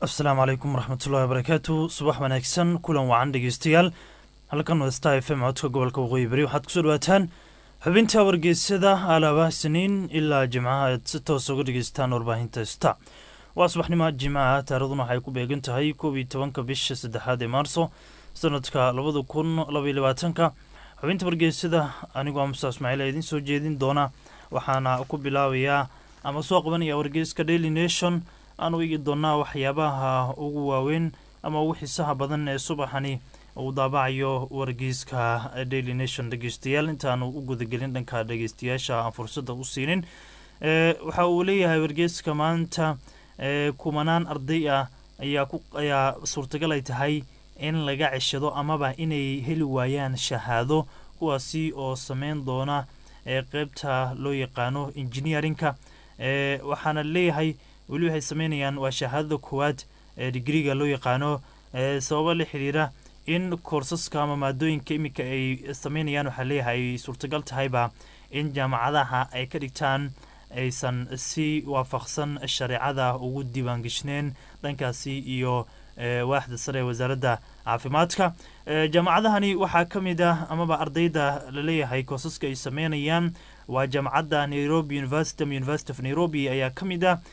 asalaamu calaykum waraxmatullahi wabarakaatu subax wanaagsan kulan wacan dhegeystayaal halkan waa star f m codka gobolka waqooyi bari waxaad kusoo dhawaataan xubinta wargeysada alaaba siniin ilaa jimcaha aad si toos uga dhegeystaan warbaahinta sta waa subaxnimo jimcaha taaraduna waxay ku beegan tahay koob iyo tobanka bisha saddexaad ee maarso sanadka labada kun labaiyo labaatanka xubinta wargeysada anigoo musa ismaaciil ee idiin soo jeedin doona waxaana ku bilaabayaa ama soo qabanaya wargeyska daily nation aan u eegi doonaa waxyaabaha ugu waaweyn ama ugu xiisaha badan ee subaxani uu daabacayo wargeyska daily nation dhegeystayaal intaanu u gudagelin dhanka dhegeystayaasha aan fursada u siinin waxa uu leeyahay wargeyska maanta kumanaan arday ah ayaa suurtagal ay tahay in laga ceshado amaba inay heli waayaan shahaado kuwaasi oo sameyn doona qeybta loo yaqaano engineerinka waxaana leeyahay weli waxay sameynayaan waa shahaadada koowaad ee digriga loo yaqaano sababo la xiriira in koorsaska ama maadooyinka iminka ay sameynayaan waxaa leeyahay ay suurtagal tahayba in jaamacadaha ay ka dhigtaan aysan si waafaqsan shareecada ugu diiwaangeshneen dhankaasi iyo waaxda sare ee wasaaradda caafimaadka jaamacadahani waxaa ka mid ah amaba ardayda laleeyahay koosaska ay sameynayaan waa jaamacadda nairobi university ama university of nairobi ayaa ka mid ah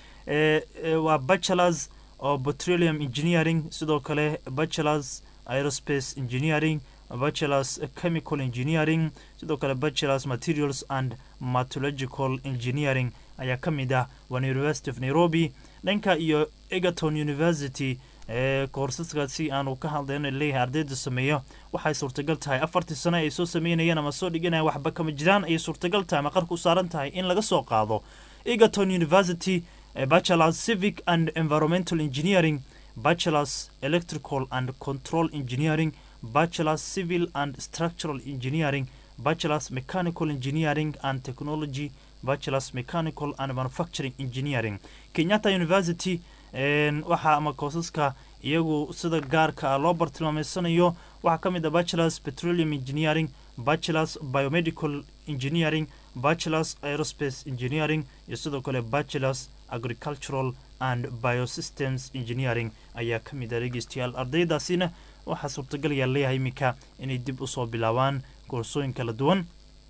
waa bachelors of petroleum engineering sidoo kale bachelors aerospace engineering bachelors chemical engineering sidoo kale bachelors materials and matological engineering ayaa ka mid ah waana university of nairobi dhanka iyo egerton university koorsaskaasi aanu ka hadlayno leeyahay ardayda sameeyo waxay suurtagal tahay afartii sano ay soo sameynayaan ama soo dhiganayaan waxba kama jiraan ayay suurtagal tahay ama qarku saaran tahay in laga soo qaado egerton university bachelors civic and environmental engineering bachelors electrical and control engineering bachelors civil and structural engineering bachelors mechanical engineering and technology bachelors mechanical and manufacturing engineering kenyatta university waxaa ama koosaska iyagu sida gaarka ah loo bartilmaameysanayo waxaa ka mid ah bachelors petroleum engineering bachelors biomedical engineering bachelors aerospace engineering iyo sidoo kale bachelors agricultural and biosystems engineering ayaa ka mid ah dhegeystayaal ardaydaasina waxaa suurtagal ayaa leeyahay iminka inay dib usoo bilaabaan koorsooyin kala duwan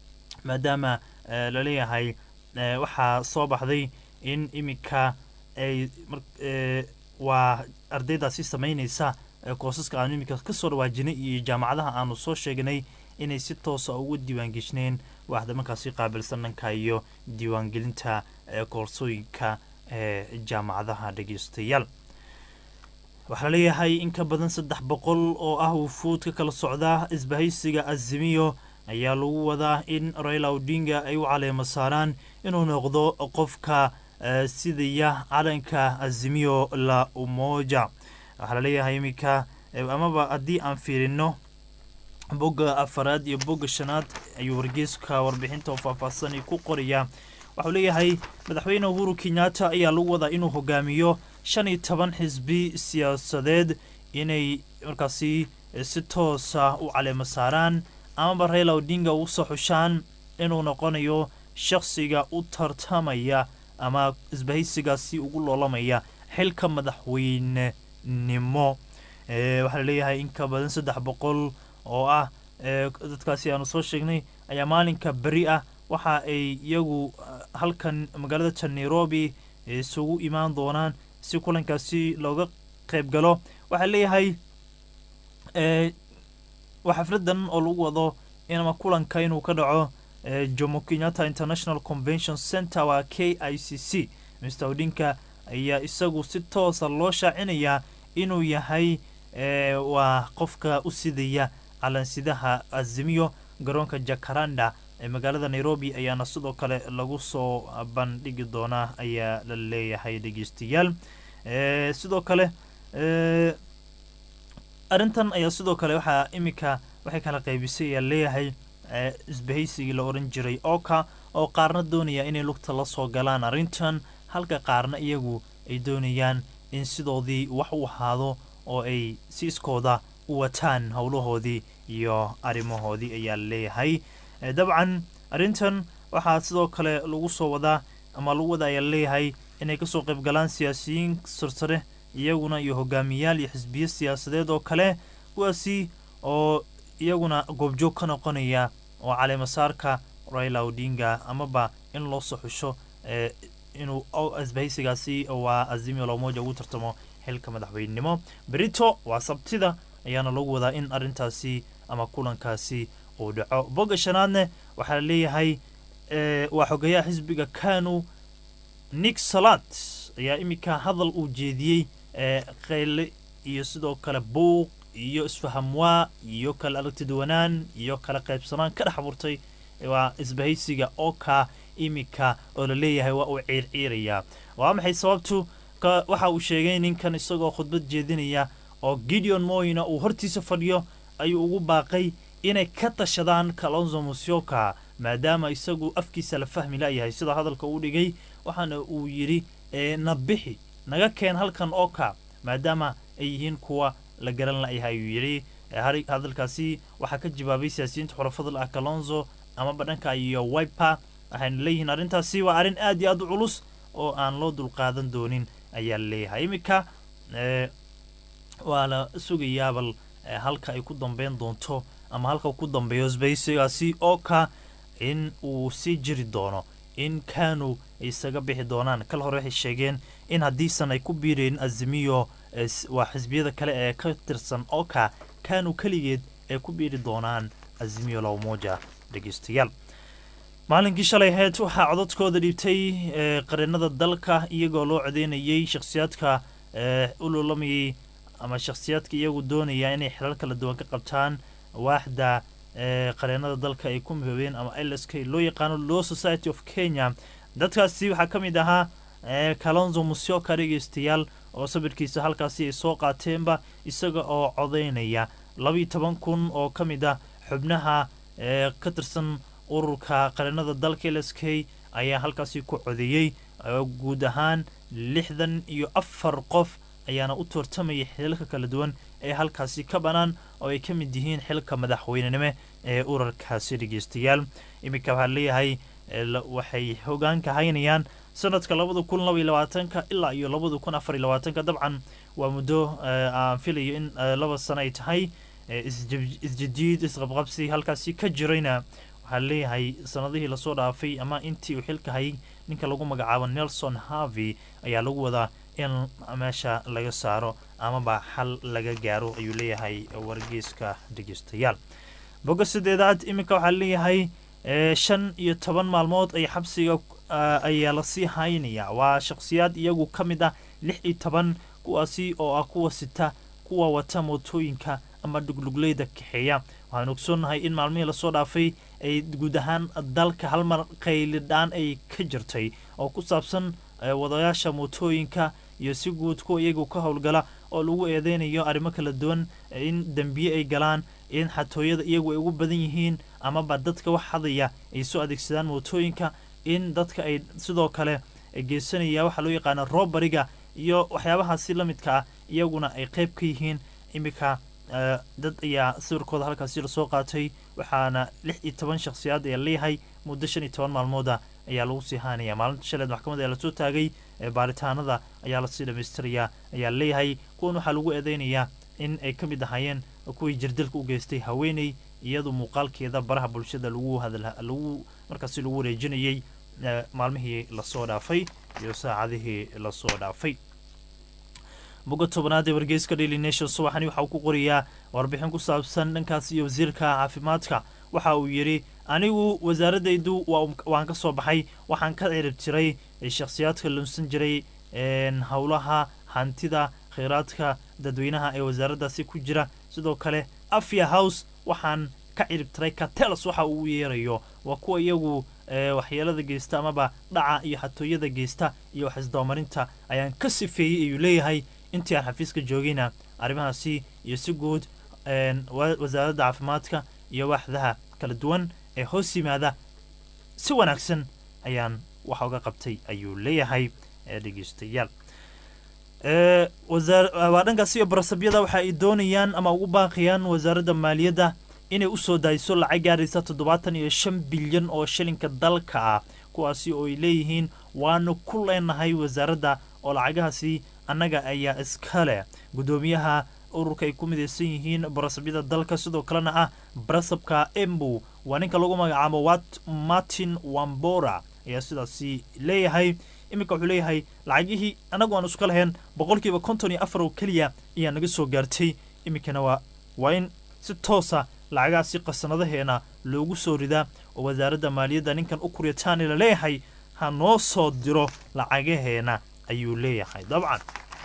maadaama laleeyahay waxaa soo baxday in iminka ay waa ardaydaasi sameyneysa koosaska aanu iminka kasoo dhawaajinay iyo jaamacadaha aanu soo sheegnay inay si toosa ugu diiwaangeshneen waxda markaasi qaabilsan dhanka iyo diiwaangelinta koorsooyinka ee jaamacadaha dhegeystayaal waxaa leeyahay in ka badan saddex boqol oo ah wufuud ka kala socda isbahaysiga azimiyo ayaa lagu wadaa in raila odinga ay u caleemo saaraan inuu noqdo qofka sidaya calanka azimiyo la umoja waxaa laleeyahay iminka amaba haddii aan fiirino bogga afaraad iyo bogga shanaad ayuu wargeyska warbixinta oo faahfaahsani ku qorayaa waxuu leeyahay madaxweyne uhuru kenyatta ayaa lagu wadaa inuu hogaamiyo shan iyo toban xisbi siyaasadeed inay markaasi si toosa u caleemo saaraan amaba raila odinga ugu soo xushaan inuu noqonayo shakhsiga u tartamaya ama isbahaysigaasi ugu loolamaya xilka madaxweynenimo waxaa laleeyahay in ka badan saddex boqol oo ah dadkaasi aanu soo sheegnay ayaa maalinka beri ah waxa ay iyagu halkan magaalada tan nairobi isugu imaan doonaan si kulankaasi looga qayb galo waxaa leeyahay waa xafladan oo lagu wado inama kulanka inuu ka dhaco jomo kenyatta international convention center waa k i c c mr odinka ayaa isagu si toosa loo shaacinayaa inuu yahay waa qofka u sidaya calansidaha azimiyo garoonka jakaranda ee magaalada nairobi ayaana sidoo kale lagu soo bandhigi doonaa ayaa la leeyahay dhegeystayaal sidoo kale arrintan ayaa sidoo kale waxaa iminka waxay kala qaybisay ayaa leeyahay isbahaysigii la oran jiray oka oo qaarna doonaya inay lugta la soo galaan arrintan halka qaarna iyagu ay doonayaan in sidoodii wax u ahaado oo ay si iskooda u wataan howlahoodii iyo arrimahoodii ayaa leeyahay dabcan arrintan waxaa sidoo kale lagu soo wadaa ama lagu wada ayaa leeyahay inay kasoo qayb galaan siyaasiyiin sarsare iyaguna iyo hogaamiyaal iyo xisbiyo siyaasadeed oo kale kuwaasi oo iyaguna goobjoog ka noqonaya oo caleemasaarka raila odinga amaba in loo soo xusho inuu isbahaysigaasi waa azimio lamoja ugu tartamo xilka madaxweynenimo berito waa sabtida ayaana lagu wadaa in arrintaasi ama kulankaasi uu dhaco bogga shanaadne waxaa la leeyahay waa xogeyaha xisbiga kanu nick salat ayaa iminka hadal uu jeediyey qayle iyo sidoo kale buuq iyo isfahamwaa iyo kala aragtiduwanaan iyo kala qaybsanaan ka dhex abuurtay waa isbahaysiga oka iminka oo la leeyahay waa uu ciirciirayaa waa maxay sababtu waxa uu sheegay ninkan isagoo khudbad jeedinaya oo gideon moyna uu hortiisa fadhiyo ayuu ugu baaqay inay ka tashadaan kalonzo musyoka maadaama isagu afkiisa la fahmi layahay sida hadalka uu dhigay waxaana uu yidhi na bixi naga keen halkan oka maadaama ay yihiin kuwa la garan layahay ayuu yidhi hadalkaasi waxaa ka jawaabay siyaasiyiinta xurafadal ah kalonzo amaba dhanka iyo wiper waxayna leeyihiin arrintaasi waa arrin aad iyo aad u culus oo aan loo dulqaadan doonin ayaa leeyahay iminka waa la sugayaa bal halka ay ku dambeyn doonto ama halka ku dambeeyo isbahaysigaasi oo ka in uu sii jiri doono in kanu ay isaga bixi doonaan kal hore waxay sheegeen in haddiisan ay ku biireen azimiyo waa xisbiyada kale ee ka tirsan oka kanu keligeed ay ku biiri doonaan azimiyo lawmoja dhegeystayaal maalinkii shalay ahayd waxaa codadkooda dhiibtay qareenada dalka iyagoo loo codeynayay shakhsiyaadka ululamayay ama shakhsiyaadka iyagu doonaya inay xilal kala duwan ka qabtaan waaxda qareenada dalka ay ku mihoobeen ama lsk loo yaqaano law society of kenya dadkaasi waxaa ka mid ahaa kalonzo musyoka dhegeystayaal oo sawirkiisa halkaasi ay soo qaateenba isaga oo codeynaya labiiyo toban kun oo ka mid ah xubnaha ka tirsan ururka qareenada dalka lsk ayaa halkaasi ku codeeyey guud ahaan lixdan iyo afar qof ayaana u toortamaya xilalka kala duwan ee halkaasi ka bannaan oo ay ka mid yihiin xilka madaxweynenimo ee urarkaasi dhegeystayaal iminka waxaa leeyahay waxay hogaanka haynayaan sanadka labada kun labaiyo labaatanka ilaa iyo labada kun afar iyo labaatanka dabcan waa muddo aan filayo in laba sano ay tahay isjidiid isqabqabsi halkaasi ka jirayna waxaa leeyahay sanadihii lasoo dhaafay ama intii uu xilka hayay ninka lagu magacaabo nelson harvey ayaa lagu wadaa in meesha laga saaro amaba xal laga gaaro ayuu leeyahay wargeyska dhegeystayaal bogga sideedaad iminka waxaa leeyahay shan iyo toban maalmood ay xabsiga ayaa lasii haynaya waa shakhsiyaad iyagu ka mid ah lix iyo toban kuwaasi oo ah kuwa sita kuwa wata mootooyinka ama dhugluglayda kaxeeya waxaan ogsoonnahay in maalmihii lasoo dhaafay ay guud ahaan dalka halmar qaylidhaan ay ka jirtay oo ku saabsan wadayaasha mootooyinka iyo si guud kuwa iyagu ka howlgala oo lagu eedeynayo arrimo kala duwan in dembiye ay galaan in xatooyada iyagu ay ugu badan yihiin amaba dadka wax hadaya ay soo adeegsadaan mootooyinka in dadka ay sidoo kale geysanaya waxaa loo yaqaana roobariga iyo waxyaabahaasi la midka ah iyaguna ay qayb ka yihiin iminka dad ayaa sawirkooda halkaasi lasoo qaatay waxaana lix iyo toban shakhsiyaad ayaa leeyahay muddo shan iyo toban maalmooda ayaa lagu sii haanaya maalinta shaleed maxkamad ayaa lasoo taagay baaritaanada ayaa lasii dhamaystirayaa ayaa leeyahay kuwan waxaa lagu eedeynayaa in ay ka mid ahaayeen kuwii jirdilka u geystay haweeney iyadu muuqaalkeeda baraha bulshada lagu hadlagu markaasi lagu wareejinayay maalmihii lasoo dhaafay iyo saacadihii lasoo dhaafay bogga tobanaad ee wargeyska daily nation subaxani waxa uu ku qorayaa warbixin ku saabsan dhankaas iyo wasiirka caafimaadka waxa uu yidhi anigu wasaaradaydu waan ka soo baxay waxaan ka cirib jiray shakhsiyaadka lunsan jiray howlaha hantida kheyraadka dadweynaha ee wasaaraddaasi ku jira sidoo kale afia house waxaan ka cirib tiray katelos waxa uu yeerayo waa kuwa iyagu waxyeelada geysta amaba dhaca iyo xatooyada geysta iyo waxisdabamarinta ayaan ka sifeeyey ayuu leeyahay intii aan xafiiska joogayna arrimahaasi iyo si guud wasaaradda caafimaadka iyo waaxdaha kala duwan ee hoos yimaada si wanaagsan ayaan waxa uga qabtay ayuu leeyahay dhegeystayaal waa dhankaas iyo barasabyada waxa ay doonayaan ama ugu baaqayaan wasaaradda maaliyadda inay usoo daayso lacag gaaraysa toddobaatan iyo shan bilyan oo shilinka dalka ah kuwaasi oo ay leeyihiin waanu ku leenahay wasaaradda oo lacagahaasi annaga ayaa iska leh guddoomiyaha ururka ay ku midaysan yihiin barasabyada dalka sidoo kalena ah barasabka embu waa ninka lagu magacaabo wat martin wambora ayaa sidaasi leeyahay iminka wuxuu leeyahay lacagihii annagu aan iska lahayn boqolkiiba konton iyo afar oo keliya ayaa naga soo gaartay iminkana waa waa in si toosa lacagahaasi qasanadaheena loogu soo ridaa oo wasaaradda maaliyadda ninkan u kuryataani la leeyahay ha noo soo diro lacagaheena ayuu leeyahay dabcan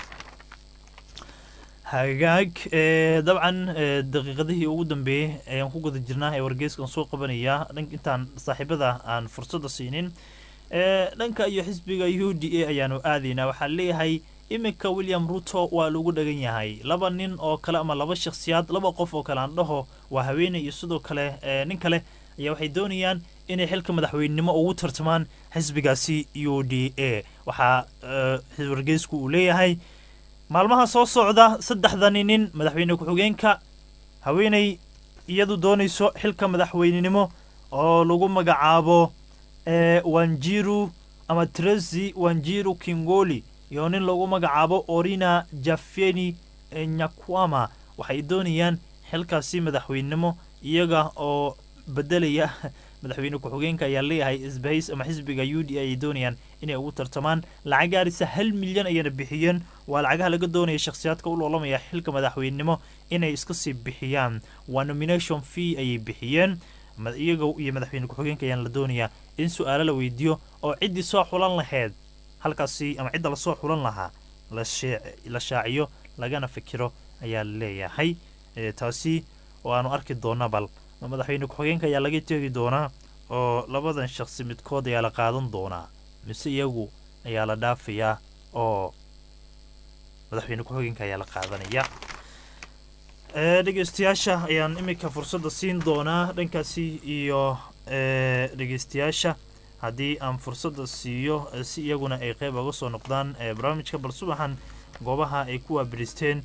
hagaag dabcan daqiiqadihii ugu dambeeyey ayaan ku guda jirnaa ee wargeyskan soo qabanaya intaan saaxiibada aan fursadda siinin dhanka iyo xisbiga u d a ayaanu aadaynaa waxaa leeyahay iminka william ruto waa lagu dhagan yahay laba nin oo kale ama laba shakhsiyaad laba qof oo kale aan dhaho waa haweeney iyo sidoo kale nin kale ayaa waxay doonayaan inay xilka madaxweynenimo ugu tartamaan xisbigaasi u d a waxaa wargeysku uu leeyahay maalmaha soo socda saddexdani nin madaxweyne ku-xigeenka haweeney iyadu doonayso xilka madaxweynenimo oo lagu magacaabo wanjiru ama tresi wanjiru kingoli iyo nin lagu magacaabo orina jafeni nyakwama waxay doonayaan xilkaasi madaxweynenimo iyaga oo bedelaya madaxweyne ku-xigeenka ayaa leeyahay isbahays ama xisbiga u d ay doonayaan inay ugu tartamaan lacag gaarisa hal milyan ayayna bixiyeen waa lacagaha laga doonaya shakhsiyaadka u loolamaya xilka madaxweynenimo inay iska sii bixiyaan waa nomination fee ayay bixiyeen iyaga iyo madaxweyne ku-xigeenka ayaan la doonayaa in su-aalo la weydiiyo oo ciddii soo xulan lahayd halkaasi ama cidda lasoo xulan lahaa la shaaciyo lagana fikiro ayaa leeyahay taasi oo aanu arki doona bal madaxweyne ku-xigeenka ayaa laga teegi doonaa oo labadan shakhsi midkood ayaa la qaadan doonaa mise iyagu ayaa la dhaafayaa oo madaxweyne ku-xigeenka ayaa la qaadanaya dhegeystayaasha ayaan iminka fursadda siin doonaa dhankaasi iyo dhegeystayaasha haddii aan fursadda siiyo si iyaguna ay qeyb uga soo noqdaan barnaamijka bal subaxan goobaha ay ku waabiristeen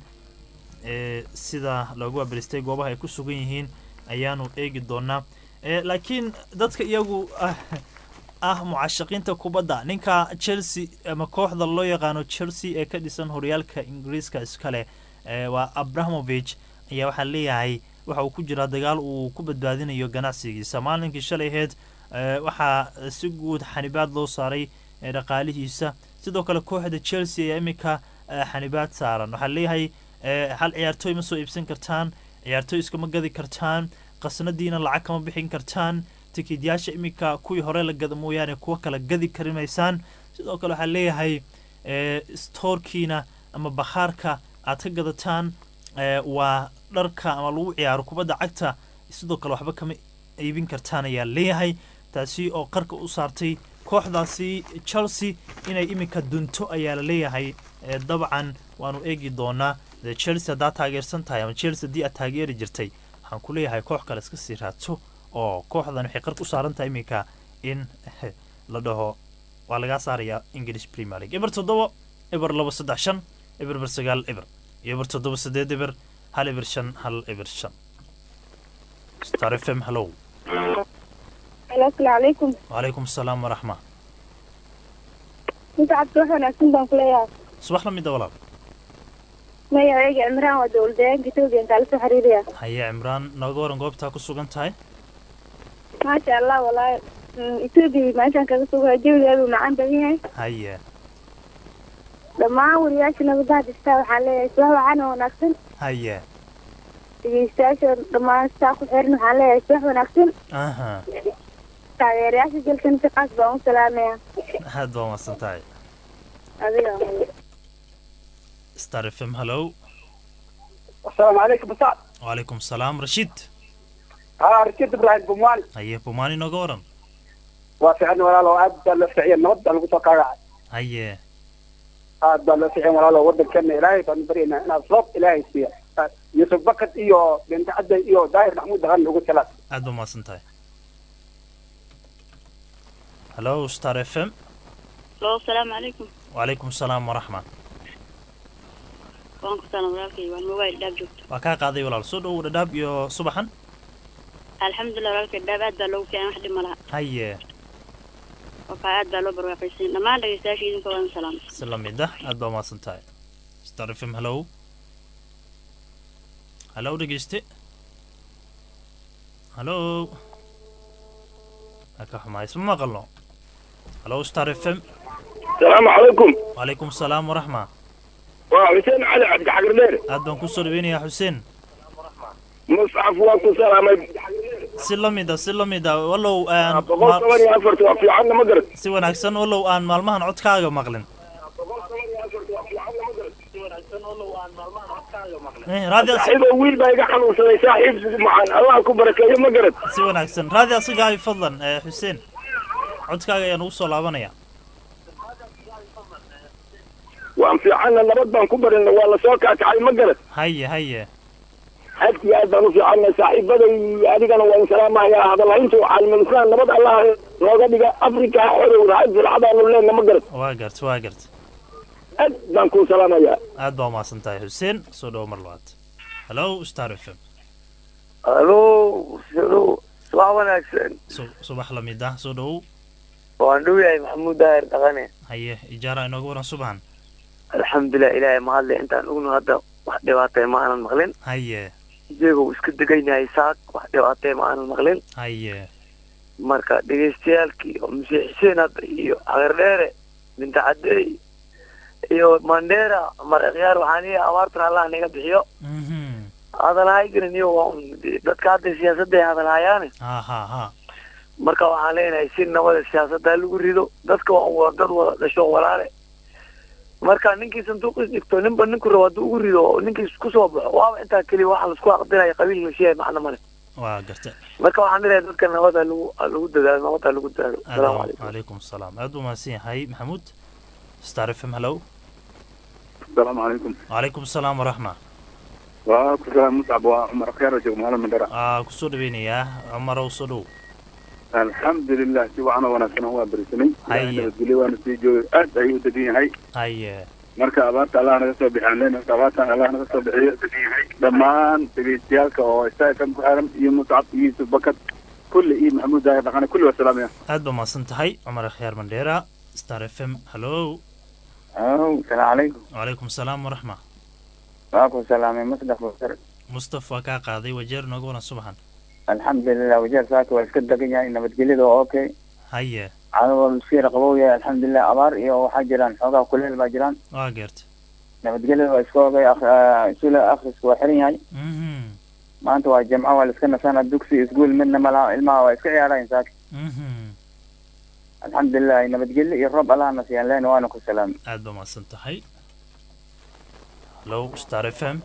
sida loogu waabiristay goobaha ay ku sugan yihiin ayaanu eegi doonaa laakiin dadka iyagu ah mucashaqiinta kubadda ninka chelsea ama kooxda loo yaqaano chelsea ee ka dhisan horyaalka ingiriiska iskale waa abrahamovich ayaa waxaa leeyahay waxa uu ku jiraa dagaal uu ku badbaadinayo ganacsigiisa maalinkii shalayheed waxaa si guud xanibaad loo saaray dhaqaalihiisa sidoo kale kooxda chelsea ayaa iminka xanibaad saaran waxaa leeyahay hal ciyaartooy ma soo iibsan kartaan ciyaartooy iskama gadi kartaan qasnadiina lacag kama bixin kartaan tikidyaasha iminka kuwii hore la gada mooyaane kuwa kala gadi karimaysaan sidoo kale waxaa leeyahay stoorkiina ama bakhaarka aad ka gadataan waa dharka ama lagu ciyaaro kubadda cagta sidoo kale waxba kama iibin kartaan ayaa leeyahay taasi oo qarka u saartay kooxdaasi chelsea inay iminka dunto ayaa la leeyahay dabcan waanu eegi doonaa chelsea haddaad taageersan tahay ama chelsea haddii aad taageeri jirtay waxaan ku leeyahay koox kale iska sii raadso oo kooxdan waxay qarka u saaran tahay iminka in la dhaho waa lagaa saarayaa english premier league eber toddoba eber laba saddex shan eber ber sagaal eber iyo eber toddoba sideed eber hal eber shan hal eber shan star f m hallow asalaamu calaykum wacalaykum asalaam waraxma inta cabdi wax wanaagsan baan ku leeyahay subax la mida walaal magacayga cimraan waa dowlad deegaanka etoobiya intaa lasoo xiriiraya haye cimraan nooga waran goobtaa ku sugan tahay maasha allah walaahi etoobiya meeshaan kaga sugaa jawigeedu macaan badan yahay haye dhammaan wariyaasha nabadaha distaa waxaa leeyahay subax waxaana wanaagsan haye dhegeystayaasha dhammaan saa ku xiran waxaan leeyahay subax wanaagsan aha taageerayaasha jalkan si qaas baan u salaamaya aad baa umahadsan tahay adiga star f m hallow السلام عليكم مساء wacalaykum asalaam rashiid ها رشيد ابراهيم بوماني haye bumaani nooga waran وفي عندنا ولا لو عاد بلا فعيا نود على قصة قاعد haye عاد بلا فعيا ولا لو ودك كان إلهي فنبرينا أنا صوب إلهي فيها يوسف بكت إيو بنت عدى إيو داير محمود دغن لو ثلاث aad baa umahadsan tahay hallow star f m Hello, asalaamu calaykum wacalaykum asalaam waraxma waan ku salaam walaalkay waan mobile dhaab joogto waa kaa qaaday walaal soo dhowow dhadhaab iyo subaxan alxamdulilah walaalkay dhaab aad baa loogu fiican wax dhib ma laha haye oo kaa aad baa loo barwaaqaysan dhammaan dhegeystayaasha idinka waan salaam si la mid ah aad baa umahadsan tahay star f m hallow hallow dhegeyste hallow waa ka xumahay isma maqalno hallow star f m السلام عليكم wacalaykum asalaam waraxma وحسين علي عبد حجر دير aad baan kusoo dhaweynayaa xuseen مصعف واكو سلامي si la mid a si la mid a wallow aan بقول ma- ثمانية أفرت وفي عنا مقرد si wanaagsan wallow aan maalmahan codkaaga maqlin Eh, raadi as- صاحب ويل بايقا حنو سنة صاحب معان الله أكو بركة مقرد si wanaagsan raadi asiga hay fadlan eh, xuseen codkaaga ayaan ugu soo laabanaya وأن في عنا نبض بان كبرن ولا سوكا تعال مقرد haye haye حتى يا بانو في عنا صاحب بدي أديك أنا وإن سلام يا هذا الله أنتو على المنسان نبض الله لو قد أفريقيا حر وهاي في العضاء لنا مقرد waa gart waa gart أد بانكو سلام يا aad baa umahadsan tahay xuseen soo dhawo mar labaad hallow star f m الو شنو صباح wanaagsan Su- subax la mid ah soo dhawow waan dhow yahay maxamuud daahir dhaqane haye ijaara inooga waran subaxan alxamdulilah ilaahay mahadle intaan ogno hadda wax dhibaatay ma aanan maqlin haye iyagoo iska degan yahay saak wax dhibaatay ma aanan maqlin haye marka dhegaystayaalkii oo masiix xuseen hadda iyo cagardheere binta cadeey iyo mandheera mar ikhyaar waxaan leeyahay abaartan allah naga bixiyo mhm hadalhay garan iyo waa un dadka hadda siyaasadday hadalhayaane ha ha ha marka waxaan leenahay si nabada siyaasadda lagu rido dadka waa waa dad wada dhasho walaale marka ninkii sanduuqis dhigto ninba ninku rabo hadduu ugu rido oo ninkii kusoo baxo waaba intaa keliya waxa laisku aqdinaya qabiil la sheegay macna male waa garta marka waxaan leeyahay dadka nabada lagu lagu dadaalo nabada lagu dadaalo aad asalaamu baa- calaykum calaykum asalaam aad buu mahadsan yahay maxamuud star f m hallow السلام عليكم wacalaykum asalaam waraxma وأكو سلام مصعب وعمر خير وجه مهلا من درا aa kusoo dhaweynayaa cumarow soo dhow الحمد لله سي وعنا وناسنا هو برسني هيا. نبدلي وانا سي جو أد أيو تدين هاي haye marka abaarta allah naga soo bixi aan leenahay abaartan allah naga soo bixiyo dhammaan dhegeystayaalka oo isaafam ku xiran iyo muscab iyo yusuf bakad kulli iyo maxamuud daahir dhaqane kulli waa salaamaya aad baa mahadsan tahay cumar akhyaar mandheera star f m hallow السلام عليكم wacalaykum asalaam waraxma معكم سلامي مصدق بكر mustaf waa kaa qaaday wajeer nooga waran subaxan الحمد لله وجال ساكي واسكت دقن يعني نبت قليل اوكي haye عادوا مسيرة قبوية الحمد لله أبار إيو وحجران حوغا كل الباجران waa geerta نبت قليل واسكوغي أخ سولة أخرس وحرين يعني mhm ما أنت الجمعة والاسكنة سنة دوكسي اسقول منا ملا الماء واسكي عيالين ساكي mhm الحمد لله نبت قليل الرب الله نسيان لين وانا كل سلام aad baa mahadsan tahay hallow star f m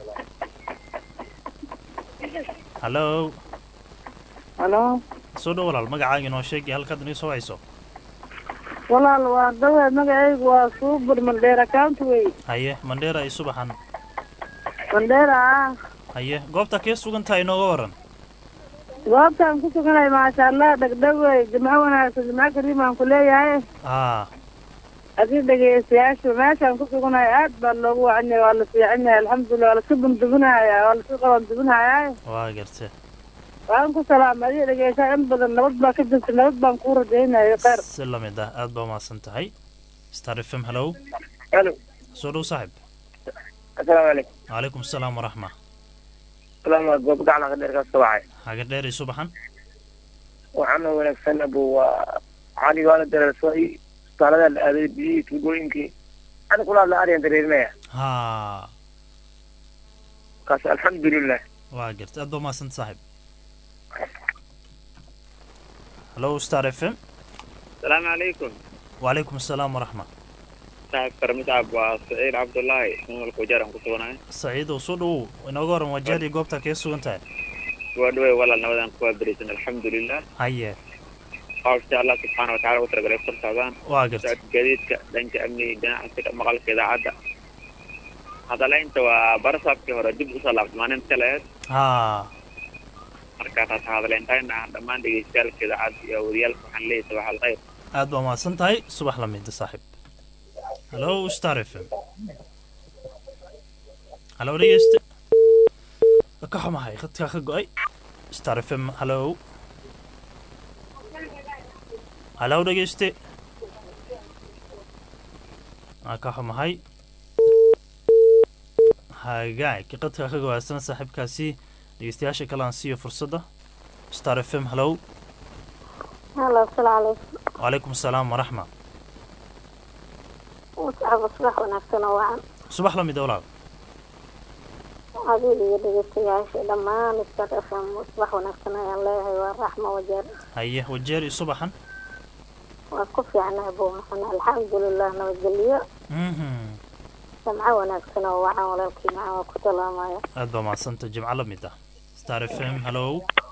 hallow halo soo dhow walaal magacaaga inoo sheeg iyo halkaad inii soo hayso walaal waa dawe magacaygu waa suubur mandheera county wey haye mandheera iyo subaxan mandheera ah haye goobta kee sugan tahay inooga waran goobtaan ku suganahay maasha allah dhegdheg wey jimco wanaagsan jimco kariim aan ku leeyahay aa adi dhegeystayaashu meeshaan ku suganahay aad baa loogu wacan yahay waa la fiican yahay alxamdulilah waa laska bundubinaya waa laska qabandubinaya waa garte waan ku salaamay adiga dhegeysaa in badan nabad baa ka jirta nabad baan kuu rajaynayo kheyr si la mid ah aad baa umahadsan tahay star f m hallow Hello. soo dhow saaxib asalaamu calaykum calaykum asalaam waraxma salaama goob gacna ka dheer ka soo wacay haga dheer iyo subaxan waxaana wanaagsan abu waa cali waala dareersay isbitaalada la aaday biyihii tuubooyinkii ani kula hadla aryan dareerinaya haa kaas alxamdulilah waa garte aad baa umahadsan saaxib hallow star f m السلام عليكم wacalaykum asalaam waraxma صاحب كرمت عب وسعيد عبد الله من الكوجار أنكو سونا saciidow soo dhowow inooga waran wajaal iyo goobta kee sugan tahay ودوي ولا نودان كوا بريسن الحمد لله haye قال شاء الله سبحانه وتعالى وترى قريب فرصة waa garte سعد جديد دنك أمني دنا أنت مقال كذا عدا هذا لا أنت وبرصاب كهرا جب وصل ما نمت له haa مركات هذا لا أنت أنا دمان دي سال كذا عد يا وريال كحن لي صباح الخير aad baa umahadsan tahay subax la mida saaxib hallow star f m hallow dhegeyste ka xumahay khadkaa ka go-ay star f m hallow hallow dhegeyste aa ka xumahay hagaag qadka ka gawaadsan saaxiibkaasi dhegeystayaasha kale aan siiyo fursadda star f m hallow halo asalaamu calaykum wacalaykum asalaam waraxma muscaba subax wanaagsan oo wacan subax la mid walaal adiga iyo dhegeystayaasha dhammaan star f m subax wanaagsan ayaan leeyahay waa raxma wajeer haye wajeer iyo subaxan waa ku fiicnahay buu maxana alxamdulilah nabadgelyo mhm samco wanaagsan oo wacan walaalkii macaan waa ku salaamaya aad baa mahadsanta jimco la mid ah star f m hallow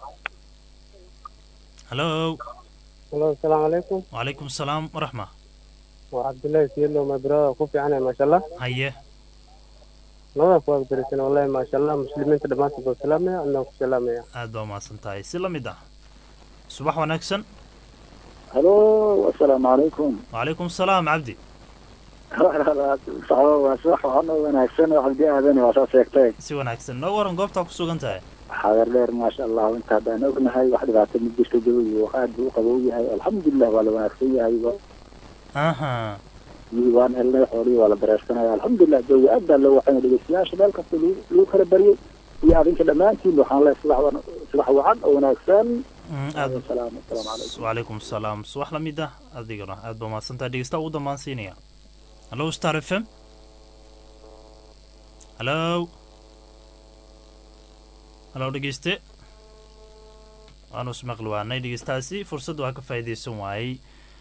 hallow halo asalaamu calaykum wacalaykum asalaam waraxma waa cabdullaahi siyadlo my brother ku fiicanahay maasha allah haye labada ku agdarisan wallahi maasha allah muslimiinta dhammaantood baan salaamaya adnaan ku salaamaya aad baa mahadsan tahay si la mid ah subax wanaagsan halo asalaamu calaykum wacalaykum asalaam cabdi waa subax waxaana wanaagsan oo cabdi aadan waa soo sheegtay si wanaagsan noo waran goobtaa ku sugan tahay xagar dheer maasha allah inta haddaan ognahay wax dhibaato ma jirto jawigu aad buu u qabow yahay alxamdulilah waa la wanaagsan yahay aha yii waan helnay xoolihii waa la dareersanaya alxamdulilah jawi aad baa loo waxayna dhegeystayaasha meel kasta lagu lagu kala baryay iyo adinka dhammaantiin waxaan leeyahay subax wan- subax wacan oo wanaagsan Mm, aad salaam asalaamu calaykum wacalaykum asalaam subax la mid ah adigana aad baa mahadsan tahay dhegeysta ugu dambaan siinaya hallow star f m hallow hallow dhegeyste waanu ismaqli waanay dhegeystaasi fursad waa ka faa'iidaysan waayey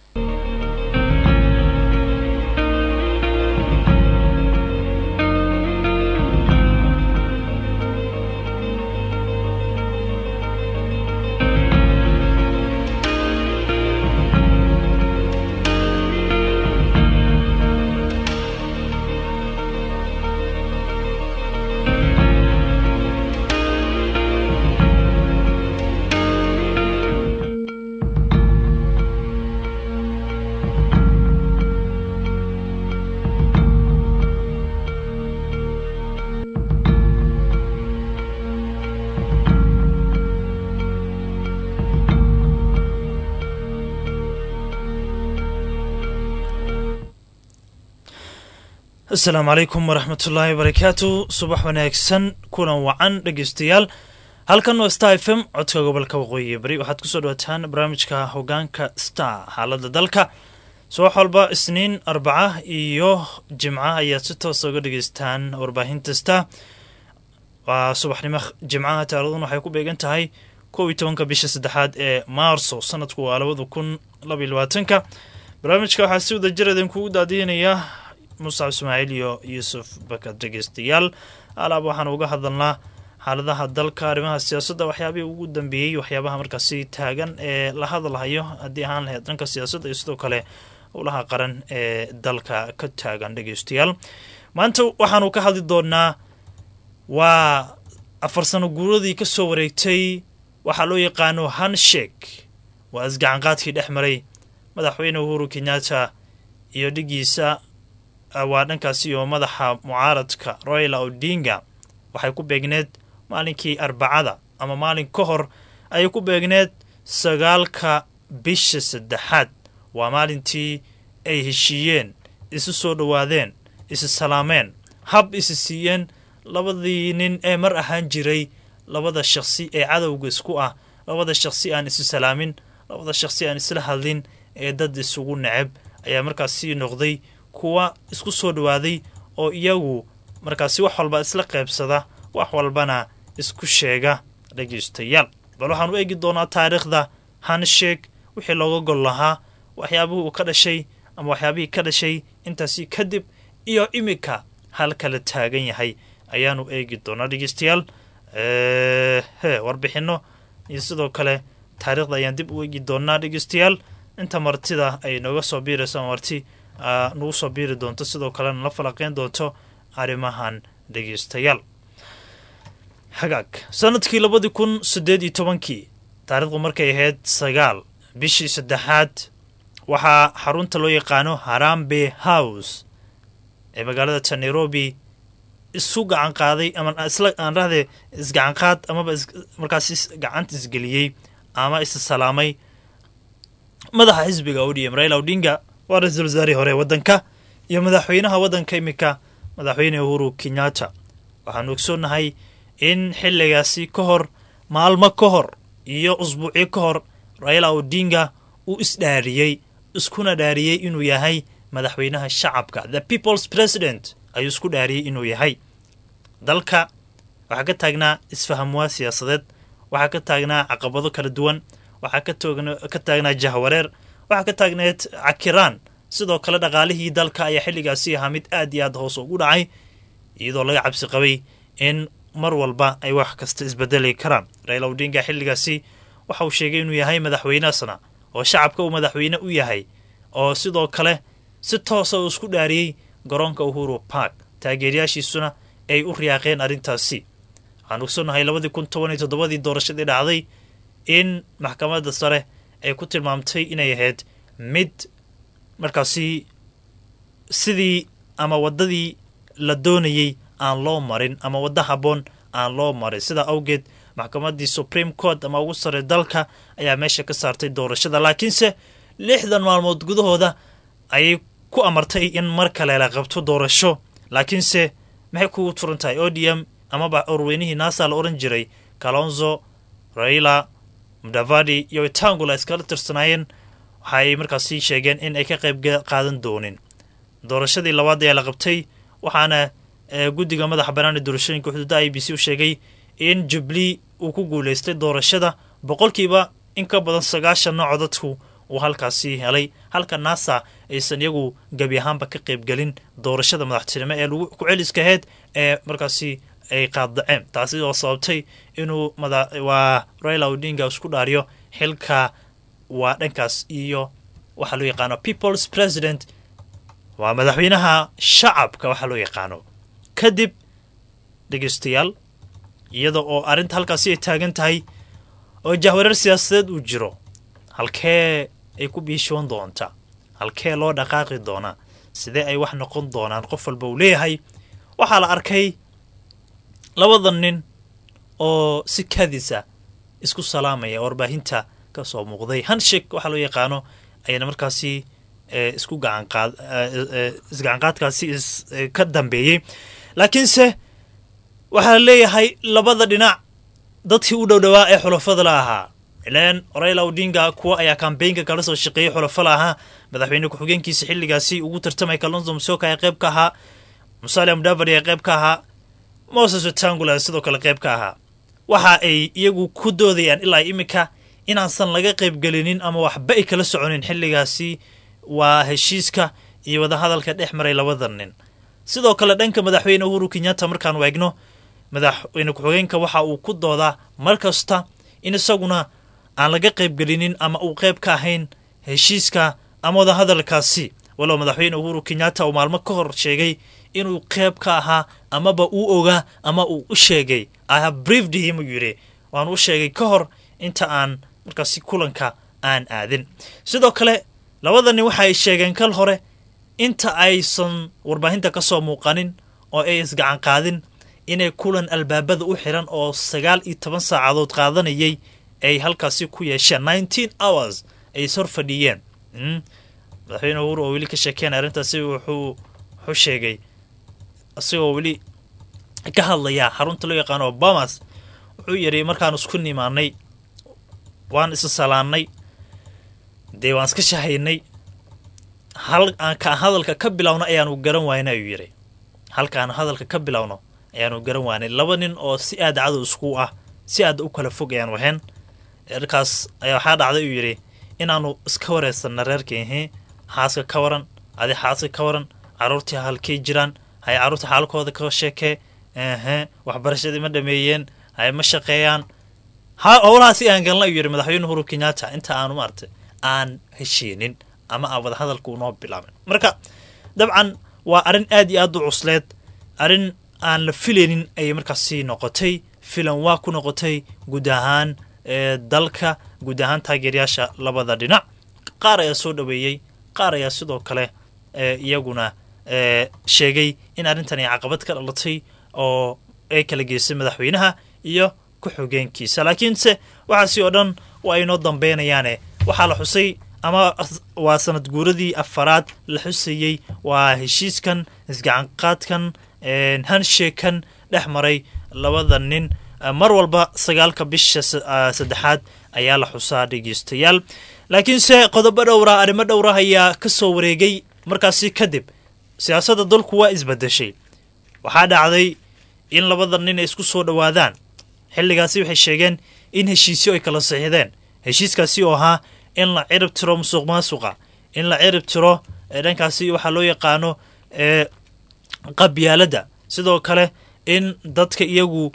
asalaamu calaykum waraxmatullaahi wabarakaatu subax wanaagsan kulan wacan dhegeystayaal halkan waa star f m codka gobolka waqooyi bari waxaad kusoo dhawaataan barnaamijka hogaanka star xaalada dalka subax walba isniin arbaca iyo jimca ayaad si toosa uga dhegeystaan warbaahinta star waa subaxnimo jimcaha taaladun waxay ku beegan tahay kow iyo tobanka bisha saddexaad ee maarso sanadku waa labada kun labaiyo labaatanka barnaamijka waxaa si wada jir idinkugu daadiinaya muscab ismaaciil iyo yuusuf bakar dhegeystayaal alaab waxaan uga hadalnaa xaaladaha dalka arrimaha siyaasadda waxyaabihii ugu dambeeyey waxyaabaha markaasi taagan ee la hadalhayo haddii ahaan lahayd dhanka siyaasadda iyo sidoo kale howlaha qaran ee dalka ka taagan dhegeystayaal maanta waxaanu ka hadli doonaa waa afar sano guuradii ka soo wareegtay waxaa loo yaqaano hanshake waa isgacanqaadkii dhex maray madaxweyne uhuru kenyatta iyo dhigiisa waa dhankaasi oo madaxa mucaaradka royla odinga waxay ku beegneed maalinkii arbacada ama maalin ka hor ayay ku beegneed sagaalka bisha saddexaad waa maalintii ay heshiiyeen isu soo dhowaadeen isi salaameen hab isi siiyeen labadii nin ee mar ahaan jiray labada shaqsi ee cadowga isku ah labada shaqsi aan isu salaamin labada shaqsi aan isla hadlin ee dad isugu neceb ayaa markaasi noqday kuwa isku soo dhowaaday oo iyagu markaasi wax walba isla qaybsada wax walbana isku sheega dhegeystayaal bal waxaan u eegi doonaa taariikhda hansheeg wixii looga gol lahaa waxyaabihii uu ka dhashay ama waxyaabihii ka dhashay intaasi kadib iyo iminka halkala taagan yahay ayaanu eegi doonaa dhegeystayaal he warbixino iyo sidoo kale taariikhda ayaan dib u eegi doonaa dhegeystayaal inta martida ay nooga soo biirayso marti nagu soo biiri doonto sidoo kalena la falaqeyn doonto arrimahan dhegeystayaal hagaag sanadkii labadii kun siddeed iyo tobankii taariikhdu markay ahayd sagaal bishii saddexaad waxaa xarunta loo yaqaano harambe house ee magaalada ta nairobi isu gacan qaaday ama isla aan rahdee isgacanqaad amaba markaas gacanta isgeliyey ama is salaamay madaxa xisbiga odm raila odinga waa ra-iisul wasaarihii hore waddanka iyo madaxweynaha waddanka iminka madaxweyne uhuru kenyatta waxaanu ogsoonnahay in xilligaasi ka hor maalmo ka hor iyo usbuucyo ka hor raila odinga uu isdhaariyey iskuna dhaariyey inuu yahay madaxweynaha shacabka the people's president ayuu isku dhaariyey inuu yahay dalka waxaa ka taagnaa isfahamwaa siyaasadeed waxaa ka taagnaa caqabado kala duwan waxaa ka taagnaa jahwareer waxaa ka taagneed cakiraan sidoo kale dhaqaalihii dalka ayaa xilligaasi ahaa mid aad iyo aad hoos ugu dhacay iyadoo laga cabsi qabay in mar walba ay wax kasta isbedeli karaan raila odinga xilligaasi waxa uu sheegay inuu yahay madaxweynesna oo shacabka uu madaxweyne u yahay oo sidoo kale si toosa uu isku dhaariyey garoonka uhuru park taageerayaashiisuna ay u riyaaqeen arrintaasi waxaan ogsoonnahay labadii kun toban iyo toddobadii doorashadii dhacday in maxkamadda sare ay ku tilmaamtay inay ahayd mid markaasi sidii ama waddadii la doonayey aan loo marin ama waddo habboon aan loo marin sidaa awgeed maxkamaddii supreme court ama ugu sare dalka ayaa meesha ka saartay doorashada laakiinse lixdan maalmood gudahooda ayay ku amartay in mar kale la qabto doorasho laakiinse maxay kugu turan tahay odm amaba urweynihii naasa la odhan jiray kalonzo raila mudavadi iyo itangula iskala tirsanaayeen waxaay markaasi sheegeen in ay ka qayb qaadan doonin doorashadii labaad ayaa la qabtay waxaana guddiga madaxa banaani doorashooyinka xuduudda i b c u sheegay in jubli uu ku guulaystay doorashada boqolkiiba in ka badan sagaashanna codadku uu halkaasi helay halka nasa aysan iyagu gebi ahaanba ka qaybgelin doorashada madaxtinimo ee lagu ku-celiska aheyd ee markaasi ay qaaddaceen taasi oo sababtay inuu waa raila odinga isku dhaariyo xilka waa dhankaas iyo waxaa loo yaqaano people's president waa madaxweynaha shacabka waxaa loo yaqaano kadib dhegeystayaal iyada oo arrinta halkaasi ay taagan tahay oo jahwareer siyaasadeed uu jiro halkee ay ku biishoon doonta halkee loo dhaqaaqi doonaa sidee ay wax noqon doonaan qof walba uu leeyahay waxaa la arkay labada nin oo si kadisa isku salaamaya warbaahinta ka soo muuqday hanshik waxaa loo yaqaano ayana markaasi isku gacanqaad isgacanqaadkaasi ka dambeeyey laakiinse waxaa leeyahay labada dhinac dadkii u dhowdhowaa ee xulafada la ahaa ileen raila odinga kuwa ayaa kambeynka kala soo shaqeeyey xulafa la ahaa madaxweyne ku-xigeenkiisa xilligaasi ugu tartamay kalonzo musoka ee qayb ka ahaa musalia mudavadi ee qayb ka ahaa moses wetangula sidoo kale qayb ka ahaa waxa ay iyagu ku doodayaan ilaa iminka inaansan laga qaybgelinin ama waxba ay kala soconin xilligaasi waa heshiiska iyo wadahadalka dhex maray labada nin sidoo kale dhanka madaxweyne uhuru kenyatta markaan waegno madaxweyne ku-xigeenka waxa uu ku doodaa mar kasta in isaguna aan laga qaybgelinin ama uu qayb ka ahayn heshiiska ama wadahadalkaasi walow madaxweyne uhuru kenyatta uu maalmo ka hor sheegay inuu qayb ka ahaa amaba uu ogaa ama uu u sheegay i have briefed him uu yidhi waan u sheegay ka hor inta aan markaasi kulanka aan aadin sidoo kale labada nin waxa ay sheegeen kal hore inta aysan warbaahinta ka soo muuqanin oo ay isgacan qaadin inay kulan albaabada u xiran oo sagaal iyo toban saacadood qaadanayay ay halkaasi ku yeesheen nineteen hours ay is hor fadhiyeen madaxweyne uhuru oo weli ka sheekeen arrintaasi wuxuu wuxuu sheegay isagoo weli ka hadlayaa xarunta loo yaqaano obamas wuxuu yidhi markaan isku nimaanay waan isa salaannay dee waan iska shahaynay hal aan ka hadalka ka bilowno ayaanu garan waayna ayuu yidhi halka aan hadalka ka bilowno ayaanu garan waanay laba nin oo si aad cadow isku ah si aad u kala fog ayaan wahayn markaas ayaa waxaa dhacday uu yidhi inaanu iska wareysanna reerkaihi xaaska ka waran adi xaaska ka waran caruurtii halkay jiraan hay carruurta xaalkooda ka sheekee ehe waxbarashadii ma dhameeyeen hay ma shaqeeyaan howlahaasi aan galna ayuu yidhi madaxweyne uhuru kenyatta inta aanu maartay aan heshiinin ama aan wada hadalka unoo bilaabin marka dabcan waa arrin aad iyo aad u cusleed arrin aan la filaynin ayay markaasi noqotay filan waa ku noqotay guud ahaan dalka guud ahaan taageerayaasha labada dhinac qaar ayaa soo dhoweeyey qaar ayaa sidoo kale iyaguna sheegay in arrintan ay caqabad ka dhalatay oo ay kala geysay madaxweynaha iyo ku-xogeenkiisa laakiinse waxaasi oo dhan waa inoo dambeynayaane waxaa la xusay ama waa sanad guuradii afaraad la xusayey waa heshiiskan isgacanqaadkan hansheekan dhex maray labada nin mar walba sagaalka bisha saddexaad ayaa la xusaa dhegeystayaal laakiinse qodobo dhowra arrimo dhowra ayaa ka soo wareegay markaasi kadib siyaasadda dalku waa isbedeshay waxaa dhacday in labada nin ay isku soo dhowaadaan xilligaasi waxay sheegeen in heshiisyo ay kala saxiixdeen heshiiskaasi oo ahaa in la cirib tiro musuq maasuqa in la cirib tiro dhankaasi waxaa loo yaqaano qabyaaladda sidoo kale in dadka iyagu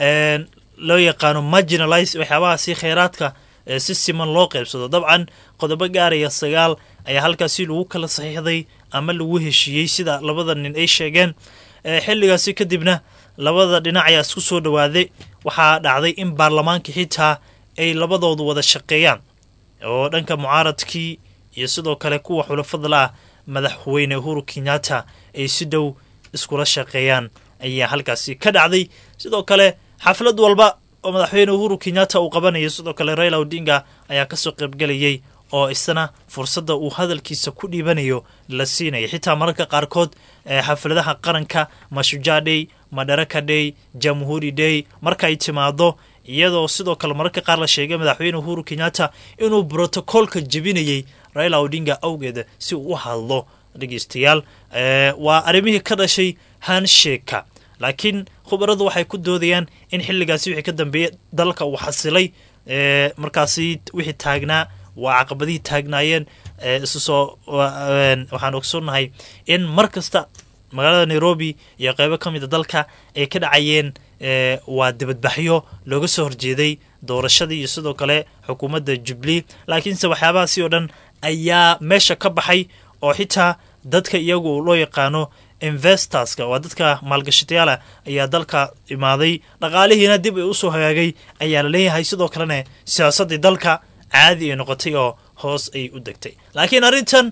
loo yaqaano marginalize waxyaabahaasi kheyraadka si siman loo qaybsado dabcan qodobo gaaraya sagaal ayaa halkaasi lagu kala saxiixday ama lagu heshiiyey sida labada nin ay sheegeen xilligaasi kadibna labada dhinac ayaa isku soo dhowaaday waxaa dhacday in baarlamaanka xitaa ay labadoodu wada shaqeeyaan oo dhanka mucaaradkii iyo sidoo kale kuwa xulafadla ah madaxweyne uhuru kenyatta ay si dhow iskula shaqeeyaan ayaa halkaasi ka dhacday sidoo kale xaflad walba oo madaxweyne uhuru kenyatta uu qabanayo sidoo kale raila odinga ayaa kasoo qaybgelayay oo isna fursadda uu hadalkiisa ku dhiibanayo la siinaya xitaa mararka qaarkood xafladaha qaranka mashujaa day madaraka day jamhuuri day markaay timaado iyadoo sidoo kale mararka qaar la sheegay madaxweyne uhuru kenyatta inuu brotocoolka jebinayay raila odinga awgeed si uu u hadlo dhegeystayaal waa arrimihii ka dhashay hansheka laakiin khubaradu waxay ku doodayaan in xilligaasi wixii ka dambeeyey dalka uu xasilay markaasi wixii taagnaa waa caqabadihii taagnaayeen isu soo waxaan ogsoonnahay in mar kasta magaalada nairobi iyo qeybo ka mida dalka ay ka dhacayeen waa dibadbaxyo looga soo horjeeday doorashadii iyo sidoo kale xukuumadda jubilee laakiinse waxyaabahaasi oo dhan ayaa meesha ka baxay oo xitaa dadka iyagu loo yaqaano investorska waa dadka maalgashatayaala ayaa dalka imaaday dhaqaalihiina dib ay usoo hagaagay ayaa la leeyahay sidoo kalena siyaasaddii dalka caadi ay noqotay oo hoos ay u degtay laakiin arrintan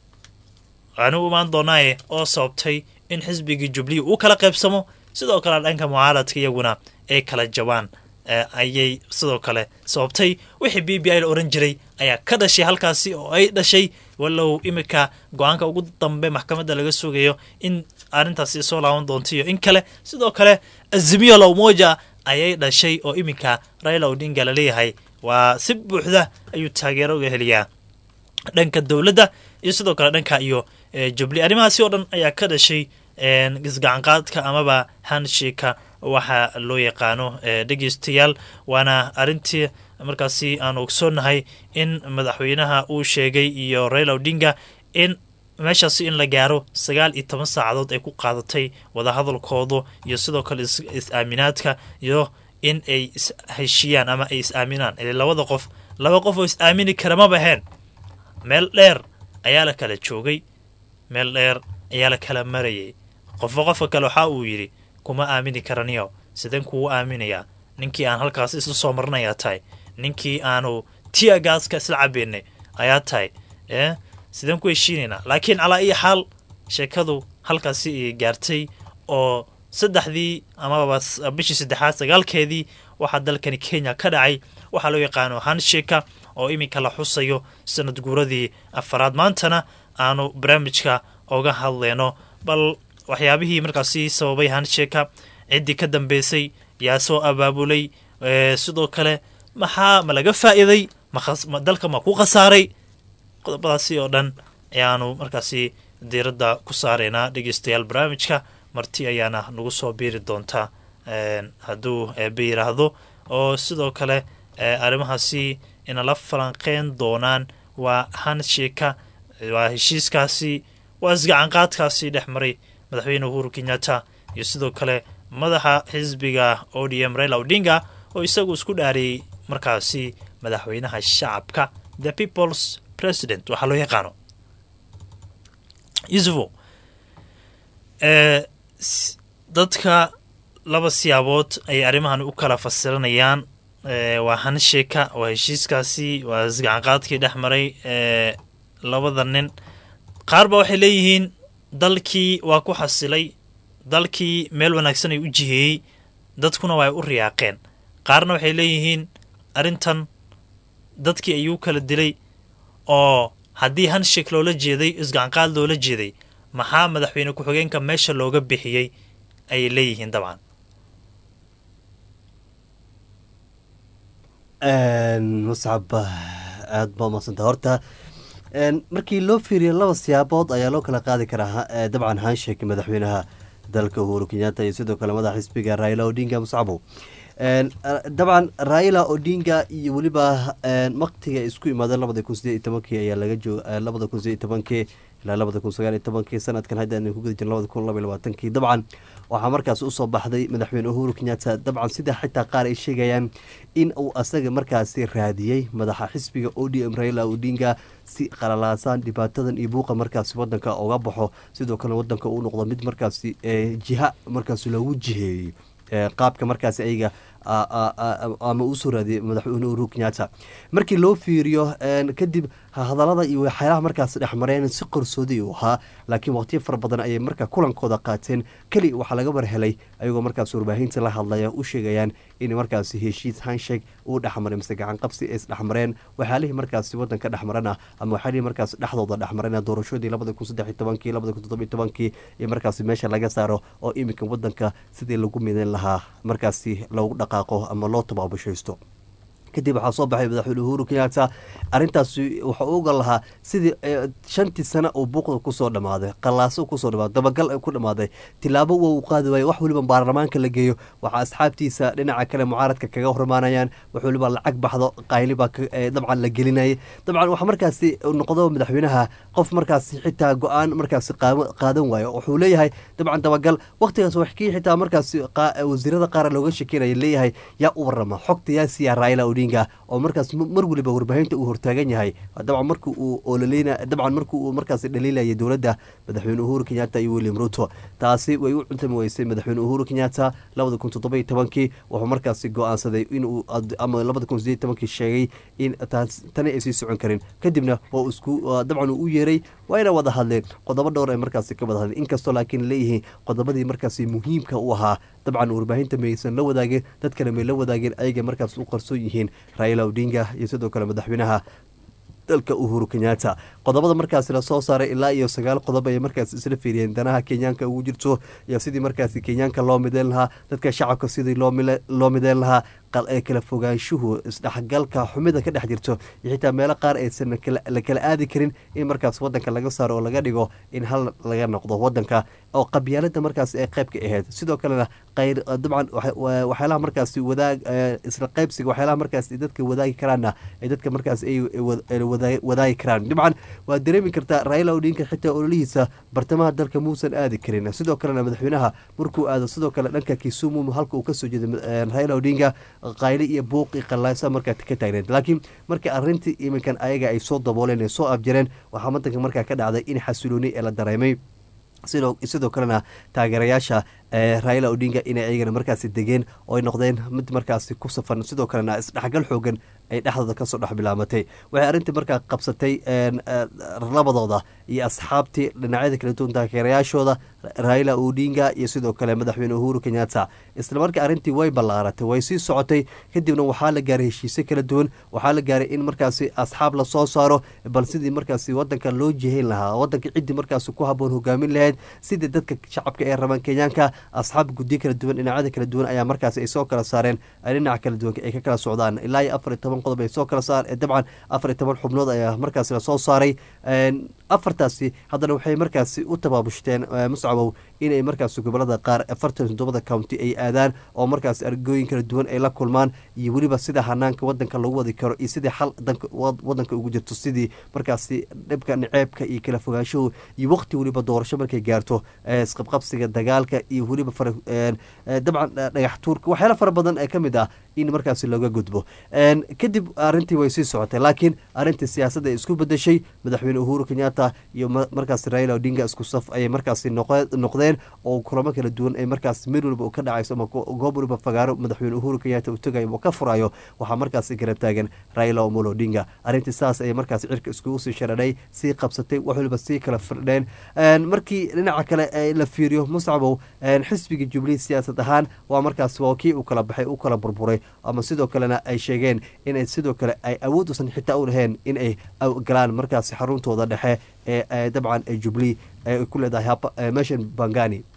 waanu u imaan doonaaye oo sababtay in xisbigii jubilee uu kala qaybsamo sidoo kale dhanka mucaaradka iyaguna ay kala jabaan ayay sidoo kale sababtay wixii b b i la oran jiray ayaa ka dhashay halkaasi oo ay dhashay walow iminka go-aanka ugu dambe maxkamadda laga sugayo in arrintaasi soo laaban doonto iyo in kale sidoo kale azimiyo lowmoja ayay dhashay oo iminka raila odinga laleeyahay waa si buuxda ayuu taageero uga heliyaa dhanka dowladda iyo sidoo kale dhanka iyo jubilee arrimahaasi oo dhan ayaa ka dhashay isgacanqaadka amaba hanshika waxa loo yaqaano dhegeystayaal waana arrintii markaasi aan ogsoonnahay in madaxweynaha uu sheegay iyo raila odinga in meeshaasi in la gaaro sagaal iyo toban saacadood ay ku qaadatay wadahadalkoodu iyo sidoo kale is-aaminaadka iyo in ay isheshiyaan ama ay is-aaminaan ile labada qof laba qof oo is-aamini kara ma baheen meel dheer ayaa la kala joogay meel dheer ayaa la kala marayay qofba qofka kale waxa uu yidhi kuma aamini karaniyo sideen kugu aaminayaa ninkii aan halkaas isla soo marinayaa tahay ninkii aanu tiagaaska isla cabeynay ayaa tahay e sideen ku heshiinaynaa laakiin calaa iyo xaal sheekadu halkaasi ay gaartay oo saddexdii amaba bishii saddexaad sagaalkeedii waxaa dalkani kenya ka dhacay waxaa loo yaqaano hansheka oo iminka la xusayo sanad guuradii afaraad maantana aanu barnaamijka oga hadleyno bal waxyaabihii markaasi sababay hansheka ciddii ka dambeysay yaa soo abaabulay sidoo kale maxaa ma laga faa'iiday dalka ma ku khasaaray qodobadaasi oo dhan ayaanu markaasi diiradda ku saaraynaa dhegeystayaal barnaamijka marti ayaana nagu soo biiri doonta hadduu eebe yidhaahdo oo sidoo kale arrimahaasi inala falanqeyn doonaan waa hansheka waa heshiiskaasi waa isgacanqaadkaasi dhex maray madaxweyne uhuru kenyatta iyo sidoo kale madaxa xisbiga o d m raila odinga oo isagu isku dhaariyey markaasi madaxweynaha shacabka the peoples president waxaa loo yaqaano yusufo dadka laba siyaabood ayay arrimahan u kala fasiranayaan waa hansheka waa heshiiskaasi waa isgacanqaadkii dhex maray labada nin qaar ba waxay leeyihiin dalkii waa ku xasilay dalkii meel wanaagsan ay u jiheeyey dadkuna waa ay u riyaaqeen qaarna waxay leeyihiin arrintan dadkii ayuu kala dilay oo haddii hanshek loola jeeday isgacanqaad loola jeeday maxaa madaxweyne ku-xigeenka meesha looga bixiyey ayay leeyihiin dabcan muscab aada baa umadsanta horta markii loo fiiriyo laba siyaabood ayaa loo kala qaadi karaa dabcan hansheek madaxweynaha dalka uhuru kenyatta iyo sidoo kale madaxa xisbiga raila odinga muscabow dabcan raila odinga iyo weliba waktiga isku imaadeen labada kun sideed iyo tobankii ayaa laga jooga labada kun sideed iyo tobankii ilaa labada kun sagaal iyo tobankii sanadkan hadda aan ku guda jirn labada kun laba iyo labaatankii dabcan waxaa markaas usoo baxday madaxweyne uhuru kenyatta dabcan sida xitaa qaar ay sheegayaan in uu asaga markaasi raadiyey madaxa xisbiga o d m raila odinga si qalalaasaan dhibaatadan iyo buuqa markaasi wadanka uga baxo sidoo kale wadanka uu noqdo mid markaasi jiha markaasi loogu jiheeyey qaabka markaasi ayaga ama uu soo raadiyey madaxweyne uhuru kenyatta markii loo fiiriyo kadib hadalada iyo waxyaalaha markaas dhexmareen si qarsoodi uu ahaa laakiin waqtiyo fara badan ayay markaa kulankooda qaateen keli waxaa laga warhelay ayagoo markaas warbaahinta la hadlaya u sheegayaan in markaasi heshiis hanshek uu dhexmaray mise gacan qabsi ay isdhexmareen waxyaalihii markaasi wadanka dhexmarana ama waxyaalihii markaas dhexdooda dhexmareen doorashadii labada kun saddex iyo tobankii labada kun toddoba iyo tobankii iyo markaasi meesha laga saaro oo iminka wadanka sidii lagu midayn lahaa markaasi loogu dhaqaaqo ama loo tabaabushaysto kadib waxaa soo baxay madaxweyne uhuru kenyatta arrintaasi wuxuu u ogan lahaa sidii shantii sano uu buuqda kusoo dhammaaday qallaaso kusoo dhamaaday dabagal ku dhammaaday tilaabo wa uu qaadi waayo wax weliba baarlamaanka la geeyo waxaa asxaabtiisa dhinaca kale mucaaradka kaga hormaanayaan wax weliba lacag baxdo qayli baa dabcan la gelinayay dabcan waxaa markaasi noqdo madaxweynaha qof markaasi xitaa go-aan markaasi qaadan waayo wuxuu leeyahay dabcan dabagal waqtigaas waxkii xitaa markaasi wasiirada qaar looga shekeynaya leeyahay yaa u warama xogta yaa siiya raila odinga oo markaas mar weliba warbaahinta uu hortaagan yahay dabcan markii uu ololeyna dabcan markii uu markaasi dhaliilayay dowladda madaxweyne uhuru kenyatta iyo william ruto taasi way u cuntami weysay madaxweyne uhuru kenyatta labada kun toddoba iyo tobankii wuxuu markaasi go-aansaday inuu ama labada kun sideed tobankii sheegay in tani ay sii socon karin kadibna waa isku dabcan uu u yeeray wayna wada hadleen qodobo dhowr ay markaasi ka wada hadleen inkastoo laakiin leeyihiin qodobadii markaasi muhiimka u ahaa dabcan warbaahinta maysan la wadaageen dad kale may la wadaageen ayaga markaas u qarsoon yihiin raila odinga iyo sidoo kale madaxweynaha dalka uhuru kenyatta qodobada markaasi lasoo saaray ilaa iyo sagaal qodob ayay markaas isla fiiriyeen danaha kenyaanka ugu jirto iyo sidii markaasi kenyaanka loo mideyn lahaa dadka shacabka sidii loo mideyn lahaa ee kala fogaanshuhu isdhexgalka xumida ka dhex jirto iyo xitaa meelo qaar aysan la kala aadi karin in markaas wadanka laga saaro oo laga dhigo in hal laga noqdo wadanka oo qabyaalada markaas ee qaybka ahayd sidoo kalena qayr dabcan waxyaalaha markaasi wadaag isla qaybsiga waxyaalaha markaas dadka wadaagi karaanna ay dadka markaas ay wadaagi karaan dabcan waa dareemi kartaa raila odinka xitaa ololihiisa bartamaha dalka muusan aadi karin sidoo kalena madaxweynaha markuu aado sidoo kale dhanka kisumu halka uu kasoo jeeda raila odinga qayli iyo buuqi qallaasa markaa ka taagneed laakiin marka arrintii iminkan ayaga ay soo dabooleen ee soo abjareen waxaa wadanka markaa ka dhacday in xasilooni ee la dareemay sidoo kalena taageerayaasha raila odinga inay ayagana markaasi degeen oo ay noqdeen mid markaasi ku safan sidoo kalena isdhexgal xoogan ay dhexdooda kasoo dhex bilaamatay waxay arrintii markaa qabsatay labadooda iyo asxaabtii dhinacyada kala duwan taageerayaashooda raila odinga iyo sidoo kale madaxweyne uhuru kenyatta isla markii arrintii way ballaaratay way sii socotay kadibna waxaa la gaaray heshiisyo kala duwan waxaa la gaaray in markaasi asxaab lasoo saaro bal sidii markaasi wadanka loo jihayn lahaa wadanka ciddii markaasi ku haboon hogaamin lahayd sidii dadka shacabka ee rabaan kenyaanka asxaab guddiyo kala duwan dhinacyada kala duwan ayaa markaasi ay soo kala saareen dhinaca kala duwan ay ka kala socdaan ilaa iyo afar iyo toban qodob ay soo kala saar dabcan afar iyo toban xubnood ayaa markaasi lasoo saaray afartaasi haddana waxay markaasi u tabaabushteen muscabow inay markaasi gobolada qaar afartan toddobada county ay aadaan oo markaas argooyin kala duwan ay la kulmaan iyo weliba sida hanaanka wadanka lagu wadi karo iyo sidii xal wadanka ugu jirto sidii markaasi dhibka niceebka iyo kala fogaanshahu iyo waqti weliba doorasho markay gaarto isqabqabsiga dagaalka iyo weliba dabcan dhagax tuurka waxyaala fara badan ee kamid ah in markaasi looga gudbo kadib arrintii way sii socotay laakiin arrintii siyaasadda ay isku bedeshay madaxweyne uhuru kenyatta iyo markaasi raila odinga isku saf ayay markaasi noqdeen oo kulamo kala duwan ay markaas meel waliba ka dhacayso ama goob waliba fagaaro madaxweyne uhuru kenyatta uu tegayo oo ka furayo waxaa markaasi garab taagan raila omolo odinga arrintii saas ayay markaasi cirka iskugu sii sharadhay sii qabsatay wax waliba sii kala firdheen markii dhinaca kale la fiiriyo muscabow xisbiga jubilee siyaasad ahaan waa markaas waa kii u kala baxay u kala burburay ama sidoo kalena ay sheegeen inay sidoo kale ay awood usan xitaa u lahayn in ay galaan markaasi xaruntooda dhexe ee dabcan jubilee ay ku leedahay meeshan bangani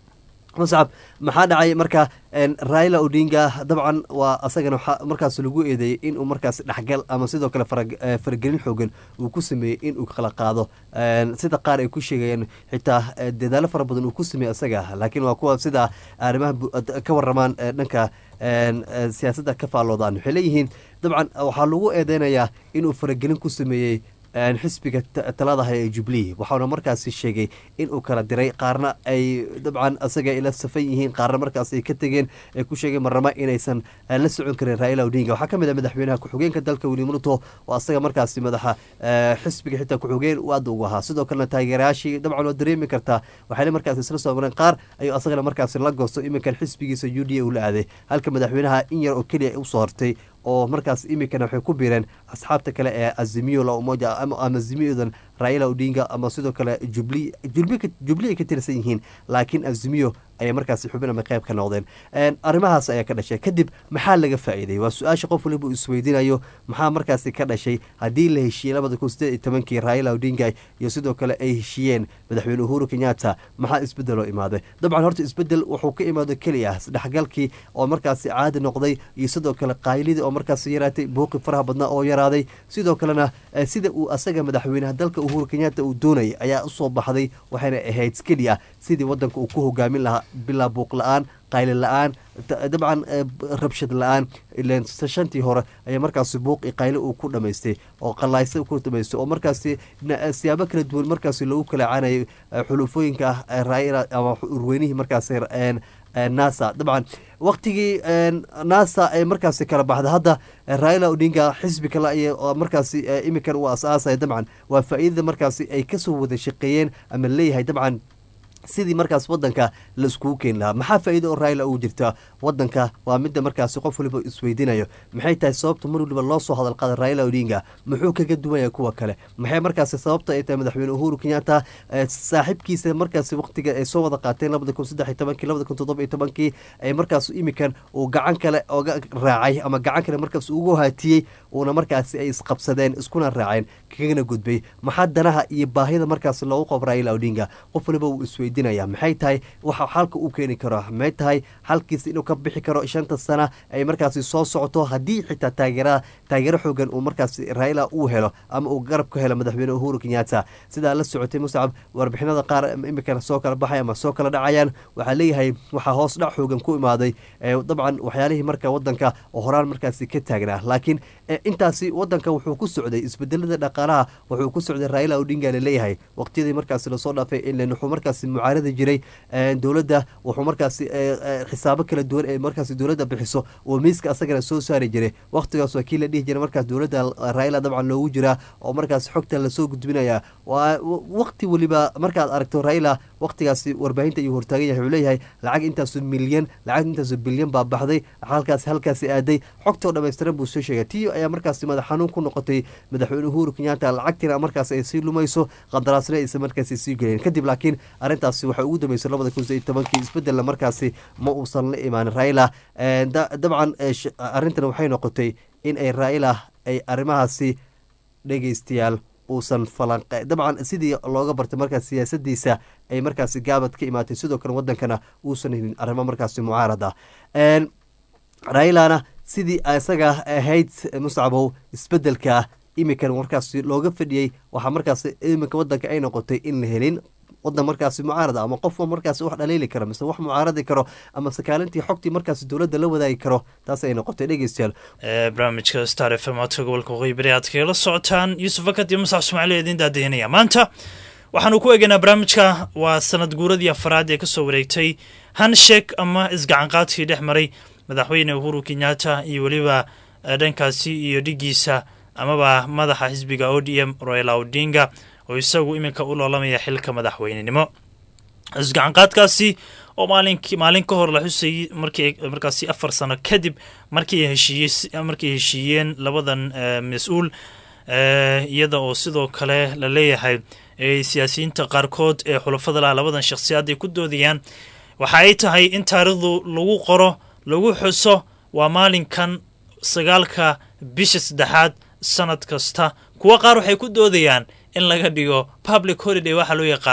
muscab maxaa dhacay marka raila odinga dabcan waa asagana waxaa markaas lagu eedeeyey inuu markaas dhexgal ama sidoo kale faragelin xoogan uu ku sameeyey inuu kala qaado sida qaar ay ku sheegayeen xitaa dadaalo fara badan uu ku sameeyey asaga laakiin waa kuwa sida arrimaha ka waramaan dhanka siyaasadda ka faalloodaan waxay leeyihiin dabcan waxaa lagu eedeynayaa inuu faragelin ku sameeyey xisbiga taladaha ee jubilee waxauna markaasi sheegay inuu kala diray qaarna ay dabcan asaga ila safan yihiin qaarna markaas ay ka tegeen ay ku sheegeen marnamo inaysan la socon karin raila odinga waxaa kamid ah madaxweynaha ku-xigeenka dalka william ruto oo asaga markaasi madaxa xisbiga xitaa ku-xigeen u aad ugu ahaa sidoo kalena taageerayaashii dabcan waa dareemi kartaa waxayna markaasi isla soo mareen qaar ayuu asagana markaasi la goosto iminkan xisbigiisa u d a uu la aaday halka madaxweynaha in yar oo keliya usoo hortay oo markaas iminkana waxay ku biireen asxaabta kale ee azimiyo la umoja ama azimiyodan raila odinga ama sidoo kale jubli jubli ay ka tirsan yihiin laakiin azimiyo ayay markaasi xubin ama qayb ka noqdeen arrimahaas ayaa ka dhashay kadib maxaa laga faa'iiday waa su-aasha qof waliba uu isweydiinayo maxaa markaasi ka dhashay haddii la heshiiyey labada kun sideed iyo tobankii raila odinga iyo sidoo kale ay heshiiyeen madaxweyne uhuru kenyatta maxaa isbedeloo imaaday dabcan horta isbedel wuxuu ka imaado keliya isdhexgalkii oo markaasi caadi noqday iyo sidoo kale qaylidii oo markaasi yaraatay buuqi faraha badnaa oo yaraaday sidoo kalena sida uu asaga madaxweynaha dalka uhuru kenyatta uu doonayay ayaa usoo baxday waxayna ahayd keliya sidii wadanka uu ku hogaamin lahaa bilaa buuq la-aan qayli la-aan dabcan rabshad la-aan ilan shantii hore ayaa markaasi buuq i qayle uu ku dhamaystay oo qalaysa ku dhamaystay oo markaasi siyaabo kala duwan markaasi loogu kala caanayay xulufooyinka ah raila ama urweynihii markaasi nasa dabcan waktigii nasa ay markaasi kala baxda hadda raila odinga xisbi kale ay markaasi iminkan uu as-aasaya dabcan waa faa-iidada markaasi ay kasoo wada shaqeeyeen ama leeyahay dabcan sidii markaas wadanka la iskugu keeni lahaa maxaa faa-iida oo raila uu jirta wadanka waa midda markaasi qof waliba isweydiinayo maxay tahay sababta mar waliba loo soo hadal qaada raila odinga muxuu kaga duwanya kuwa kale maxay markaasi sababta ay tahay madaxweyne uhuru kenyatta saaxiibkiisa markaasi waqtiga ay soo wada qaateen labada kun saddex iyo tobankii labada kun toddoba iyo tobankii ay markaas iminkan uu gacan kale oga raacay ama gacan kale markaas ugu haatiyey uuna markaasi ay isqabsadeen iskuna raaceen kagana gudbay maxaa danaha iyo baahida markaasi loogu qabo raila odinga qof waliba uu isweydiinaya maxay tahay waxa xalka uu keeni karo maxay tahay xalkiisa inuu ka bixi karo shanta sana ay markaasi soo socoto haddii xitaa taageera taageero xoogan uu markaasi raila uu helo ama uu garab ka helo madaxweyne uhuru kenyatta sidaa la socotay muscab warbixinada qaar imikana soo kala baxay ama soo kala dhacayaan waxaa leeyahay waxaa hoos dhac xoogan ku imaaday dabcan waxyaalihii marka wadanka oo horaan markaasi ka taagnaa laakiin intaasi wadanka wuxuu ku socday isbedelada dhaqaalaha wuxuu ku socday raila odinga laleeyahay waqtiyadii markaasi lasoo dhaafay ilan wuxuu markaasi mucaarada jiray dowladda wuxuu markaasi xisaabo kala duwan ee markaasi dowladda bixiso oo miiska asagana soo saari jiray waqtigaas waa kii la dhihi jiray markaas dowladda raila dabcan loogu jiraa oo markaasi xogta lasoo gudbinaya waa waqti weliba markaad aragto raila waqtigaasi warbaahinta ayuu hortaagan yahay wuxuu leeyahay lacag intaasu milyan lacag intaasu bilyan baa baxday halkaas halkaasi aaday xogtoo dhammaystiran buu soo sheegay tii ayaa markaasi madax xanuun ku noqotay madaxweyne uhuru kenyatta lacagtiina markaas ay sii lumayso qandaraasna aysan markaasi sii gelin kadib laakiin arrintaasi waxay ugu dambeysay labada kun sideed tobankii isbedelna markaasi ma uusan la imaanin raila dabcan arrintan waxay noqotay in ay raila ay arrimahaasi dhegeystayaal uusan falanqe dabcan sidii looga bartay markaas siyaasadiisa ay markaasi gaabad ka imaatay sidoo kale wadankana uusan helin arrimo markaasi mucaarada railana sidii isaga ahayd muscabow isbedelka iminkan markaasi looga fadhiyey waxaa markaas iminka wadanka ay noqotay in la helin wadan markaasi mucaarada ama qofka markaasi wax dhaliili karo mise wax mucaaradi karo ama sakaalintii xogtii markaasi dowladda la wadaagi karo taas ay noqotay dhegeystayaal barnaamijka star f m codka gobolka waqooyi bari aad kagala socotaan yuusuf fakad iyo musax ismaaciil idiin daadahinaya maanta waxaanu ku eegaynaa barnaamijka waa sanad guuradii afaraad ee kasoo wareegtay hanshek ama isgacanqaadkii dhex maray madaxweyne uhuru kenyatta iyo weliba dhankaasi iyo dhigiisa amaba madaxa xisbiga o d m royal odinga oo isagu iminka u loolamaya xilka madaxweynenimo isgacanqaadkaasi oo maalin maalin ka hor la xusayay markii markaasi afar sano kadib markii heshiiyey markay heshiiyeen labadan mas-uul iyada oo sidoo kale la leeyahay siyaasiyiinta qaarkood ee xulafada laha labadan shakhsiyaad ay ku doodayaan waxa ay tahay in taarikhdu lagu qoro lagu xuso waa maalinkan sagaalka bisha saddexaad sanad kasta kuwo qaar waxay ku doodayaan in laga dhigo public holiday waxaa loo yaqaano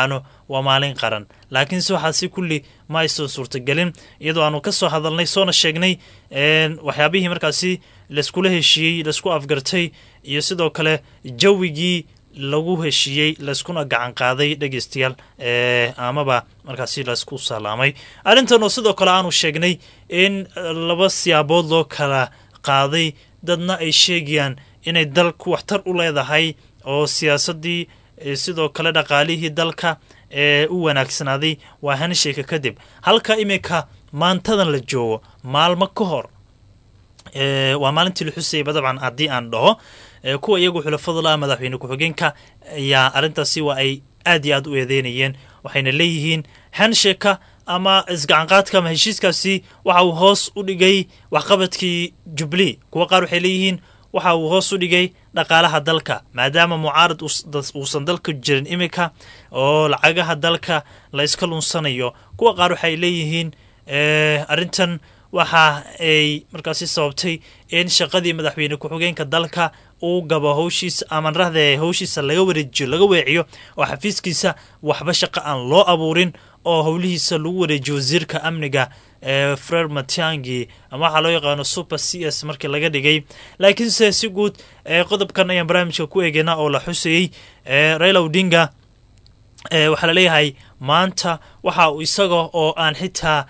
waa maalin qaran laakiinse waxaasi kulli ma aysan suurtagelin iyadoo aanu ka soo hadalnay soona sheegnay waxyaabihii markaasi layskula heshiiyey laysku afgartay iyo sidoo kale jawigii lagu heshiiyey layskuna gacan qaaday dhegeystayaal amaba markaasi laysku salaamay arrintan oo sidoo kale aanu sheegnay in laba siyaabood loo kala qaaday dadna ay sheegayaan inay dalku waxtar u leedahay oo siyaasadii sidoo kale dhaqaalihii dalka ee u wanaagsanaaday waa hansheyka kadib halka iminka maantadan la joogo maalmo ka hor waa maalintii la xusayaba dabcan haddii aan dhaho kuwa iyagu xulafada la madaxweyne ku-xigeenka ayaa arrintaasi waa ay aad iyo aad u eedeynayeen waxayna leeyihiin hansheka ama isgacanqaadka ama heshiiskaasi waxa uu hoos u dhigay waxqabadkii jubli kuwa qaar waxay leeyihiin waxa uu hoos u dhigay dhaqaalaha dalka maadaama mucaarad uusan dalka jirin iminka oo lacagaha dalka la iska lunsanayo kuwa qaar waxay leeyihiin arrintan waxa ay markaasi sababtay in shaqadii madaxweyne ku-xigeenka dalka uu gabo howshiisa amanrahda howshiisa laga wareejiyo laga weeciyo oo xafiiskiisa waxba shaqo aan loo abuurin oo howlihiisa lagu wareejiyo wasiirka amniga ee frer matiangi ama waxaa loo yaqaano super c s markii laga dhigay laakiinse si guud qodobkan ayaan barnaamijka ku eegeynaa oo la xusayey raila odinga waxaa laleeyahay maanta waxa uu isaga oo aan xitaa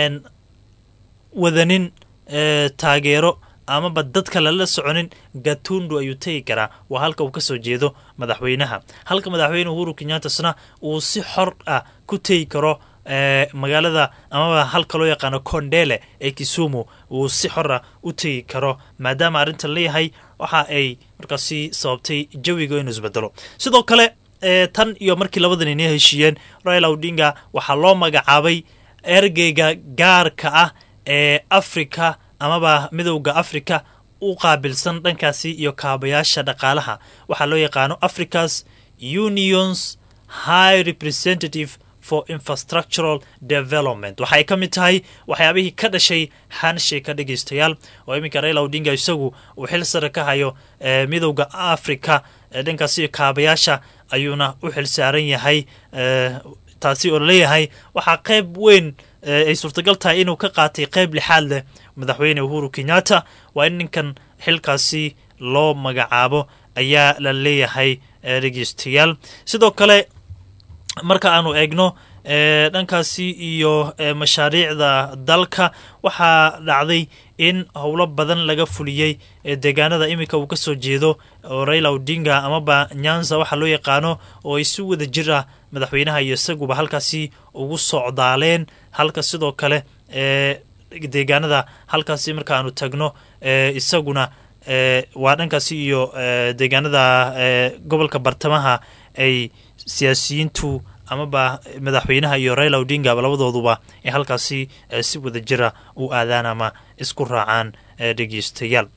wadanin taageero amaba dadka lala soconin gatundu ayuu tegi karaa waa halka uu kasoo jeedo madaxweynaha halka madaxweyne uhuru kenyatasna uu si xor ah ku tegi karo magaalada amaba halka loo yaqaano kondele ee kisumu uu si xor ah u tegi karo maadaama arrintan leeyahay waxa ay markaasi sababtay jawiga inuu isbedelo sidoo kale tan iyo markii labadan inay heshiiyeen raila odinga waxaa loo magacaabay ergeyga gaarka ah ee africa amaba midowda africa u qaabilsan dhankaasi iyo kaabayaasha dhaqaalaha waxaa loo yaqaano africa's unions high representative for infrastructural development waxaay ka mid tahay waxyaabihii ka dhashay hansheka dhegeystayaal oo iminka raila odinga isagu uu xil sare ka hayo midowda africa dhankaasi iyo kaabayaasha ayuuna u xil saaran yahay taasi oo laleeyahay waxaa qayb weyn ay suurtagal tahay inuu ka qaatay qayb lixaad leh madaxweyne uhuru kenyatta waa in ninkan xilkaasi loo magacaabo ayaa la leeyahay dhegeystayaal sidoo kale marka aanu eegno dhankaasi iyo mashaariicda dalka waxaa dhacday in howlo badan laga fuliyey deegaanada iminka uu kasoo jeedo oo raila odinga amaba nyanza waxaa loo yaqaano oo ay si wada jir ah madaxweynaha iyo isaguba halkaasi ugu socdaaleen halka sidoo kale deegaanada halkaasi markaanu tagno isaguna waa dhankaasi iyo deegaanada gobolka bartamaha ay siyaasiyiintu amaba madaxweynaha iyo raila odingaba labadooduba ay halkaasi si wada jira u aadaan ama isku raacaan dhegeystayaal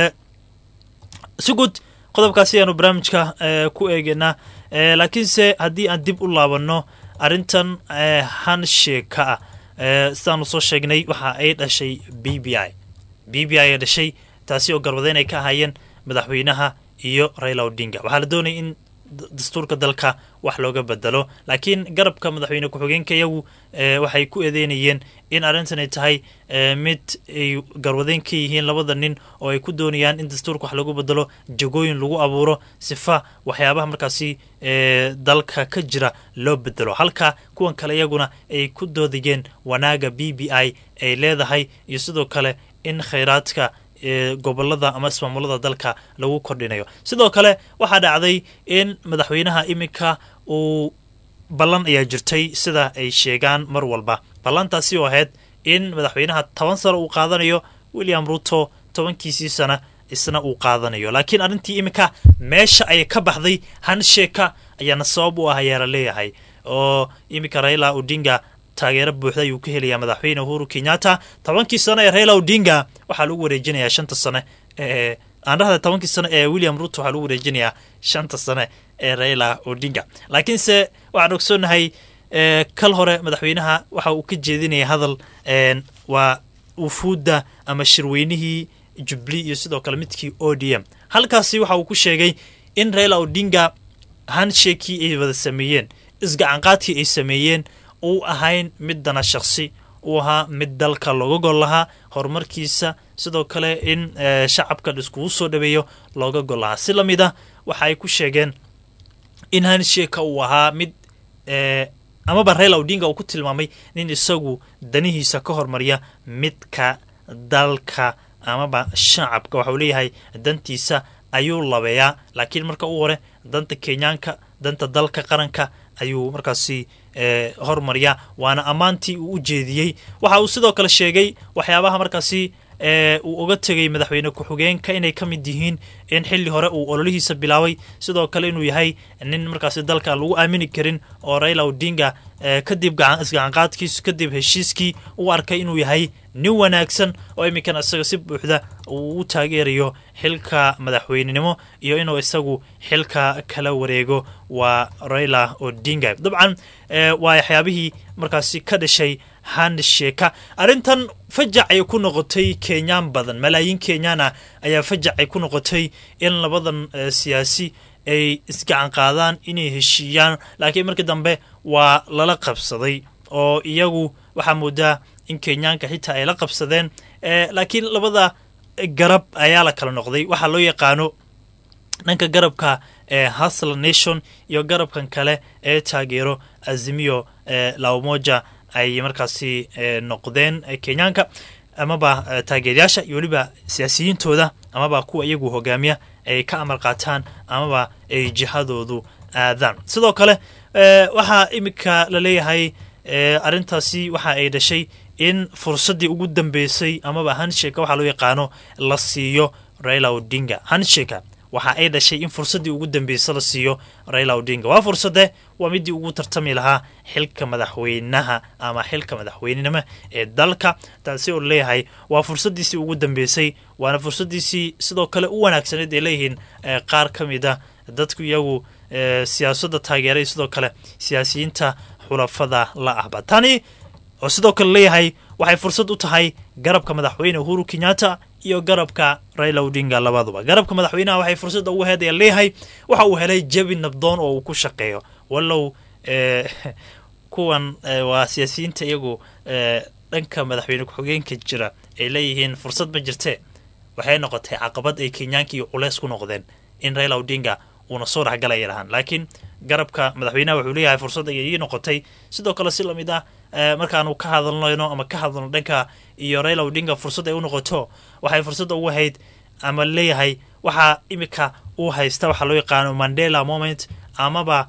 si guud qodobkaasi ayaanu barnaamijka ku eegeynaa laakiinse haddii aan dib u laabanno arrintan hansheka ah sidaanu soo sheegnay waxa ay dhashay b b i b b i ay dhashay taasi oo garwadeyn ay ka ahaayeen madaxweynaha iyo raila odinga waxaa la doonaya in dastuurka dalka wax looga bedelo laakiin garabka madaxweyne ku-xigeenka iyagu waxay ku eedeynayeen in arrintan ay tahay mid ay garwadeyn ka yihiin labada nin oo ay ku doonayaan in dastuurka wax lagu bedelo jagooyin lagu abuuro sifa waxyaabaha markaasi dalka ka jira loo bedelo halka kuwan kale iyaguna ay ku doodayeen wanaaga b b i ay leedahay iyo sidoo kale in khayraadka gobolada ama ismaamulada dalka lagu kordhinayo sidoo kale waxaa dhacday in madaxweynaha iminka uu ballan ayaa jirtay sida ay sheegaan mar walba ballantaasi oo ahayd in madaxweynaha toban sano uu qaadanayo william ruto tobankiisii sana isna uu qaadanayo laakiin arrintii iminka meesha ay ka baxday hansheka ayaana sabab u ah ayaa la leeyahay oo iminka raila odinga taageero buuxda ayuu ka helayaa madaxweyne uhuru kenyatta tobankii sano ee raila odinga waxaa lagu wareejinayaa shanta sane ee aan dhahda tobankii sano ee william ruto waxaa lagu wareejinayaa shanta sane ee raila odinga laakiinse waxaan ogsoonahay kal hore madaxweynaha waxa uu ka jeedinaya hadal waa ufuudda ama shirweynihii jubli iyo sidoo kale midkii o d m halkaasi waxa uu ku sheegay in raila odinga hanshekii ay wada sameeyeen isgacanqaadkii ay sameeyeen uu ahayn mid dana shaksi uu ahaa mid dalka looga gol lahaa horumarkiisa sidoo kale in shacabka iskugu soo dhaweeyo looga gol lahaa si lamid ah waxa ay ku sheegeen in hansheka uu ahaa mid amaba raila odinga uu ku tilmaamay nin isagu danihiisa ka hormariya midka dalka amaba shacabka waxauu leeyahay dantiisa ayuu labeeyaa laakiin marka u hore danta kenyaanka danta dalka qaranka ayuu markaasi hormariyaa waana ammaantii uu u jeediyey waxa uu sidoo kale sheegay waxyaabaha markaasi uu uga tegay madaxweyne ku-xigeenka inay ka mid yihiin in xilli hore uu ololihiisa bilaabay sidoo kale inuu yahay nin markaasi dalka aan lagu aamini karin oo raila odinga kadib isgacanqaadkiisu kadib heshiiskii u arkay inuu yahay nin wanaagsan oo iminkan isaga si buuxda uu u taageerayo xilka madaxweynenimo iyo inuu isagu xilka kala wareego waa raila odinga dabcan waa waxyaabihii markaasi ka dhashay handsheka arrintan fajac ay ku noqotay kenyaan badan malaayiin kenyaan ah ayaa fajac ay ku noqotay in labadan siyaasi ay isgacan qaadaan inay heshiiyaan laakiin markii dambe waa lala qabsaday oo iyagu waxaa moodaa in kenyaanka xitaa ay la qabsadeen laakiin labada garab ayaa la kala noqday waxaa loo yaqaano dhanka garabka hasl nation iyo garabkan kale ee taageero azimiyo laomoja ay markaasi noqdeen kenyaanka amaba taageerayaasha iyo weliba siyaasiyiintooda amaba kuwa iyagu hogaamiya ay ka amar qaataan amaba ay jihadoodu aadaan sidoo kale waxaa iminka la leeyahay arrintaasi waxa ay dhashay in fursaddii ugu dambeysay amaba hansheka waxaa loo yaqaano la siiyo raila odinga hansheka waxa ay dhashay in fursaddii ugu dambeysa la siiyo raila odinga waa fursade waa midii ugu tartami lahaa xilka madaxweynaha ama xilka madaxweynenimo ee dalka taasi oo leeyahay waa fursadiisii ugu dambeysay waana fursadiisii sidoo kale u wanaagsaneed ay leeyihiin qaar ka mid a dadku iyagu siyaasadda taageeray sidoo kale siyaasiyiinta xulafada la ahba tani oo sidoo kale leeyahay waxay fursad u tahay garabka madaxweyne uhuru kenyatta iyo garabka raila odinga labaduba garabka madaxweynaha waxay fursadda ugu heedaya leeyahay waxa uu helay jabi nabdoon oo uu ku shaqeeyo wallow kuwan waa siyaasiyiinta iyagu dhanka madaxweyne ku-xigeenka jira ay leeyihiin fursad ma jirtee waxay noqotay caqabad ay kenyaanka iyo culeys ku noqdeen in raila odinga uuna soo dhexgalaya lahaan laakiin garabka madaxweynaha wuxuu leeyahay fursad ayay ii noqotay sidoo kale si lamid ah markaanu ka hadalnayno ama ka hadalno dhanka iyo raila odinga fursad ay u noqoto waxay fursadda ugu hayd ama leeyahay waxaa imika uu haysta waxaa loo yaqaano mandela moment amaba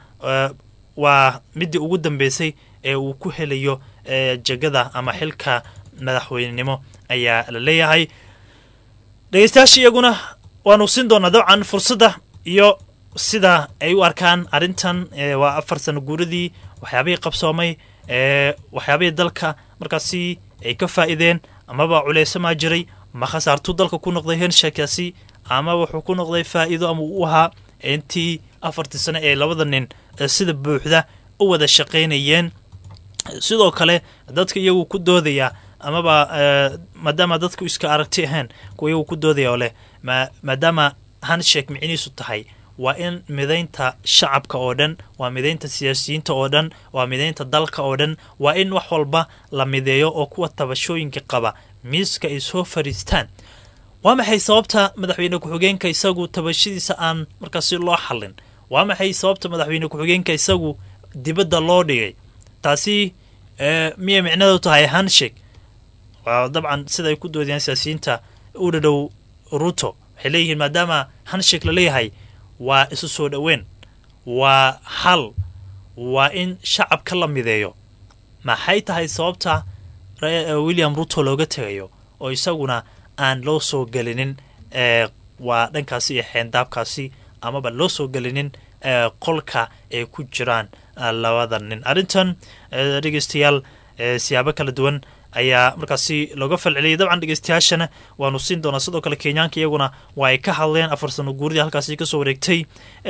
waa midii ugu dambeysay ee uu ku helayo jegada ama xilka madaxweynenimo ayaa la leeyahay dhegeystayaasha iyaguna waanu siin doonaa dabcan fursadda iyo sida ay u arkaan arrintan waa afar sano guuradii waxyaabihii qabsoomay waxyaabihii dalka markaasi ay ka faa'iideen amaba culeysamaa jiray ma khasaartuu dalka ku noqday hensheekaasi ama wuxuu ku noqday faa'iido ama uu ahaa intii afartii sano ee labada nin sida buuxda u wada shaqaynayeen sidoo kale dadka iyagu ku doodaya amaba maadaama dadku iska aragti ahayn kuwa iyagu ku doodaya oo leh maadaama hanshek micnihiisu tahay waa in midaynta shacabka oo dhan waa midaynta siyaasiyiinta oo dhan waa midaynta dalka oo dhan waa in wax walba la mideeyo oo kuwa tabashooyinka qaba miiska ay soo fariistaan waa maxay sababta madaxweyne ku-xigeenka isagu tabashadiisa aan markaasi loo xallin waa maxay sababta madaxweyne ku-xigeenka isagu dibadda loo dhigay taasi miyay micnadu tahay hanshek waa dabcan sida ay ku doodayaan siyaasiyiinta u dhadhow ruto waxay leeyihiin maadaama hanshek la leeyahay waa isu soo dhoweyn waa xal waa in shacabka la mideeyo maxay tahay sababta william ruto looga tegayo oo isaguna aan loo soo gelinin waa dhankaasi iyo xeendaabkaasi amaba loo soo gelinin qolka ay ku jiraan labada nin arrintan dhegeystayaal siyaabo kala duwan ayaa markaasi looga falceliyay dabcan dhegeystayaashana waanu siin doonaa sidoo kale kenyaanka iyaguna waa ay ka hadleen afar sano guuridii halkaasi kasoo wareegtay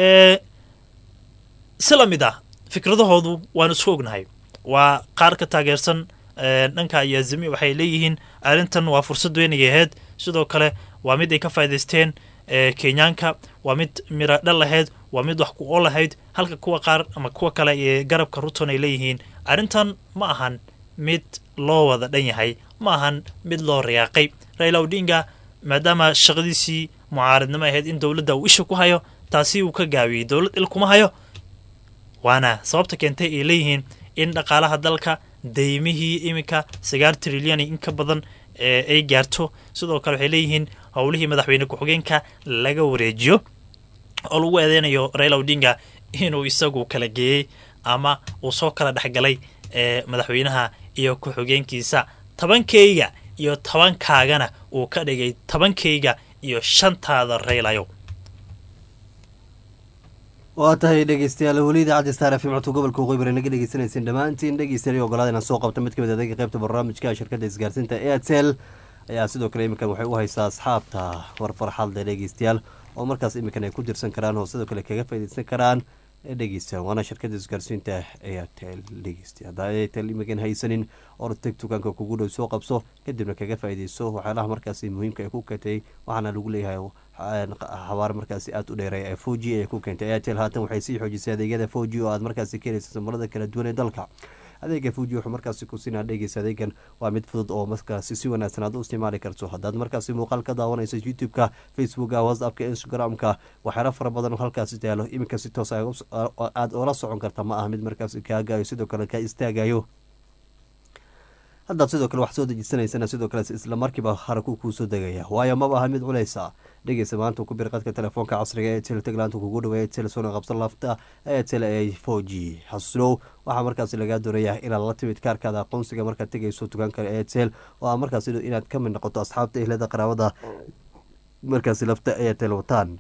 si lamid ah fikradahoodu waanu isku ognahay waa qaar ka taageersan dhanka iyo azimi waxay leeyihiin arrintan waa fursad weynay ahayd sidoo kale waa mid ay ka faa'idaysteen ee kenyaanka waa mid miro dhal lahayd waa mid wax ku oo lahayd halka kuwa qaar ama kuwa kale ee garabka ruton ay leeyihiin arrintan ma ahan mid loo wada dhan yahay ma ahan mid loo riyaaqay raila odinga maadaama shaqadiisii mucaaradnimo ahayd in dowladda uu isha ku hayo taasi uu ka gaabiyey dowlad il kuma hayo waana sababta keentay ay leeyihiin in dhaqaalaha dalka daymihii iminka sagaal trilyan in ka badan ee ay gaarto sidoo kale waxay leeyihiin howlihii madaxweyne ku-xigeenka laga wareejiyo oo lagu eedeynayo raila odinga inuu isagu kala geeyey ama uu soo kala dhexgalay ee madaxweynaha iyo ku-xigeenkiisa tobankayga iyo tobankaagana uu ka dhigay tobankayga iyo shantaada raylayo waa tahay dhegeystayaal weli idaacadda star f m codka gobolka waqooyi bari naga dhegeysaneyseen dhammaantiin dhegeystayaal ogolaada inaan soo qabto mid ka mid adeega qaybta barnaamijka shirkadda isgaarsiinta airtel ayaa sidoo kale iminkan waxay u haysaa asxaabta warfarxadle dhegeystayaal oo markaas iminkan ay ku dirsan karaan oo sidoo kale kaga faaideysan karaan dhegeystayaal waana shirkadda isgaarsiinta airtel dhegeysta haddaa airtel iminkan haysanin oo teg dukaanka kugu dhow soo qabso kadibna kaga faaideyso waxyaalaha markaasi muhiimka ay ku katay waxaana lagu leeyahay xabaar markaasi aada u dheereeya ee four g ay ku keentay airtel haatan waxay sii xoojisay adeegyada four g oo aad markaasi ka helaysa samarada kala duwan ee dalka adeega fuji wuxuu markaasi ku siinaa dhegeysa adeegan waa mid fudud oo markaasi si wanaagsan aad u isticmaali karto haddaad markaasi muuqaal ka daawanayso youtube-ka facebooka whatsappka instagram-ka waxyaala fara badan oo halkaasi taalo iminka si toos aad oola socon karta ma aha mid markaasi kaagayo sidoo kale ka istaagayo haddaad sidoo kale wax soo dejisanaysana sidoo kale isla markiiba haraku kuu soo degaya waayo maba aha mid culeysa dhegeysa maanta ku bir qadka telefoonka casriga ee tel taglaanta kugu dhaweeya tel sona qabsan lafta ee tel a four g xasuusnow waxaa markaasi lagaa doonayaa inaad la timid kaarkaada aqoonsiga markaad tegayso dukaanka ee tel oo aa markaas inaad ka mid noqoto asxaabta ehlada qaraabada markaasi lafta ee tel wataan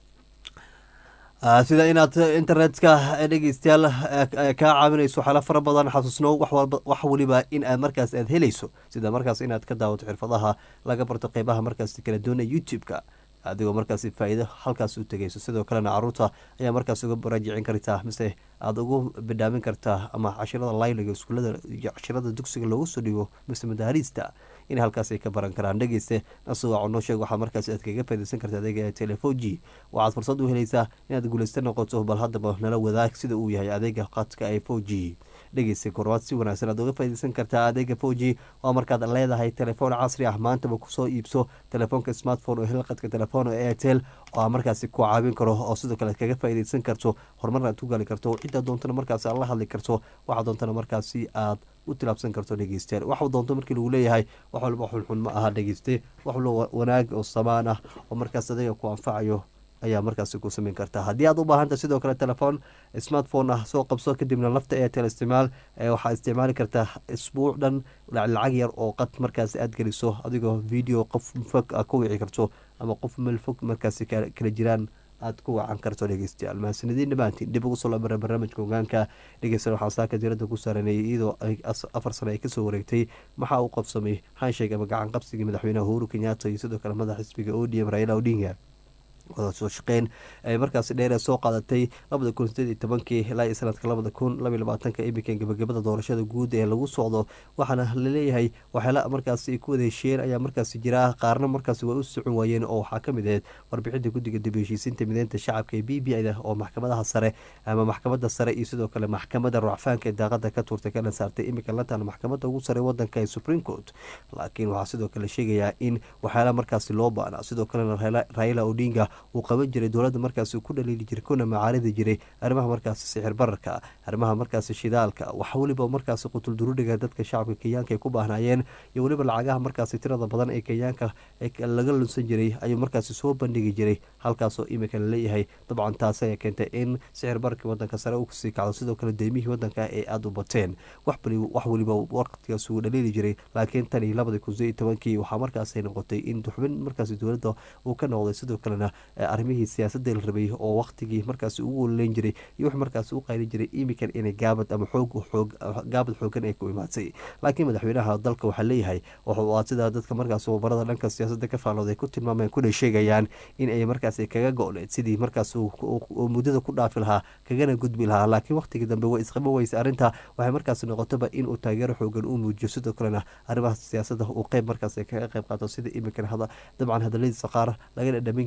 sida inaad internetka dhegeystayaal kaa caawinayso waxyaala fara badan xasuusnow wax weliba in aad markaas aad helayso sida markaas inaad ka daawato xirfadaha laga barto qeybaha markaas kala doonaya youtube-ka adigoo markaasi faa-iido halkaas u tegayso sidoo kalena caruurta ayaa markaas uga baraajicin kartaa mise aada ugu bidhaamin kartaa ama cashirada layliga iskuulada iyo cashirada dugsiga loogu soo dhigo mise madaariista in halkaas ay ka baran karaan dhegeyste nasuga noo sheeg waxaa markaas aad kaga faideysan karta adeega telefoji waxaad fursad u helaysaa inaad guuleysta noqoto bal haddaba nala wadaag sida uu yahay adeega qadka ee four g dhegeysta korwaad si wanaagsan aad uga faideysan kartaa adeega four g waa markaad leedahay telefoon casri ah maantaba kusoo iibso telefoonka smartphone oo hel qadka telefoon oo airtel oo markaasi ku caawin karo oo sidoo kale kaga faideysan karto horumarna aad ku gaali karto ciddaa doontana markaasi aad la hadli karto waxaa doontana markaasi aad u tilaabsan karto dhegeystayaal wax doonto markii lagu leeyahay wax walba xunxun ma aha dhegeyste wax walba wanaag oo samaan ah oo markaas adiga ku anfacayo ayaa markaasi ku sameyn kartaa haddii aad u baahanta sidoo kale telefoon smartphone ah soo qabso kadibna lafta airtel isticmaal waxaa isticmaali kartaa isbuuc dhan lacag yar oo qad markaasi aad geliso adigoo video qof fog a ku wici karto ama qof meel fog markaasi kala jiraan aad ku wacan karto dhegeystayaal mahadsanadiin dhammaantiin dib ugu soo labara barnaamijka hogaanka dhegeysta waxaa saaka diirada ku saaranayay iyadoo afar sano ay kasoo wareegtay maxaa uu qabsamay hansheeg ama gacan qabsigii madaxweynaha uhuru kenyaata iyo sidoo kale madax xisbiga odm raila odinga wada soo shaqeyn ay markaasi dheer soo qaadatay labada kun sideed iyo tobankii ilaa iyo sanadka labada kun labaiy labaatanka imikan gabagabada doorashada guud ee lagu socdo waxaana laleeyahay waxyaala markaasi ay ku wada heshiiyeen ayaa markaasi jira qaarna markaasi waa u socon waayeen oo waxaa kamid ahayd warbixinta guddiga dib heshiisiinta mideynta shacabka ee b b da oo maxkamadaha sare ama maxkamada sare iyo sidoo kale maxkamada rucfaanka ee daaqada ka tuurtay kana saartay imika lantan maxkamada ugu sare wadanka ee supreme court laakiin waxaa sidoo kale sheegayaa in waxyaala markaasi loo baana sidoo kalena raila odinga uu qaban jiray dowladda markaasi ku dhaliili jiray kuna macaaridi jiray arrimaha markaasi sixir bararka arrimaha markaasi shidaalka wax weliba markaasi qutulduruudhiga dadka shacabka kenyaanka ay ku baahnaayeen iyo weliba lacagaha markaasi tirada badan ee kenyaanka laga lunsan jiray ayuu markaasi soo bandhigi jiray halkaasoo imika laleeyahay dabcan taasi ayaa keentay in sixir bararkii wadanka sare u kasii kacdo sidoo kale deymihii wadanka ay aada u bateen wax weliba waqtigaas uu dhaliili jiray laakiin tan iyo labadii kun sideed tobankii waxaa markaasi noqotay in xubin markaasi dowladda uu ka noqday sidoo kalena arrimihii siyaasadda la rabay oo waqtigii markaasi ugu ololeyn jiray iyo wix markaasi u qaylin jiray imikan inay gaabad ama xoog xoog gaabad xoogan ay ku imaatay laakiin madaxweynaha dalka waxaa leeyahay waa sida dadka markaasi wabarada dhanka siyaasadda ka faalooday ku tilmaameen kuna sheegayaan in ay markaasi kaga go-need sidii markaas muddada ku dhaafi lahaa kagana gudbi lahaa laakiin waqtigii dambe way isqaba weysa arrinta waxay markaasi noqotaba inuu taageero xoogan u muujiyo sidoo kalena arrimaha siyaasadda uu qeyb markaas kaga qeyb qaato sida imikan dabcan hadaladiisa qaar laga dhadhamin karo ama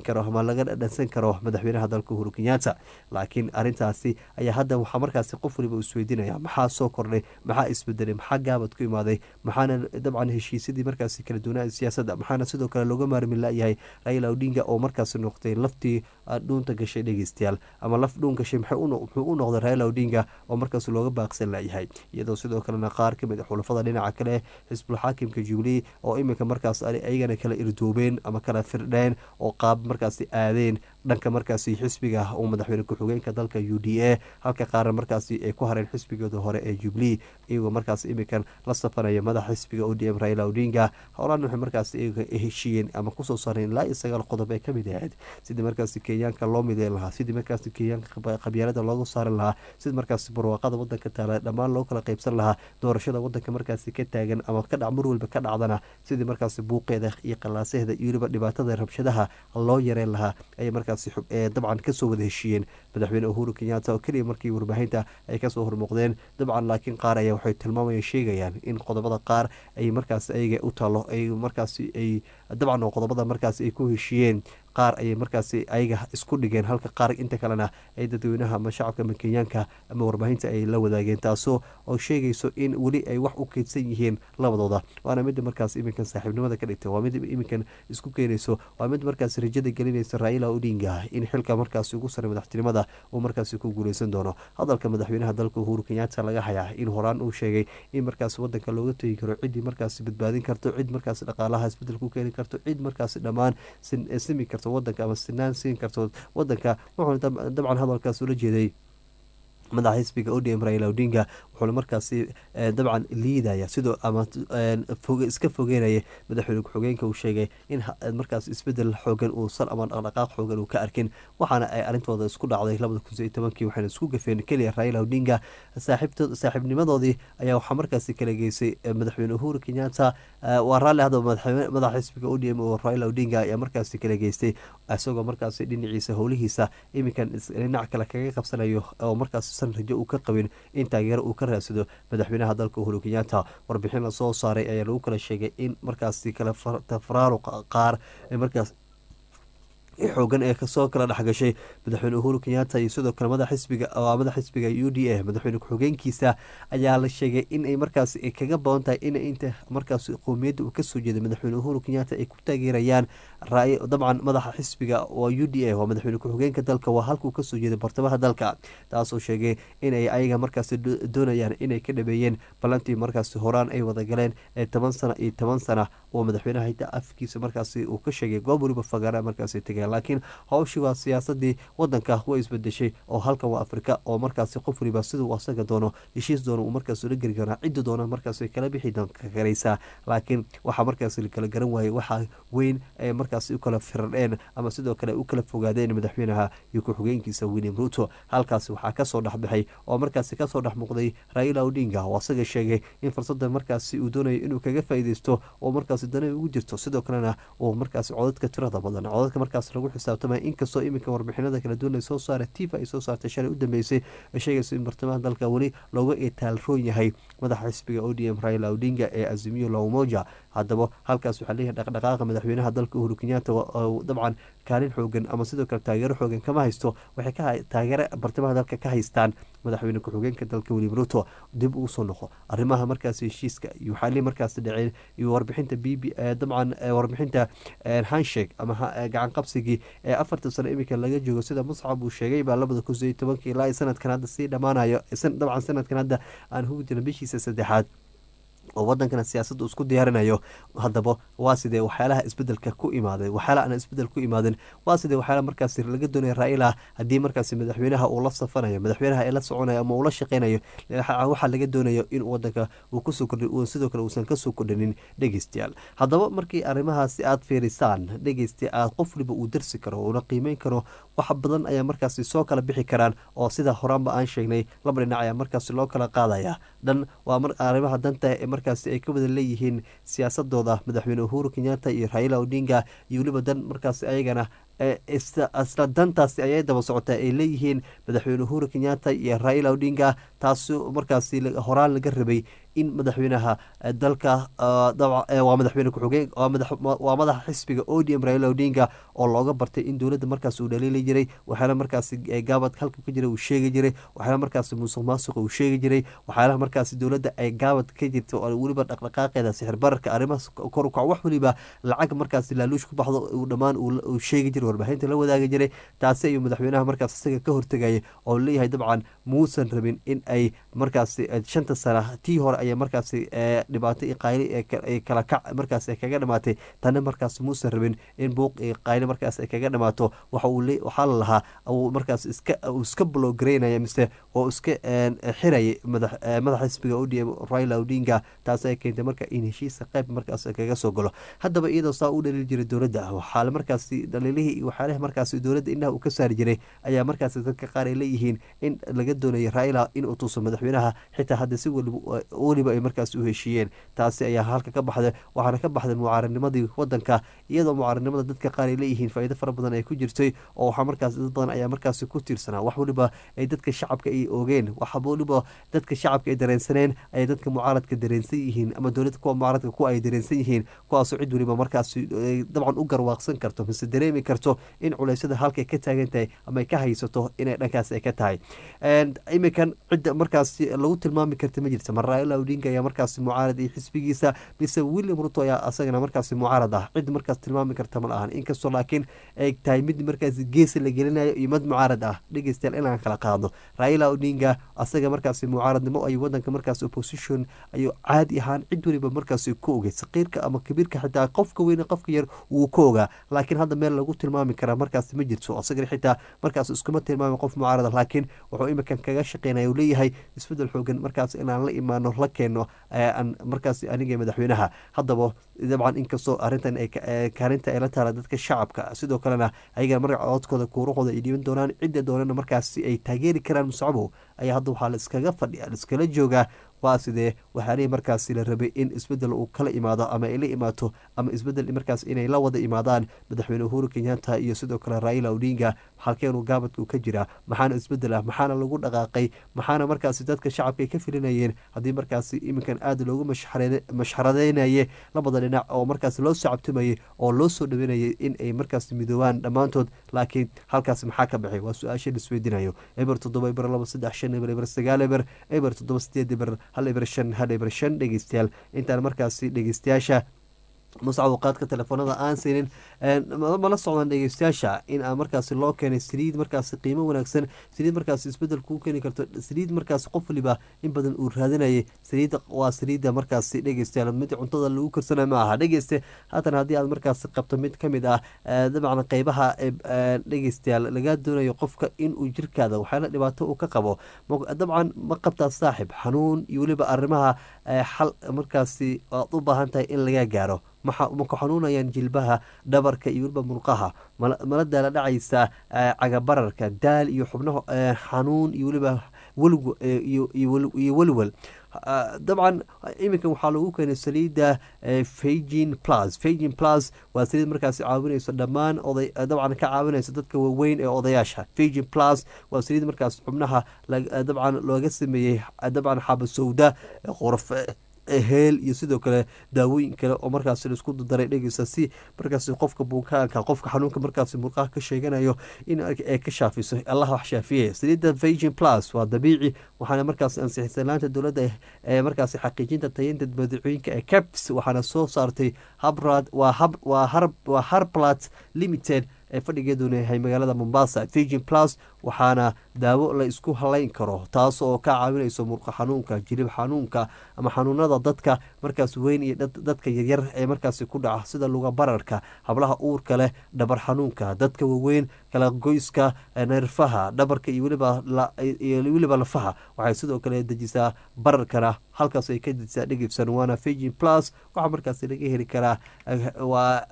laga dhadhansan karo madaxweynaha dalka uhuru kenyatta laakiin arintaasi ayaa hadda waxaa markaasi qof waliba isweydiinaya maxaa soo kordhay maxaa isbedelay maxaa gaabad ku imaaday maxaana dabcan heshiisyadii markaasi kala duwanaa siyaasadda maxaana sidoo kale looga maarmi layahay raila odinga oo markaasi noqday laftii dhuunta gashay dhegeystayaal ama laf dhuun gashay muxuu u noqday raila odinga oo markaas looga baaqsan layahay iyadoo sidoo kalena qaar kamid a xulafada dhinaca kale xisbul xaakimka jubilee oo iminka markaas ayagana kala irdoobeen ama kala firdheen oo qaab markaasi aadeen dhanka markaasi xisbiga uu madaxweyne ku-xigeenka dalka u d a halka qaarna markaasi ay ku hareen xisbigooda hore ee jubilee iyagoo markaas iminkan la safanaya madaxa xisbiga o d m raila odinga howlaan waxay markaas iyaga heshiiyeen ama kusoo saareen ilaa iyo sagaal qodob ee kamid ahayd sidii markaasi kenyaanka loo mideyn lahaa sidii markaasi kenyaanka qabyaalada loogu saarin lahaa sidii markaasi barwaaqada wadanka taala dhammaan loo kala qeybsan lahaa doorashada wadanka markaasi ka taagan ama kadhac mar walba ka dhacdana sidii markaasi buuqeeda iyo qalaasaheeda iyo weliba dhibaatada rabshadaha loo yareen lahaa ayay markaasi dabcan kasoo wada heshiiyeen madaxweyne uhuru kenyatta oo keliya markii warbaahinta ay kasoo hormuuqdeen dabcan laakiin qaar ayaa waxay tilmaamaya sheegayaan in qodobada qaar ay markaas ayaga u taalo ay markaasi ay dabcan oo qodobada markaas ay ku heshiiyeen qaar ayay markaasi ayaga isku dhigeen halka qaar inta kalena ay dadweynaha ama shacabka ama kenyaanka ama warbaahinta ay la wadaageen taasoo oo sheegayso in weli ay wax u keydsan yihiin labadooda waana mida markaas iminkan saaxiibnimada ka dhigtay waa mid iminkan isku keenayso waa mid markaas rajada gelinaysa raila odinga in xilka markaasi ugu sare madaxtinimada uu markaasi ku guuleysan doono hadalka madaxweynaha dalka uhuru kenyatta laga hayaa in horaan uu sheegay in markaas wadanka looga tegi karo ciddii markaasi badbaadin karto cid markaas dhaqaalaha isbedel ku keeni karto cid markaasi dhammaan simi karto wadanka ama sinaan siin karto wadanka wuxuuna dabcan hadalkaas ula jeeday madaxa xisbiga odm raila odinga wuxuuna markaasi dabcan liidaya sidoo ama iska fogeynaya madaxweyne ku-xigeenka uu sheegay in markaas isbedel xoogan uusan ama dhaqdhaqaaq xoogan uu ka arkin waxaana ay arintooda isku dhacday labada kun iyo tobankii waxayna isku gafeen keliya raila odinga saaxiibnimadoodii ayaa waxaa markaasi kala geysay madaxweyne uhuru kenyatta waa raalli hadda madaxa xisbiga odm oo raila odinga ayaa markaasi kala geystay isagoo markaasi dhinaciisa howlihiisa iminkan dhinac kale kaga qabsanayo oo markaas san rajo uu ka qabin in taageero uu ka raadsado madaxweynaha dalka uhuru kenyatta warbixin lasoo saaray ayaa lagu kala sheegay in markaasi kala tafraaruq qaar markaas xoogan ee kasoo kala dhexgashay madaxweyne uhuru kenyatta iyo sidoo kale madax xisbiga madax xisbiga u d a madaxweyne ku-xigeenkiisa ayaa la sheegay inay markaas kaga badan tahay in inta markaas qowmiyadda uu kasoo jeeday madaxweyne uhuru kenyatta ay ku taageerayaan dabcan madaxa xisbiga waa u d a waa madaxweyne ku-xigeenka dalka waa halkuu kasoo jeeday bartamaha dalka taasoo sheegay inay ayaga markaas doonayaan inay ka dhameeyeen ballantii markaas horaan ay wadagaleen ee toban sana iyo toban sana oo madaxweynaha hita afkiisa markaas uu ka sheegay goob waliba fagaara markaas tegeen laakiin howshii waa siyaasadii wadanka way isbedeshay oo halkan waa afrika oo markaasi qof waliba siduu asaga doono heshiis doono uu markaas ula geli karaa cidda doona markaas kala bixi karaysaa laakiin waxaa markaas kala garan waayey waxaa weyn ee markaas u kala firadheen ama sidoo kale u kala fogaadeen madaxweynaha iyo ku-xigeenkiisa william ruto halkaasi waxaa kasoo dhexbaxay oo markaasi kasoo dhex muuqday raila odinga oo asaga sheegay in fursada markaasi uu doonayo inuu kaga faaideysto oo markaasi dana ugu jirto sidoo kalena uu markaasi codadka tirada badan codadka markaas lagu xisaabtamaya inkastoo iminka warbixinada kala duwan ay soo saara tifa ay soo saartay shalay u dambeysay ay sheegayso in bartamaha dalka weli looga etaalroon yahay madaxa xisbiga o d m raila odinga ee azimiyo lawmoja haddaba halkaas waxaa leeyahay dhaqdhaqaaqa madaxweynaha dalka uhuru kenyatta dabcan kaalin xoogan ama sidoo kale taageero xoogan kama haysto waxay ka taageero bartamaha dalka ka haystaan madaxweyne ku-xigeenka dalka william ruto dib uu soo noqo arrimaha markaas heshiiska iyo waxaa markaas dhaceen iyo warbixinta b b dabcan warbixinta handshake ama gacan qabsigii ee afartan sano iminka laga joogo sida muscab uu sheegay baa labada kun siyo tobankii ilaa sanadkan hadda sii dhammaanayo dabcan sanadkan hadda aan hugi jirna bishiisa saddexaad oo wadankana siyaasadda isku diyaarinayo haddaba waa sidee waxyaalaha isbedelka ku imaaday waxyaalaha aan isbedel ku imaadin waa sidee waxyaalaha markaasi laga doonaya raila haddii markaasi madaxweynaha uu la safanayo madaxweynaha ee la soconayo ama uu la shaqeynayo waxaa laga doonayo in wadanka uu kusoo kordhi sidoo kale uusan kasoo kordhinin dhegeystayaal haddaba markii arrimahaasi aad fiirisaan dhegeysta aad qof waliba uu darsi karo uuna qiimeyn karo wax badan ayaa markaasi soo kala bixi karaan oo sida horaanba aan sheegnay laba dhinac ayaa markaasi loo kala qaadaya dhan waa arrimaha danta markaasi ay ka wada leeyihiin siyaasadooda madaxweyne uhuru kenyatta iyo raila odinga iyo weliba dan markaasi ayagana isla dantaasi ayay daba socotaa ay leeyihiin madaxweyne uhuru kenyatta iyo raila odinga taasi markaasi horaan laga rabay in madaxweynaha dalka waa madaxweyne ku-xigeen waa madaxa xisbiga odm raila odinga oo looga bartay in dowladda markaas uu dhaliili jiray waxyaala markaasi gaabad halka ka jira uu sheegi jiray waxyaala markaasi musuq maasuqa uu sheegi jiray waxyaalaha markaasi dowladda ay gaabad ka jirta oo weliba dhaqdhaqaaqeeda sixir bararka arrimaha kor ukac wax weliba lacag markaasi laaluush ku baxdo uu dhammaan uu sheegi jiray warbaahinta la wadaagi jiray taasi ayuu madaxweynaha markaas isaga ka hortegayay oo leeyahay dabcan muusan rabin in ay markaasi shanta sana tii hore ayaa markaasi dhibaato iyo qayli kala kac markaas ay kaga dhamaatay tana markaas muusan rabin in buuq iyo qayli markaas ay kaga dhamaato waxa uu waxaa la lahaa uu markaas iska uu iska blogaraynaya mise oo iska xirayay madax madaxa xisbiga odm raila odinga taas ay keentay marka in heshiisa qayb markaas kaga soo galo haddaba iyadoo saa u dhaliili jiray dowladda waxaa markaasi dhaliilihii iyo waxyaalaha markaasi dowladda indhaha uu ka saari jiray ayaa markaasi dadka qaar ay leeyihiin in laga doonayo raila inuu tuso madaxweynaha xitaa hadda si weliba ay markaas u heshiiyeen taasi ayaa halka ka baxday waxaana ka baxday mucaaradnimadii wadanka iyadoo mucaaradnimada dadka qaar ay leeyihiin faa'iido fara badan ay ku jirtay oo waxaa markaas dad badan ayaa markaasi ku tiirsanaa wax weliba ay dadka shacabka ay oogeen wax weliba dadka shacabka ay dareensaneen ayay dadka mucaaradka dareensan yihiin ama dowladda kuwa mucaaradka kuwa ay dareensan yihiin kuwaasoo cid weliba markaasi dabcan u garwaaqsan karto mise dareemi karto in culeysyada halkay ka taagan tahay ama ay ka haysato inay dhankaas ay ka tahay iminkan cidda markaasi lagu tilmaami karta ma jirta mar raila odinga ayaa markaasi mucaarad iyo xisbigiisa mise william ruto ayaa asagana markaasi mucaarad ah cid markaas tilmaami karta ma lahan inkastoo laakiin ay tahay mid markaasi geesi la gelinayo iyo mid mucaarad ah dhegeystayaal inaan kala qaadno raila odinga asaga markaasi mucaaradnimo ay wadanka markaas opposition ayuu caadi ahaan cid weliba markaasi ku ogay saqiirka ama kabiirka xitaa qofka weyn qofka yar wuu ka ogaa laakiin hadda meel lagu tilmaami karaa markaasi ma jirto asagana xitaa markaas iskuma tilmaami qof mucaarada laakiin wuxuu iminkan kaga shaqeynaya uu leeyahay isbedel xoogan markaas inaan la imaano la keeno aan markaas aniga madaxweynaha haddaba dabcan inkastoo arrintan kaalinta ay la taala dadka shacabka sidoo kalena ayagana marka codkooda kuurahooda ay dhiiban doonaan cidda doonana markaasi ay taageeri karaan muscabow ayaa hadda waxaa la iskaga fadhiya la iskala joogaa waa sidee waxaanihii markaasi la rabay in isbedel uu kala imaado ama ay la imaato ama isbedel markaas inay la wada imaadaan madaxweyne uhuru kenyatta iyo sidoo kale raila odinga halkeenu gaabadku ka jira maxaana isbedel ah maxaana lagu dhaqaaqay maxaana markaasi dadka shacabka ay ka filinayeen haddii markaasi iminkan aada loogu mashxaradeynaye labada dhinac oo markaas loo soo cabtumayay oo loo soo dhaweynayay in ay markaas midoobaan dhammaantood laakiin halkaas maxaa ka baxay waa su-aasha laisweydiinayo eber toddoba eber laba saddex shan eber eber sagaal eber eber toddoba sideed eber hal eber shan hal eber shan dhegeystayaal intaan markaasi dhegeystayaasha muscab qaadka telefoonada aan siinin mala socdaan dhegeystayaasha in aan markaasi loo keenay saliid markaasi qiimo wanaagsan saliid markaasi isbedel kuu keeni karto saliid markaasi qof waliba in badan uu raadinayay saliidda waa saliidda markaasi dhegeystayaal mid cuntada lagu karsana ma aha dhegeyste haatan haddii aad markaasi qabto mid ka mid ah dabcan qeybaha dhegeystayaal lagaa doonayo qofka inuu jirkaada waxyaala dhibaato uu ka qabo dabcan ma qabtaa saaxib xanuun iyo weliba arrimaha xal markaasi aad u baahan tahay in laga gaaro maku xanuunayaan jilbaha dhabarka iyo weliba murqaha mala daala dhacaysa cagabararka daal iyo xubnaha xanuun iyo weliba iyo welwel dabcan iminkan waxaa lagu keenay saliidda fagin plus fagin plus waa saliid markaasi caawinayso dhammaan oday dabcan ka caawinayso dadka waaweyn ee odayaasha fagin plus waa saliid markaas xubnaha dabcan looga sameeyey dabcan xabasowda qorfe heel iyo sidoo kale daawooyin kale oo markaas laisku daray dhegeysa si markaas qofka bukaanka qofka xanuunka markaas murqaha ka sheeganayo in ay ka shaafiso allah wax shaafiye saliidda vagin plus waa dabiici waxaana markaas ansixisanaanta dowladda ee markaas xaqiijinta tayeynta badeecooyinka ee caps waxaana soo saartay habrad waa harblat limited ee fadhigeeduna yahay magaalada mombasa vigin plus waxaana daawo la isku halayn karo taas oo ka caawinayso murqa xanuunka jilib xanuunka ama xanuunada dadka markaas weyn iyo dadka yaryar ee markaasi ku dhaca sida luga bararka hablaha uurka leh dhabar xanuunka dadka waaweyn kala goyska neerfaha dhabarka iyo weliba lafaha waxay sidoo kale dejisaa bararkana halkaas ay ka dejisaa dhegibsan waana vigin plus waxaa markaas laga heli karaa waa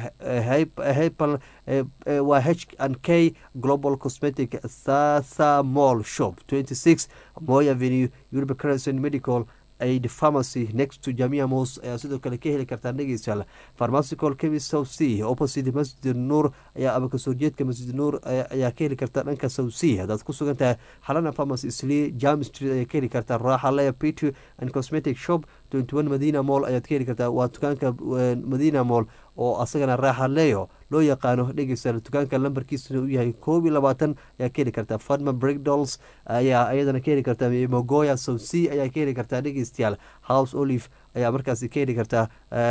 hapal waa h and k global cosmetic sasa mall shop twenty six moy avenue uniba crescent medical aid pharmacy next to jamia mos ayaa sidoo kale ka heli kartaa dhegeystayaal pharmacical chemist south sea opposite masjid nuur ayaa ama kasoo jeedka masjid nuur ayaa ka heli kartaa dhanka south sea haddaad ku sugan tahay xalana pharmacy slee jam street ayaa ka heli kartaa raaxa lea pity and cosmetic shop twenty one madina mall ayaad ka heli kartaa waa dukaanka madina mall oo asagana raaxa leyo loo yaqaano dhegeystayaal dukaanka lambarkiisuna uu yahay koob iyo labaatan ayaa ka heli kartaa fadma breakdols ayaa iyadana ka heli kartaa mogoya south sea ayaa ka heli kartaa dhegeystayaal house olive ayaa markaasi ka heli kartaa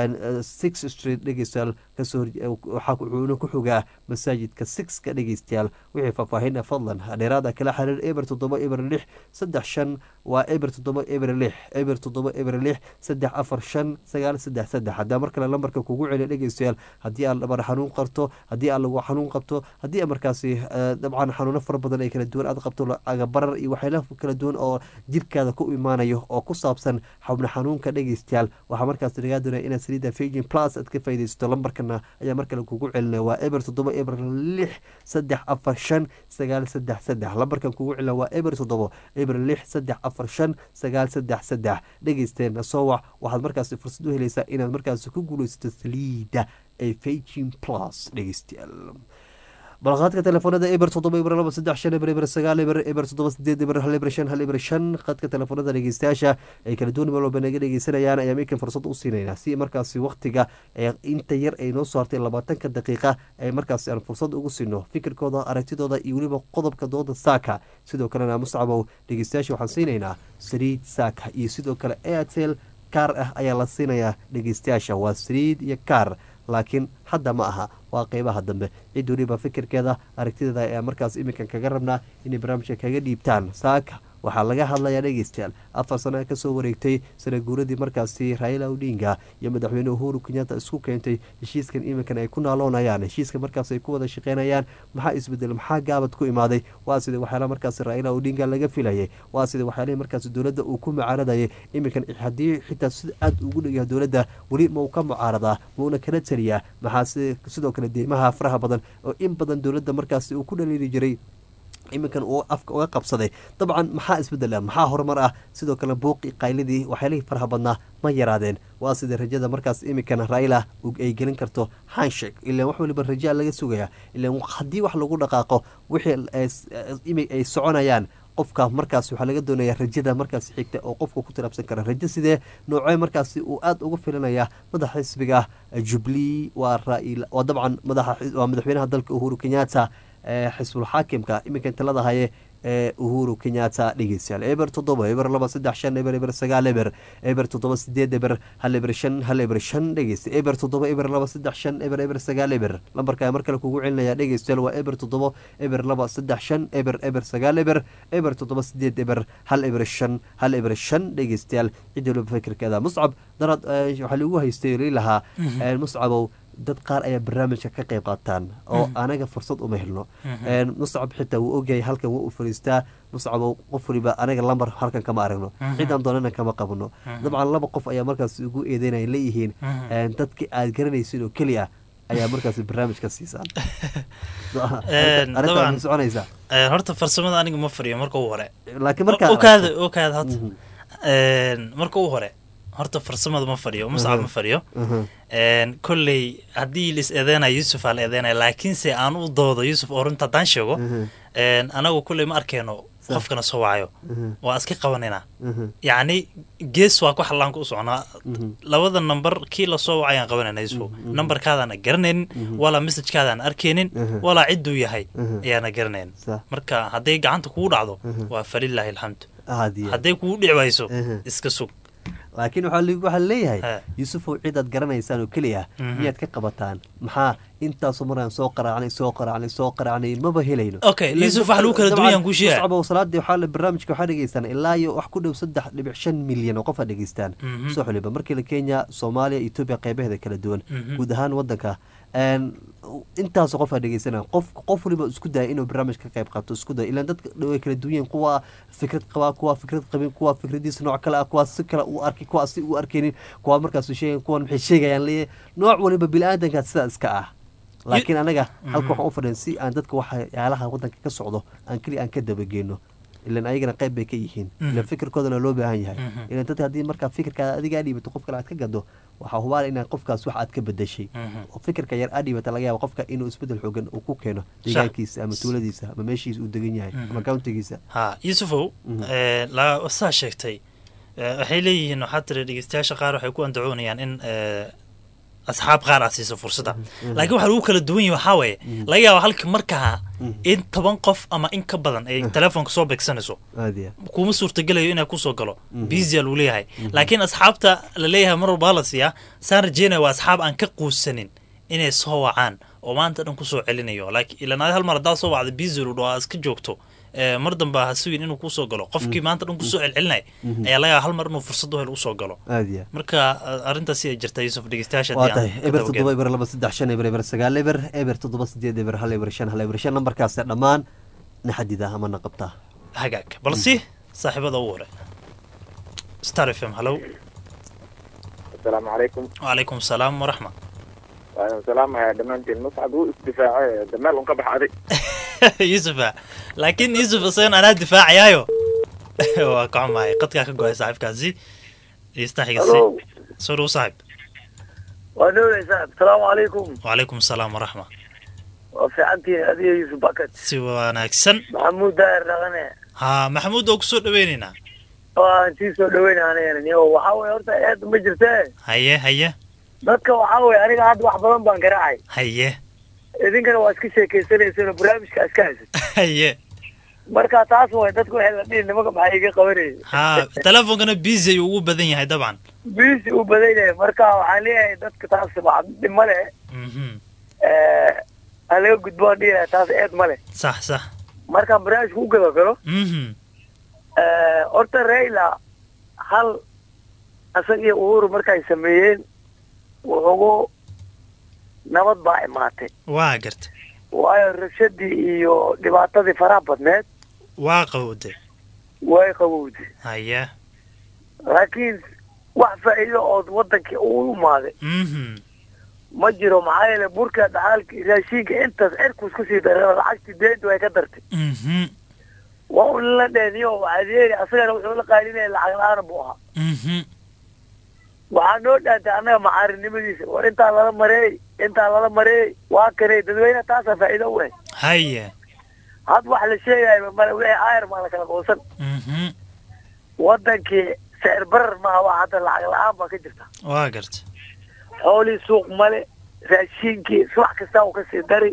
six street dhegeystayaal kasoo wuxuuna ku xogaa masaajidka sixka dhegeystayaal wixii faahfaahin fadlan dheeraada kala xiriir eber toddoba eber lix saddex shan waa eber toddoba eber lix eber toddoba eber lix saddex afar shan sagaal saddex saddex haddaa mar kale lambarka kugu celiya dhegeystayaal haddii aad dhabar xanuun qarto haddii aad lagu xanuun qabto haddii markaasi dabcan xanuuno fara badan ay kala duwan aad qabto agabarar iyo waxyaala kala duwan oo jirkaada ku imaanayo oo ku saabsan xubno xanuunka dhegeystayaal waxaa markaas lagaa doonaya inaad saliida fagin plus aad ka faa'idaysato lambarkana ayaa mar kale kugu celinaya waa eber toddoba eber lix saddex afar shan sagaal saddex saddex lambarkan kugu celina waa eber toddoba eber lix saddex afar shan sagaal saddex saddex dhegeysteena soo wac waxaad markaasi fursad u helaysaa inaad markaasi ku guulaysato saliida ee fagin plus dhegeystayaal balqaadka telefoonada eber toddoba eber laba saddex shan eber eber sagaal eber eber toddoba sideed eber hal eber shan hal eber shan qadka telefoonada dhegeystayaasha ay kala duwan meel walba naga dhegeysanayaan ayaa minkan fursad u siinaynaa si markaasi waktiga inta yar ay noo soo hartay labaatanka daqiiqa ay markaasi aan fursad ugu siino fikirkooda aragtidooda iyo weliba qodobka dooda saaka sidoo kalena muscabow dhegeystayaasha waxaan siinaynaa saliid saaka iyo sidoo kale airtel kaar ah ayaa la siinayaa dhegeystayaasha waa saliid iyo kaar laakiin hadda ma aha waa qeybaha dambe cid weliba fikirkeeda aragtideeda ayaa markaas iminkan kaga rabnaa inay barnaamijka kaga dhiibtaan saaka waxaa laga hadlayaa dhegeystayaal afar sano kasoo wareegtay sana guuradii markaasi raila odinga iyo madaxweyne uhuru kenyatta isku keentay heshiiskan iminkan ay ku naaloonayaan heshiiska markaas ay ku wada shaqeynayaan maxaa isbedel maxaa gaabad ku imaaday waa sida waxyaala markaasi raila odinga laga filayay waa sida waxyaalihii markaasi dowladda uu ku mucaaradayay iminkan haddii xitaa sida aada ugu dhegyaha dowladda weli mau ka mucaaradaa mauna kala taliyaa maxaa sidoo kale deymaha faraha badan oo in badan dowladda markaasi uu ku dhaliili jiray iminkan uu afka uga qabsaday dabcan maxaa isbedel ah maxaa horumar ah sidoo kale buuqi qaylidii waxyaalihii faraha badnaa ma yaraadeen waa sida rajada markaas iminkan raila ay gelin karto hanshek ilaan wax waliba rajaa laga sugaya ilaan haddii wax lagu dhaqaaqo wixii ay soconayaan qofka markaas waxaa laga doonaya rajada markaas xigta oo qofka ku tilaabsan kara rajo sidee noocee markaasi uu aada uga filanaya madaxa xisbiga jubli waa waa dabcan madaxawaa madaxweynaha dalka uhuru kenyatta xisbul xaakimka iminkan talada haye ee uhuru kenyatta dhegeystayaal eber toddoba eber laba saddex shan eber eber sagaal eber eber toddoba sideed eber hal eber shan hal eber shan dhegeysta eber toddoba eber laba saddex shan eber eber sagaal eber lambarka mar kale kugu celinaya dhegeystayaal waa eber toddoba eber laba saddex shan eber eber sagaal eber eber toddoba sideed eber hal eber shan hal eber shan dhegeystayaal cid waliba fikirkeeda muscab darad waxaa lagu haystay lahaa muscabow dad qaar ayaa barnaamijka ka qayb qaataan oo anaga fursad uma helno muscab xitaa wuu ogyahay halkan waa u fariistaa muscab qof waliba anaga lambar halkan kama aragno cidaan doonana kama qabno dabcan laba qof ayaa markaas ugu eedeynaya leeyihiin dadki aad garanaysid oo keli ah ayaa markaas barnaamij ka siisaan arrintaa soconaysa horta farsamada aniga ma fariyo marka u hore laakiin markaa okaada okaada horta marka u hore horta farsamada ma fadhiyo muscab ma fadhiyo kolley haddii lis eedeynayo yuusuf aa la eedeynaya laakiinse aan u doodo yuusuf oo runta haddaan sheego anagu kolley ma arkeyno qofkana soo wacayo waa iska qabanayna yacni gees waa ku xallaanka u socnaa labada number kii lasoo wacayaan qabanayna yuusuf numberkaadaan garanaynin walaa messajkaadaan arkaynin walaa cidduu yahay ayaana garanayn marka hadday gacanta kugu dhacdo waa falilaahi alxamdu hadday kugu dhici wayso iska sug laakiin waxaa leeyahay yuusufow cidaad garanaysaan oo keliya miyaad ka qabataan maxaa intaasoo maraan soo qaraacnay soo qaraacnay soo qaraacnay maba helayno okay yuusuf wax lagu kala duwayaan kuu sheegay muscabo salaadii waxaa barnaamijka waxaa dhegeystaan ilaa iyo wax ku dhow saddex dhibic shan milyan oo qof aa dhegeystaan soo xuliba markii la kenya soomaaliya etoobiya qeybaheeda kala duwan guud ahaan wadanka intaasoo qof aa dhegeysana qof qof waliba isku daya inuu barnaamij ka qayb qaato isku daya ilaan dadka way kala duwan yihiin kuwa fikrad qabaa kuwa fikrad qabin kuwa fikradiisa nooc kale ah kuwa si kale u arkay kuwa si u arkaynin kuwa markaas sheegayan kuwan maxay sheegayaan leeyahay nooc waliba bili-aadanka sidaa iska ah laakiin anaga halka waxaan u fadhiyan si aan dadka waxyaalaha wadanka ka socdo aan keliya aan ka dabageyno ilan ayagana qayb bay ka yihiin Mhm. ilan fikirkoodana loo baahan yahay Mhm. ilan dadka haddii markaa fikirkaada adiga aad dhiibato qof kale aad ka gado waxaa hubaal inaad qofkaas wax aad ka bedeshay Mhm. oo fikirka yar aad dhiibata laga yaaba qofka inuu isbedel xoogan uu ku keeno deegaankiisa ama tuuladiisa ama meeshiisa uu degan yahay ama countigiisa ha yuusufow eh, la- saa sheegtay eh, waxay leeyihiin waxaa tiri dhegeystayaasha qaar waxay ku andacoonayaan in eh, asxaab qaar aad siiso fursadda laakiin waxa lagu kala duwan yahay waxaa weeye laga yaaba halka markaa in toban qof ama in ka badan ay telefoonka soo beegsanayso aad iyo kuma suurtagelayo inay kusoo galo Mhm. bizia lagu leeyahay laakiin asxaabta la leeyahay mar walba la siiyaa saan rajeynaya waa asxaab aan ka quusanin inay soo wacaan oo maanta dhan kusoo celinayo laakiin ilan adi hal mar haddaad soo wacda bizia lu dhao iska joogto eh, mar dambe ha sugin inuu kusoo galo qofkii maanta dhan kusoo celcelinay Mhm. ayaa laga yaaba hal mar inuu fursad u hel usoo galo aad iyo marka eh, arrintaasi ay jirta yuusuf dhegeystayaasha waa haddii aan tahay ka eber dabageedo. toddoba eber laba saddex shan eber eber sagaal eber eber toddoba sideed eber hal eber shan hal eber shan nambarkaase dhammaan na xadida ama na qabtaa hagaag balsi saaxiibada ugu hore star f m hallow asalaamu calaykum wacalaykum salaam waraxma waan salaamayaa dhammaantiin muscab wuu isdifaacay dameel un ka baxaday yusufa laakiin yusuf isagan anaa difaacayaayo waa ka xumahay qadkaa ka go-ay saaxiibkaasi istaxigasi Hello. soo dhow saaxib waa dhowraysaa asalaamu calaykum wacalaykum salaam waraxma waa fiicantihiin adiga yuusuf bakat si wanaagsan maxamuud daahir dhaqane ha maxamuud oo kusoo dhaweynaynaa waan sii soo dhaweynaa anigan iyo waxaa weye horta eed ma jirtee haye haye dadka waxaa weye aniga hadda wax badan baan garaacay haye idinkana waa iska sheekaysanaysan oo barnaamijka iska haysan haye marka taas way dadku waxay la dhihi nimanka maxaa iga qabanayay ha telefoonkana busy ayuu ugu badan yahay dabcan bisi u badan yahay marka waxaan leeyahay dadka taas waa dhib ma leh Mhm. ha laga gudbo aan dhihi lahaa taas eed ma leh sax sax markaan barnaamijka u gado galo Mhm. horta raila hal isaga iyo uhuru markay sameeyeen wuxugu nabad baa imaatay waa garta waayo rabshadii iyo dhibaatadii faraha badneed waa qawowde way qabowday haye laakiin wax faa'iido ood wadankii uu imaaday Mhm. ma jiro maxaa yeele burka dhaxaalki raashinka intaas cirkus kusii daray lacagtii deynta way ka dartay Mhm. waa un la dheeniyo waxaad yeeli asagana wuxuu la qaalinaya lacag la-aan buu ahaa Mhm. waxaa noo dhaantay annaga macaarinimadiisa war intaa lala mareey intaa lala mareey waa kanay dadweyne taasaa faa'iido u eh haye had wax la sheegayo male wixii ayar maa la kala goosan Mhm. wadankii sicir barar maaha waa hadda lacag la-aan baa ka jirta waa garta xoolii suuq male raashinkii subax kasta uu kasii dari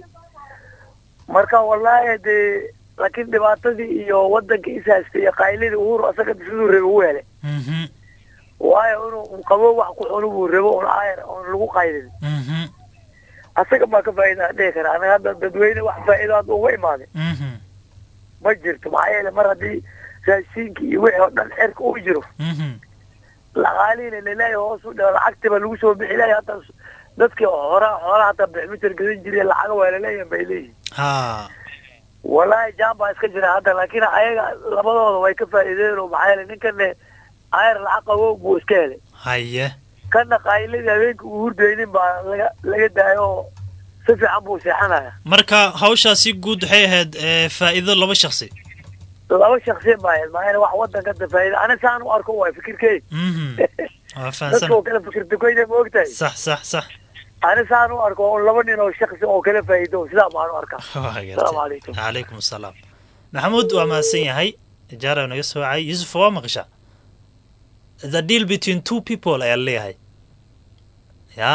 marka wallaahi dee laakiin dhibaatadii iyo wadankii ishaystay iyo qaylidii uhuru asaga siduu rabay ugu helay Mhm. waayo inuu qabo wax ku cunu buu rabo un ayar oon lagu qaylin Mhm. asaga baa ka faa'iida dhihi kara anaga hadda dadweyne wax faa'iido hadda uga imaaday Mhm. ma jirto maxaa yeele mar haddii raashinkii iyo wixii oo dhan xerka uu jiro Mhm. laqaaliina laleeyahay hoos u dhaw lacagtiba lagu soo bixi lahay hadda dadkii horaa xoolaha hataa bixmitar gadan jiray lacaga waa laleeyahay bay leeyihin ha wallaahi jaan baa iska jira hadda laakiin ayaga labadooda way ka faa'iideen oo maxaa yeele ninkane ayar lacag qabow buu iska helay haye kana qayladii habeenkii uu hurdaynin baa laga laga daayo oo si fiican buu seexanaya marka hawshaasi guud waxay ahayd eh, faa'iido laba shaksi laba shaksiya maahayd maayana wax wadanka da faa'iida ani saan u arko waay fikirkey Mhm. waa dadka fahansan oo kale fikir dukoyda ma ogtahay sax sax sax ani saan u arko oo laba nin oo shaksi oo kala faa'iido sidaa baan u arkaa waa asalaamu garta calaykum calaykum asalaam maxamuud waa mahadsan yahay jaara naga soo wacay yusuf waa maqashaa the deal between two people ayaa leeyahay ya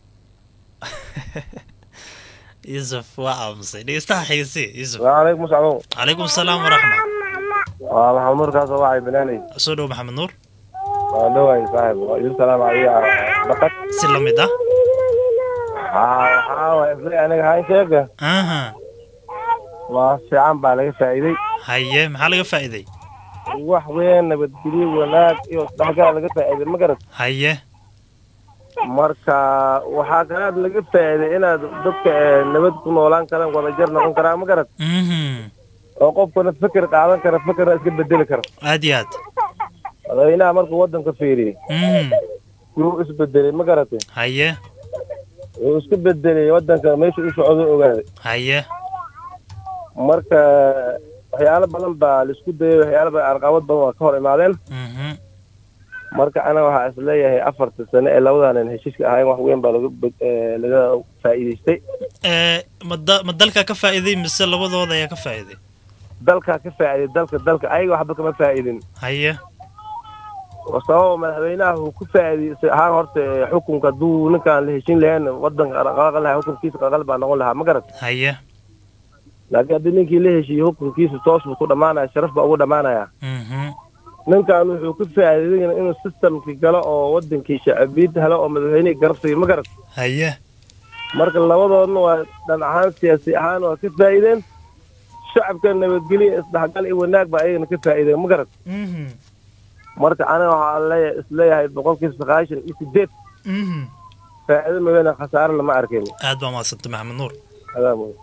yusuf waa aamusay dhegeystaha xiisi yusuf waalaikum salaam calaykum asalaam waraxma waa maxamed nuur kaasoo wacay banaanay soo dhow maxamed nuur waa dhawaay saaxib waa idin salaam adiga bakad si la mid ah haa waxaa waay isla aniga haan sheega aha waa fiican baa laga faa'iiday haye maxaa laga faa'iiday wax weyn nabadgelyo wanaag iyo isdhexgal laga faa'iiday ma garat haye marka waxaa kalaad laga faa'iiday inaad dadka eh, nabad ku noolaan karaan wadajar noqon karaan ma garat Mhm. oo qofkana fikir qaadan kara fikirna iska bedeli kara aad iyo aad madaxweynaha markuu wadanka fiiriyey Mhm. wuu isbedelay ma garatay haye wuu iska bedelay wadanka meesha u socdo ogaaday haye marka waxyaalo badan baa laisku dayay waxyaalo badan arqabad badan waa ka hor imaadeen Mhm. marka anaga waxaa is leeyahay afarta sano ee labadaanan heshiiska ahayn wax weyn baa laga bed- eh, laga faa'iidaystay ee ma da- ma dalka ka faa'iiday mise labadooda ayaa ka faa'iiday dalkaa ka faa'iiday dalka dalka ayaga waxba kama faa'idin haye sababa madaxweynaha uu ku faa'iidaystay ahaan horta eh, xukunka hadduu ninkaan la heshin lahayn wadanka qalqal lahaa xukunkiisa qalqal baa noqon lahaa ma garat haye laakiin haddii ninkii la heshiiyey xukunkiisa toos buu ku dhammaanaya sharaf baa ugu dhammaanaya Mhm. ninkan wuxuu ku faa'iidayna inuu systemkii galo oo wadankii shacabiyad helo oo madaxweynihii garab siiyo ma garat haye marka labadoodna waa dhan ahaan siyaasi ahaan waa ka faa'iideen shacabka nabadgelyo isdhexgal iyo wanaag baa ayagana ka faa'iideen ma garat Mhm. marka aniga waxaa leeya- isleeyahay boqolkiiba sagaashan iyo sideed Mhm. faa'iido mooyaane khasaare lama arkin aad baa mahadsantay maxamed nuur adaa mooye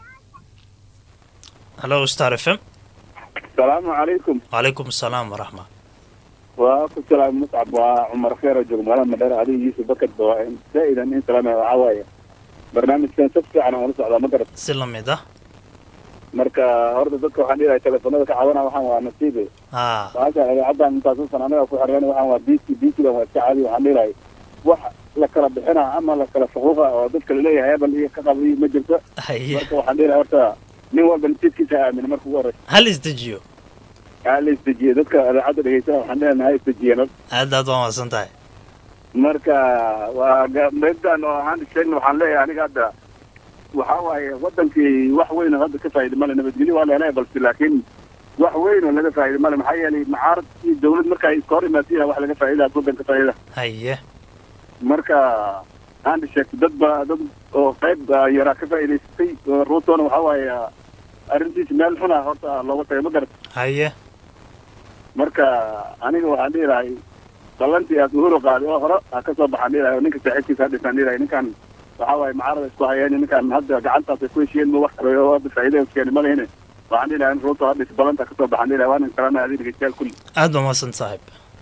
hallo star f m asalaamu calaykum wacalaykum asalaam waraxma waa ku salaam muscab waa cumar kheer oo jooga magaalada madheer adiga yuusuf bakad ba waa zaa'idan in salaamaya waxaa waaye barnaamijkan si fiican aan ula socdaa ma garat si la mid ah marka horta dadka waxaan dhilahay telefoonada ka caawinaa waxaan waa nasiibe haa maasha idaacaddan intaasuusan anaga ku xireen waxaan waa bc bcdan waa iska caadi waxaan dhilahay wax la kala bixinaa ama la kala faquuqa oo dadka laleeyahay hebel iyo ka qabiyo ma jirto haye marka waxaan dhilahay horta nin walba nasiibkiisa ha aamina marka ugu horeysa hal isdejiyo ha la isdejiye dadka idaacadda dhegeysana waxaan dhilahay ha isdejiyeen horta aad aad waa mahadsan tahay marka waa ga- meedan oo aan sheegna waxaan leeyahay aniga hadda waxaa waaye wadankii wax weyn oo hadda ka faa'iida male nabadgelyo waa leelahay balse laakiin wax weyn oo laga faa'iida male maxaa yeelay mucaarad iyo dawlad marka ay iska hor imaadsiya wax laga faa'iidaa wadanka faa'iida haye marka aan sheegto dad ba dad oo qayb ah, yaraa ka faa'iidaystay oo ruutona waxaa waaye arrintiisa meel xuna horta looga tagay ma garat haye marka aniga waxaan dhihi lahay ballantii aad uhuru qaaday oo hore ha ka soo baxaan dhihi lahay oo ninka saaxiibkiisa ha dhisaan dhihi lahay ninkan waxaa waaye macaarada isku hayeen ninkan hadda gacantaas ay ku heshiyeen ma wax kale oo hadda faa'iida keeni ma lehine waxaan dhihi lahay in ruuto ha dhis ballanta ha ka soo baxaan dhihi lahay waanan kalana adiga dhegeystayaal kulli aad baa mahadsan saaxiib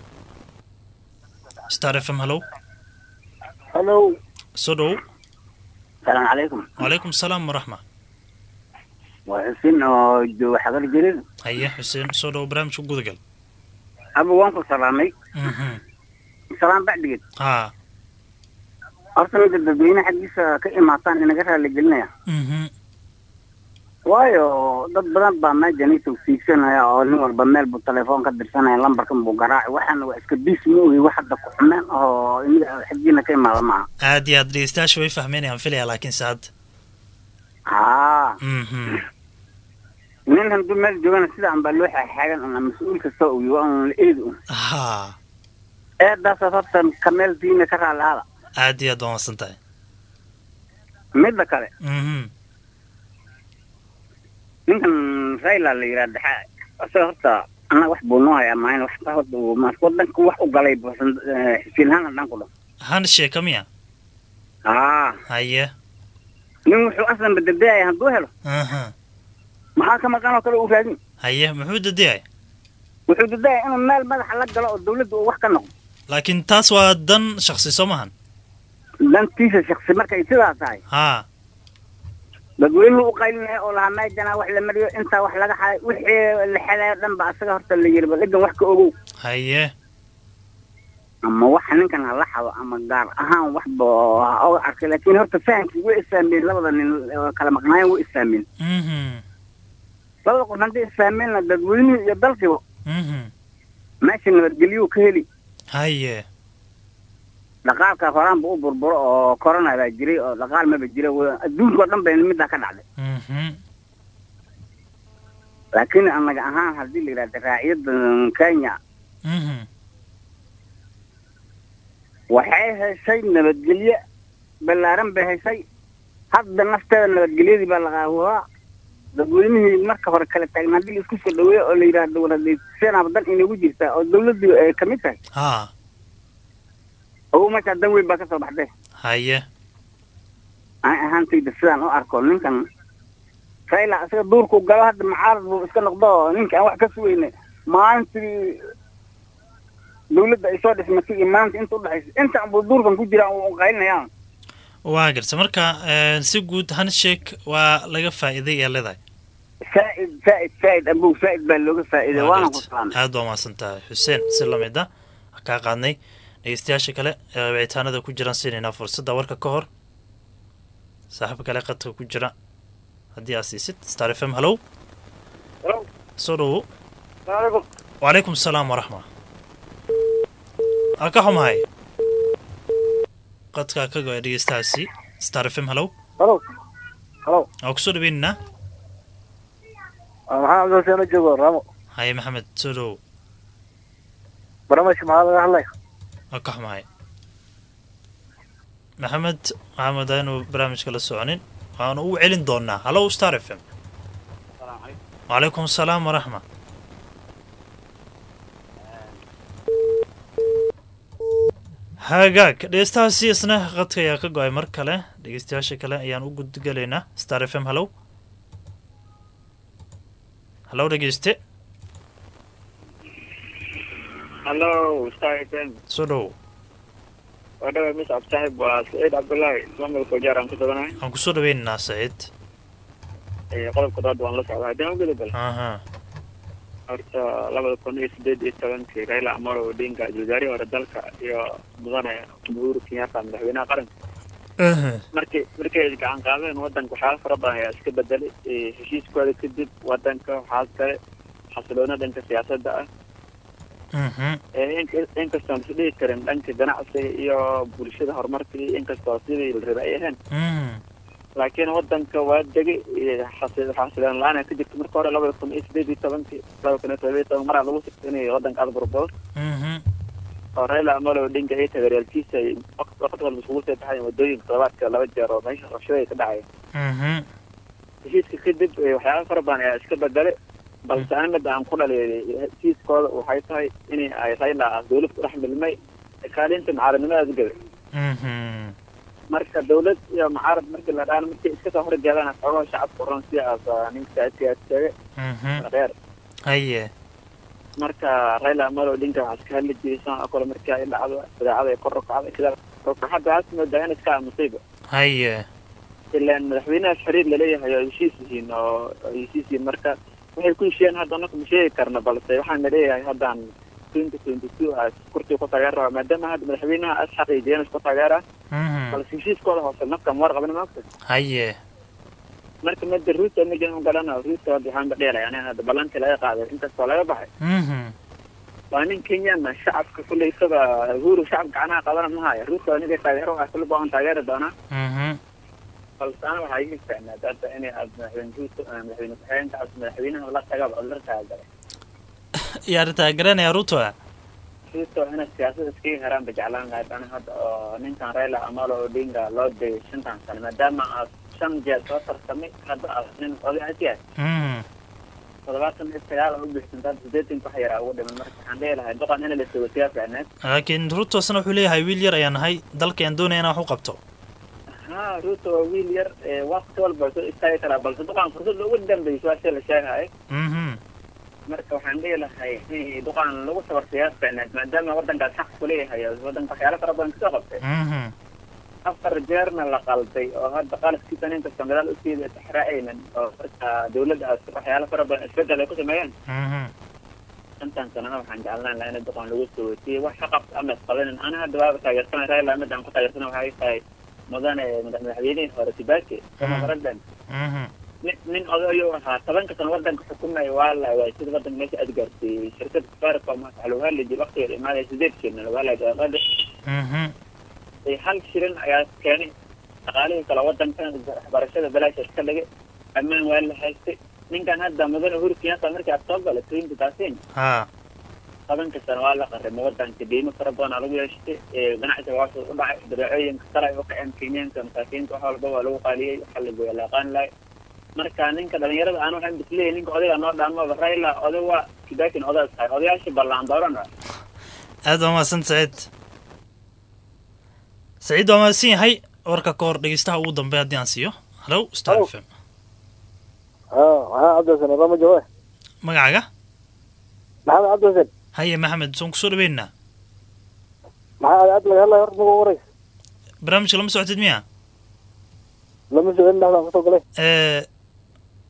star f m hallow hallo soo dhow salaamu calaykum wacalaykum asalaam waraxma waa xuseen oo jooga xagar jirin haye xuseen soo dhow barnaamijka gudagal aba waan ku salaamay Mhm. salaam bacdigeed haa horta midda dadweyne xaggiisa ka imaataan inaga raali gelinaya Mhm. waayo dad badan baa meejan i tawsiigsanaya oo nin walba meel buu telefoon ka dirsanaya lambarkan buu garaaci waxaana waa iska bis ma ogi wax hadda ku xumeen oo inaga xaggiina ka imaada maaha aad iyo aad dhegeystayaasha way fahmeynayaan filaya laakiin se hadda haa Mhm. nin hadduu meel joogana sidaan baa loo xaaxaagan una mas-uul kasta ogi waa un la eedi un haa eedaasaas horta kameel diina ka raali aada aad iyo aad baa mahadsan tahay midda kale Mhm. ninkan raila la yidhaha daxa isaga horta annaga wax buu noo hayaa maahin wax ka horta uu maas wadanka wax u galay buusan xisiin ahaan dhan ku dhan handshake miya haa haye nin wuxuu aslan badadayaya hadduu helo Aha. maxaa ka maqan oo kale uu raadin haye muxuu dadiyay wuxuu dadaya inuu meel madaxa la galo oo dawladda uu wax ka noqdo laakiin taas waa dan shaksi soo mahan dantiisa shaksi markay sidaa tahay haa dadweynuhu u qaylinaya oo lahaa meejana wax la mariyo intaa wax laga xaday wixii la xelayo dhan ba asaga horta la yiri bal egan wax ka ogow haye ama waxa ninkan hala xado ama gaar ahaan waxba ha oga arkay laakiin horta fahamkii way isfahmeen labada nin oo kala maqnaayeen way isfahmeen Mhm. labada qof haddii isfahmeenna dadweynuhu iyo dalkiiba Mhm. meesha nabadgelyuu ka heli haye dhaqaalka horaanba u burburo oo corona baa jiray oo dhaqaal maba jira wa- adduunka oo dhan bay middaa ka dhacday Mhm. laakiin annaga ahaan haddii la yidhahda raaciyadda kenya Mhm. waxay heshay nabadgelye ballaaran bay heshay hadda nafteeda nabadgelyadii baa laqaahuraa dadweynihii marka hore kala taagna haddii la isku soo dhaweeyo oo la yidhahdo waradaysanaba dan inagu jirtaa oo dawladdii ay ka mid tahay haa ogu meeshaa dan weyn baa ka soo baxday haye aan ahaantayda sidaan u arko ninkan raila isaga duurku galo hadda mucaarad buu iska noqdo oo ninka aan wax ka sugayna maalintii dawladda ay soo dhismatay iyo maanta inta udhexaysa intaan buu duurkan ku jiraa uu qaylinaya waa garta marka eh, si guud handshake waa laga faa'iiday ee leedahay saa'id saa'id saa'id abow saa'id baa looga faa'iiday waana ku salaamay aad baa mahadsan tahay xuseen si lamid ah kaa qaadnay dhegeystayaasha kale ee wicitaanada ku jiraan siinaynaa fursadda warka ka hor saaxiib kale qadka ku jira haddii aad siisid star f m hallow soo dhowo salaamaaleykum wacalaykum asalaam waraxma aa ka xumahay qadkaa ka go-ay dhegeystahaasi star f m hallow halo halo waa kusoo dhaweynaynaa maxaa cabdilxuseen oo joogo raamo haye maxamed soo dhowo barnaamijka maxaa laga hadlaya waa ka xumahay maxamed waxaa moodaa inuu barnaamijka la soconin waanu u celin doonaa hallow star f m wacalaykum asalaam waraxma hagaag dhegeystahaasi isna qadka ayaa ka go-ay mar kale dhegeystayaasha kale ayaan u gudgalaynaa star f m hallow hallow dhegeyste hallo star fm soo dhowo waa dhawa mis absaaxib waa saciid cabdullaahi ismaamulka wajaar aan ku suganahay waan kusoo dhaweynaynaa saciid ee qodobka dood waan la socdaa haddii aan u gudubal aha horta labada kun iyo sideed iyo tobankii raila amolo odinga wasaarihii hore dalka iyo mudane uhuru kenyatta madaxweynaha qaranka markii markay gacan qaadeen wadanka waxyaala fara badan ayaa iska bedelay ee heshiiskooda kadib wadanka waxaa kale xasiloona dhanka siyaasadda ah ee in- inkastoon is dhihi karin dhanka ganacsiga iyo bulshada horumarkii inkastoo sidii la rabay ay ahayn laakiin wadanka waa degay ee xasi- xasiloon la-aan ka jirta marka hore labada kun iyo sideed iyo tobankii laba kun iyo todoba iyo toban maraa lagu sigtay inay wadanka aada burburo oo raila amolo odinga iyo taageerayaalkiisa ay waqt waqti walba isugu soo baxayan wadooyinka toddobaadka laba jeer oo meesha rabshada ay ka dhacaya heshiiska kadib ee waxyaaba fara badan ayaa iska bedelay balse ani midda aan ku dhaliilay heshiiskooda waxay tahay in ay raila dowlad ku dhex milmay kaalinta mucaaradnimadaas gabay marka dowlad iyo mucaarad markii la dhaan markay iska soo horjeedaan xogaha shacabka oran sidaas ah, ninka saadkiyaas sheegay reer haye marka raila amolo odinga waxaa iska hadli jiray san oo kale markii ay dhacdo idaacada ay kor u kacday sida hadda waxaad moodaa in iska aamusayba haye ilaan madaxweynahaas xiriir laleeyahay oo heshiis yihiin oo oo heshiis yihiin marka waxay ku heshiiyeen hadda anaka ma sheegi karna balse waxaan na leeyahay haddaan twenty twenty two as kursiga ku taageer rabaa maadaama hadda madaxweynaha as xaqiijiyeen isku taageera balse heshiiskooda hoose nafka ma warqabin maogta haye marka mada ruuta majan u galana ruuta hadda waxaan ba dheelay ani hadda ballantii laga qaaday inkastoo laga baxay waa nin kenyana shacabka kulley isaga uhuru shacab gacanaha qabana ma haya ruuta aniga taageero ah kulli baan taageeri doonaa balse ana waxaa iga ficnaad hadda inay aad madaxweyne ruuto madaxweyne ku-xigeenka as madaxweynaha la tagaba oo la taagalay yaa taageranaya ruto ruuto inay siyaasada iskaga heraan ba jeclaan lahayd ana hadda oo ninkan raila amolo odinga loo degay shantan sano maadaama aad shan jeer soo tartamay hadda aad nin oday as yahay toddobaatan iyo sagaal oo u bixsanta hadda sideetanka wax yaraa ugu dhiman marka waxaan dhihi lahay doqon in la sogosiyaa ficneed laakiin ruto isna wuxuu leeyahay wiil yar ayaan nahay dalkayaan doonaya inaan wax u qabto ha ruuto waa wiil yar ee waqti walba soo istaagi karaa balse duqan fursad ugu dambeyso waa sida la sheegahay marka waxaan dhihi lahay in duqan lagu sabarsiyaa ficneed maadaama wadankaas xaq kuleeyahay oo wadanka waxyaalo fara badan kasoo qabtay afar jeerna la qalday oo hadda qaladkiisa nin kasta gadaal usiida taxraa'aynan oo marka dawladdaas waxyaalo fara badan isbedel ay ku sameeyeen intaan sanana waxaan jeclaan lahaa in duqan lagu soo weysiiyey wax ka qabta ama isqabanin ana hadda waaba taageersanay raila midaan ku taageersana waxay tahay mudane madax- madaxweynihii hore kibaki kama baradan nin nin odayo ahaa tobanka sano wadanka xukumaya waa la waay sida wadanka meesha aad gaarsiiyey shirkada safaricom waxaa lagu hadli jiray waqtigeeda imaadaya sideed shilin lagu hadlaya daqiiqada ee hal shilin ayaa keenay dhaqaalihii kale wadankan waxbarashada balaasha iska dhigay ammaan waa la haystay ninkan hadda mudane uhuru kenyatta markii aad soo galay twenty thirteen ha tobanka sano waa la qarimay wadanka deymo fara badan aa lagu yeeshtay ee ganacsiga waa u dhacay dabeecooyinka sare ay u kaceen kenyaanka masaakiinta wax walba waa lagu qaaliyey waxa la gooya la aqaan lahay marka ninka dhalinyarada aan waxaan bisleeyahay ninka odayga noo dhaamaba raila oday waa kibakin odaas tahay odayaashii ballaan dooran ah aad waa mahadsan saciid saciid waa mahadsan yahay warka ka hor dhegeystaha ugu dambe haddii aan siiyo hallow star f m maxaa cabdilxuseen rama jawaab magacaaga maxamed cabdilxuseen haye maxamed soon kusoo dhaweynaa maxaa aad laga hadlaya horta magu waraysa barnaamijka lama socotid miya lama socon dhexdaan kusoo galay ee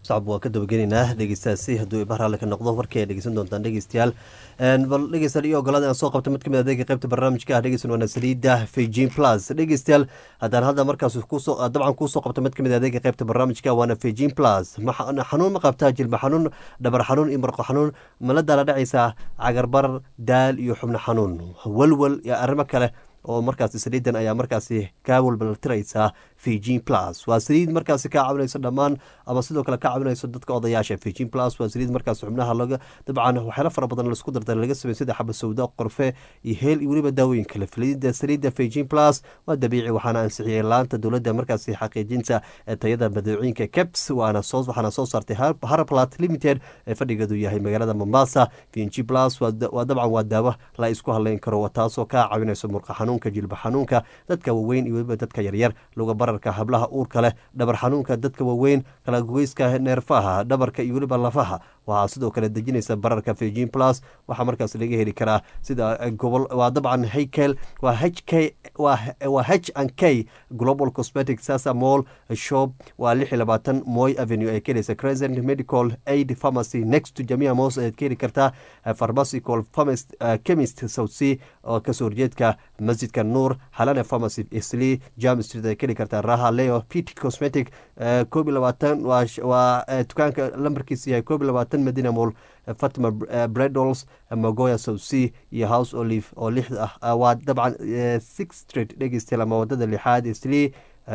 sacab waa ka dabagelaynaa dhegeystaasi hadduu ibar raalli ka noqdo warkii ay dhegeysan doontaan dhegeystayaal bal dhegeystayaal iyo ogolaada aan soo qabta mid kamid adeega qaybta barnaamijka ah dhegeysan waana saliida fijin plus dhegeystayaal haddaan hadda markaas kusoo dabcan kuusoo qabta mid kamid adeega qaybta barnaamijka waana fijin plus xanuun ma qabtaa jilba xanuun dhabar xanuun iyo marqo xanuun maladaala dhacaysa cagarbar daal iyo xubno xanuun walwal iyo arrimo kale oo markaasi saliidan ayaa markaasi kaa walbaltiraysaa fijin plus waa saliid markaasi kaa caawinayso dhammaan ama sidoo kale ka caawinayso dadka odayaasha fijin plus waa saliid markaas xubnaha laga dabcan waxyaalo fara badan laisku dardar laga sameey sida xaba sawda qorfe iyo heel iyo weliba daawooyin kale saliida saliida fijin plus waa dabiici waxaana ansixiyey laanta dowladda markaasi xaqiijinta tayada badeecooyinka caps waana soo waxaana soo saartay haraplat limited ee fadhigeedu yahay magaalada mombasa fijin plus waa dabcan waa daawo la isku haleyn karo taasoo kaa caawinayso murqa xanuunka jilba xanuunka dadka waaweyn iyo weliba dadka yaryar luga bararka hablaha uurka leh dhabar xanuunka dadka waaweyn kalagoyska neerfaha dhabarka iyo weliba lafaha waxaa sidoo kale dejinaysa bararka fijin plus waxaa markaas laga heli karaa sida gobol waa dabcan haykel waa h k waa h and k global cosmetic sasa mall shop waa lix iyo labaatan moy avenue ay kelaysa crescent medical aid pharmacy next to jamia mos ayaad ka heli kartaa pharmacical chemist south sea oo kasoo horjeedka masjidka nuur halane pharmacy isli jam street ay ka heli kartaa raha leo pt cosmetic koob iyo labaatan waa dukaanka lambarkiisa yahay koob iyo labaatan medina mall fatima bredols magoya south sea iyo house olive oo lix ah waa dabcan six street dhegeystayaal ama wadada lixaad isli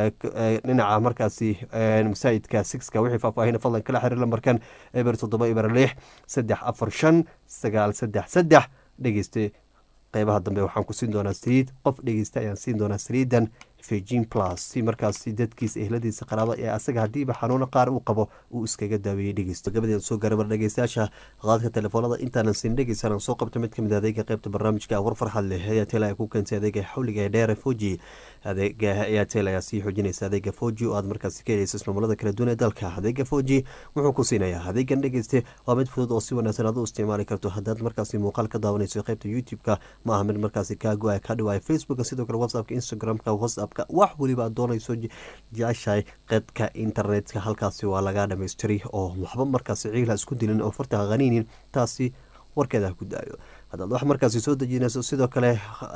dhinaca markaasi masaajidka sixka wixii faahfaahin fadlan kala xiriir lambarkan eber toddoba eber lix saddex afar shan sagaal saddex saddex dhegeyste qeybaha dambe waxaan ku siin doonaa saliid qof dhegeysta ayaan siin doonaa saliidan fijin plus si markaasi dadkiisa ehladiisa qaraaba ee asaga haddiiba xanuuno qaar uu qabo uu iskaga daaweeyey dhegeysto gabadeeda soo gaara mar dhegeystayaasha qaadka telefoonada intaanan siin dhegeysan soo qabta mid kamid adeega qeybta barnaamijka war farxad leh airtel ay ku keentay adeega xawliga ee dheere foji adeega airtel ayaa sii xoojinaysa adeega foji oo aad markaasi ka heleysa ismamulada kala duwan ee dalka adeega foji wuxuu ku siinayaa adeegan dhegeyste waa mid fudud oo si wanaagsan aad u isticmaali karto haddaad markaasi muuqaal ka daawanayso qeybta youtube-ka ma aha mid markaasi kaa go-a ka dhiwaaya facebooka sidoo kale whatsappka instagramka whatsapp wax weliba aad doonayso jeceshahay qeydka internetka halkaasi waa laga dhamaystiri oo waxba markaasi ciila isku dilin oo farta qaniinin taasi warkeeda ku daayo haddaad wax markaasi soo dejinayso sidoo kale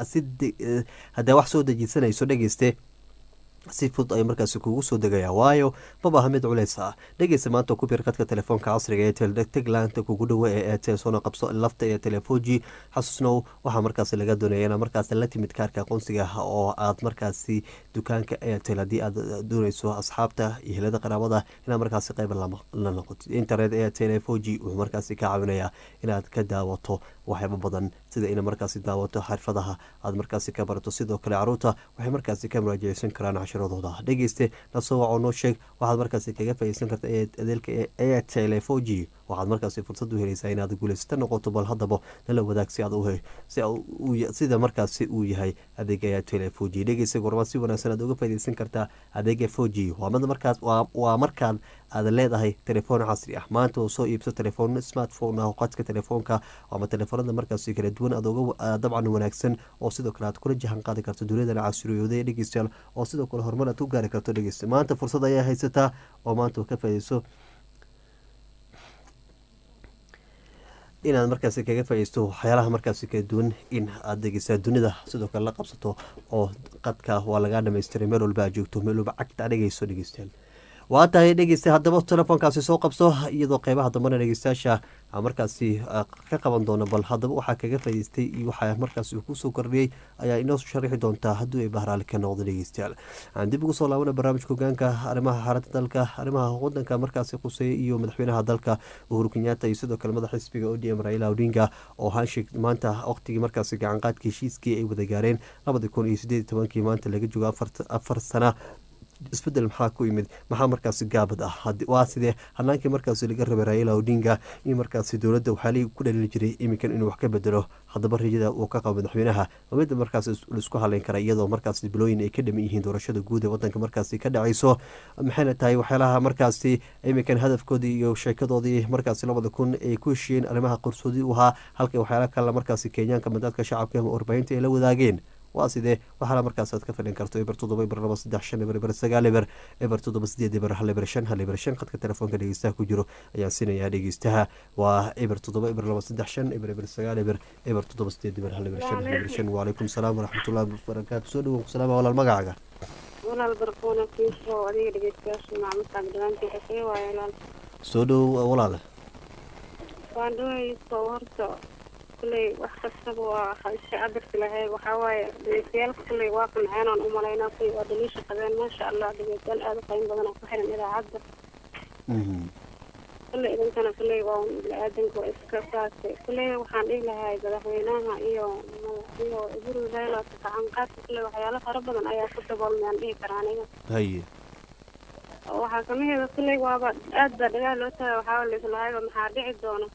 haddaa wax soo dejisanayso dhegeyste si fudud ay markaasi kugu soo degaya waayo mabaha mid culeys ah dhegeysa maanta ku bir qadka telefoonka casriga ee teleteg laanta kugu dhowe ee etel soona qabso lafta ee telefoji xasuusnow waxaa markaasi laga doonaya inaad markaasi la timid kaarka aqoonsiga oo aad markaasi dukaanka etel haddii aad doonayso asxaabta iyo helada qaraabada inaad markaasi qayb la noqotid internet ee telefoji wuxuu markaasi ka caawinayaa inaad ka daawato waxyaaba badan sida ina markaasi daawato xirfadaha aad markaasi ka barato sidoo kale caruurta waxay markaasi ka muraajaceysan karaan cashiradooda dhegeyste lasoo waco noo sheeg waxaad markaasi kaga faaideysan karta adeelka ee telefoji waxaad markaasi fursad u helaysaa inaad guuleysata noqoto bal haddaba nala wadaag si aad sida markaasi uu yahay adeega telefoji dhegeysa gormaa si wanaagsan aad uga faaideysan kartaa adeega foji waa markaad aad leedahay telefoon casri ah maanta oo soo iibso telefoon smartphone ah qadka telefoonka ama telefoonada markaasi kala duwan aad uga dabcan wanaagsan oo sidoo kale aad kula jahan qaadi karto duniyadana casriyooda ee dhegeystayaal oo sidoo kale horumar aad ku gaari karto dhegeysta maanta fursad ayaa haysataa oo maanta ka faaideyso inaad markaasi kaga faaideysto waxyaalaha markaasi kala duwan in aad dhegeysaa dunida sidoo kale la qabsato oo qadka waa lagaa dhamaystiray meel walba aad joogto meel walba cagta dhegeyso dhegeystayaal waa tahay dhegeysta haddaba telefoonkaasi soo qabso iyadoo qeybaha dambena dhegeystayaasha markaasi ka qaban doono bal haddaba waxaa kaga faa'ideystay iyo waxaa markaasi kusoo kordhiyey ayaa inoo sharaxi doontaa haddii ay bahraali ka noqdo dhegeystayaal aan dib ugu soo laabana barnaamijka hogaanka arrimaha xaaladda dalka arrimaha wadanka markaasi quseeya iyo madaxweynaha dalka uhuru kenyatta iyo sidoo kale madax xisbiga odm raila odinga oo hanshik maanta waqtigii markaasi gacanqaadka heshiiskii ay wada gaareen labadi kun iyo sideed tobankii maanta laga joogo afar sana isbedel maxaa ku yimid maxaa markaasi gaabad ah waa sidee hanaankii markaasi laga rabay raila odinga in markaasi dowladda waxaa ku dhalili jiray iminkan inuu wax ka bedelo haddaba rajada uu ka qabo madaxweynaha waa midda markaasi laisku haleyn kara iyadoo markaasi bilooyin ay ka dhaman yihiin doorashada guud ee wadanka markaasi ka dhacayso maxayna tahay waxyaalaha markaasi iminkan hadafkoodii iyo sheekadoodii markaasi labada kun ay ku heshiyeen arrimaha qarsoodi u ahaa halka waxyaala kale markaasi kenyaanka mandaadka shacabka warbaahinta ay la wadaageen waa sidee waxaana markaas aad ka fadhin karto eber toddoba eber laba saddex shan eber eber sagaal eber eber toddoba sideed eber hal eber shan hal eber shan khadka telefoonka dhegeystaha ku jiro ayaan siinayaa dhegeystaha waa eber toddoba eber laba saddex shan eber eber sagaal eber eber toddoba sideed eber hal eber shan hal eber shan waalaykum salaam waraxmatullahi wabarakaatu soo dhawow salaam walaal magacaaga walaal barquuna kiisoo adiga dhegeystayaasha macmuudkaaga dhamaantii xisee waaye walaal soo dhawow walaale waan dhawayso horta kulley wax kastaba waa iska cabirki lahayd waxaa waaye dhegeystayaalka kulley waa qanceen aan umalaynaa kulley waa daliisha qabeen maasha allah dhegeystayaal aada u qiimo badan oo ku xiran idaacadda kulley idinkana kulley waa bini-aadanka waa iska saase kulley waxaan dhihi lahay madaxweynaha iyo iyo iburu raila kacanqaadka kulley waxyaalo fara badan ayaa ku daboolmayaan dhihi karaa aniga haye waxaa kamaheeda kulley waaba aad baa dhagaha loo taga waxaa laislahayba maxaa dhici doona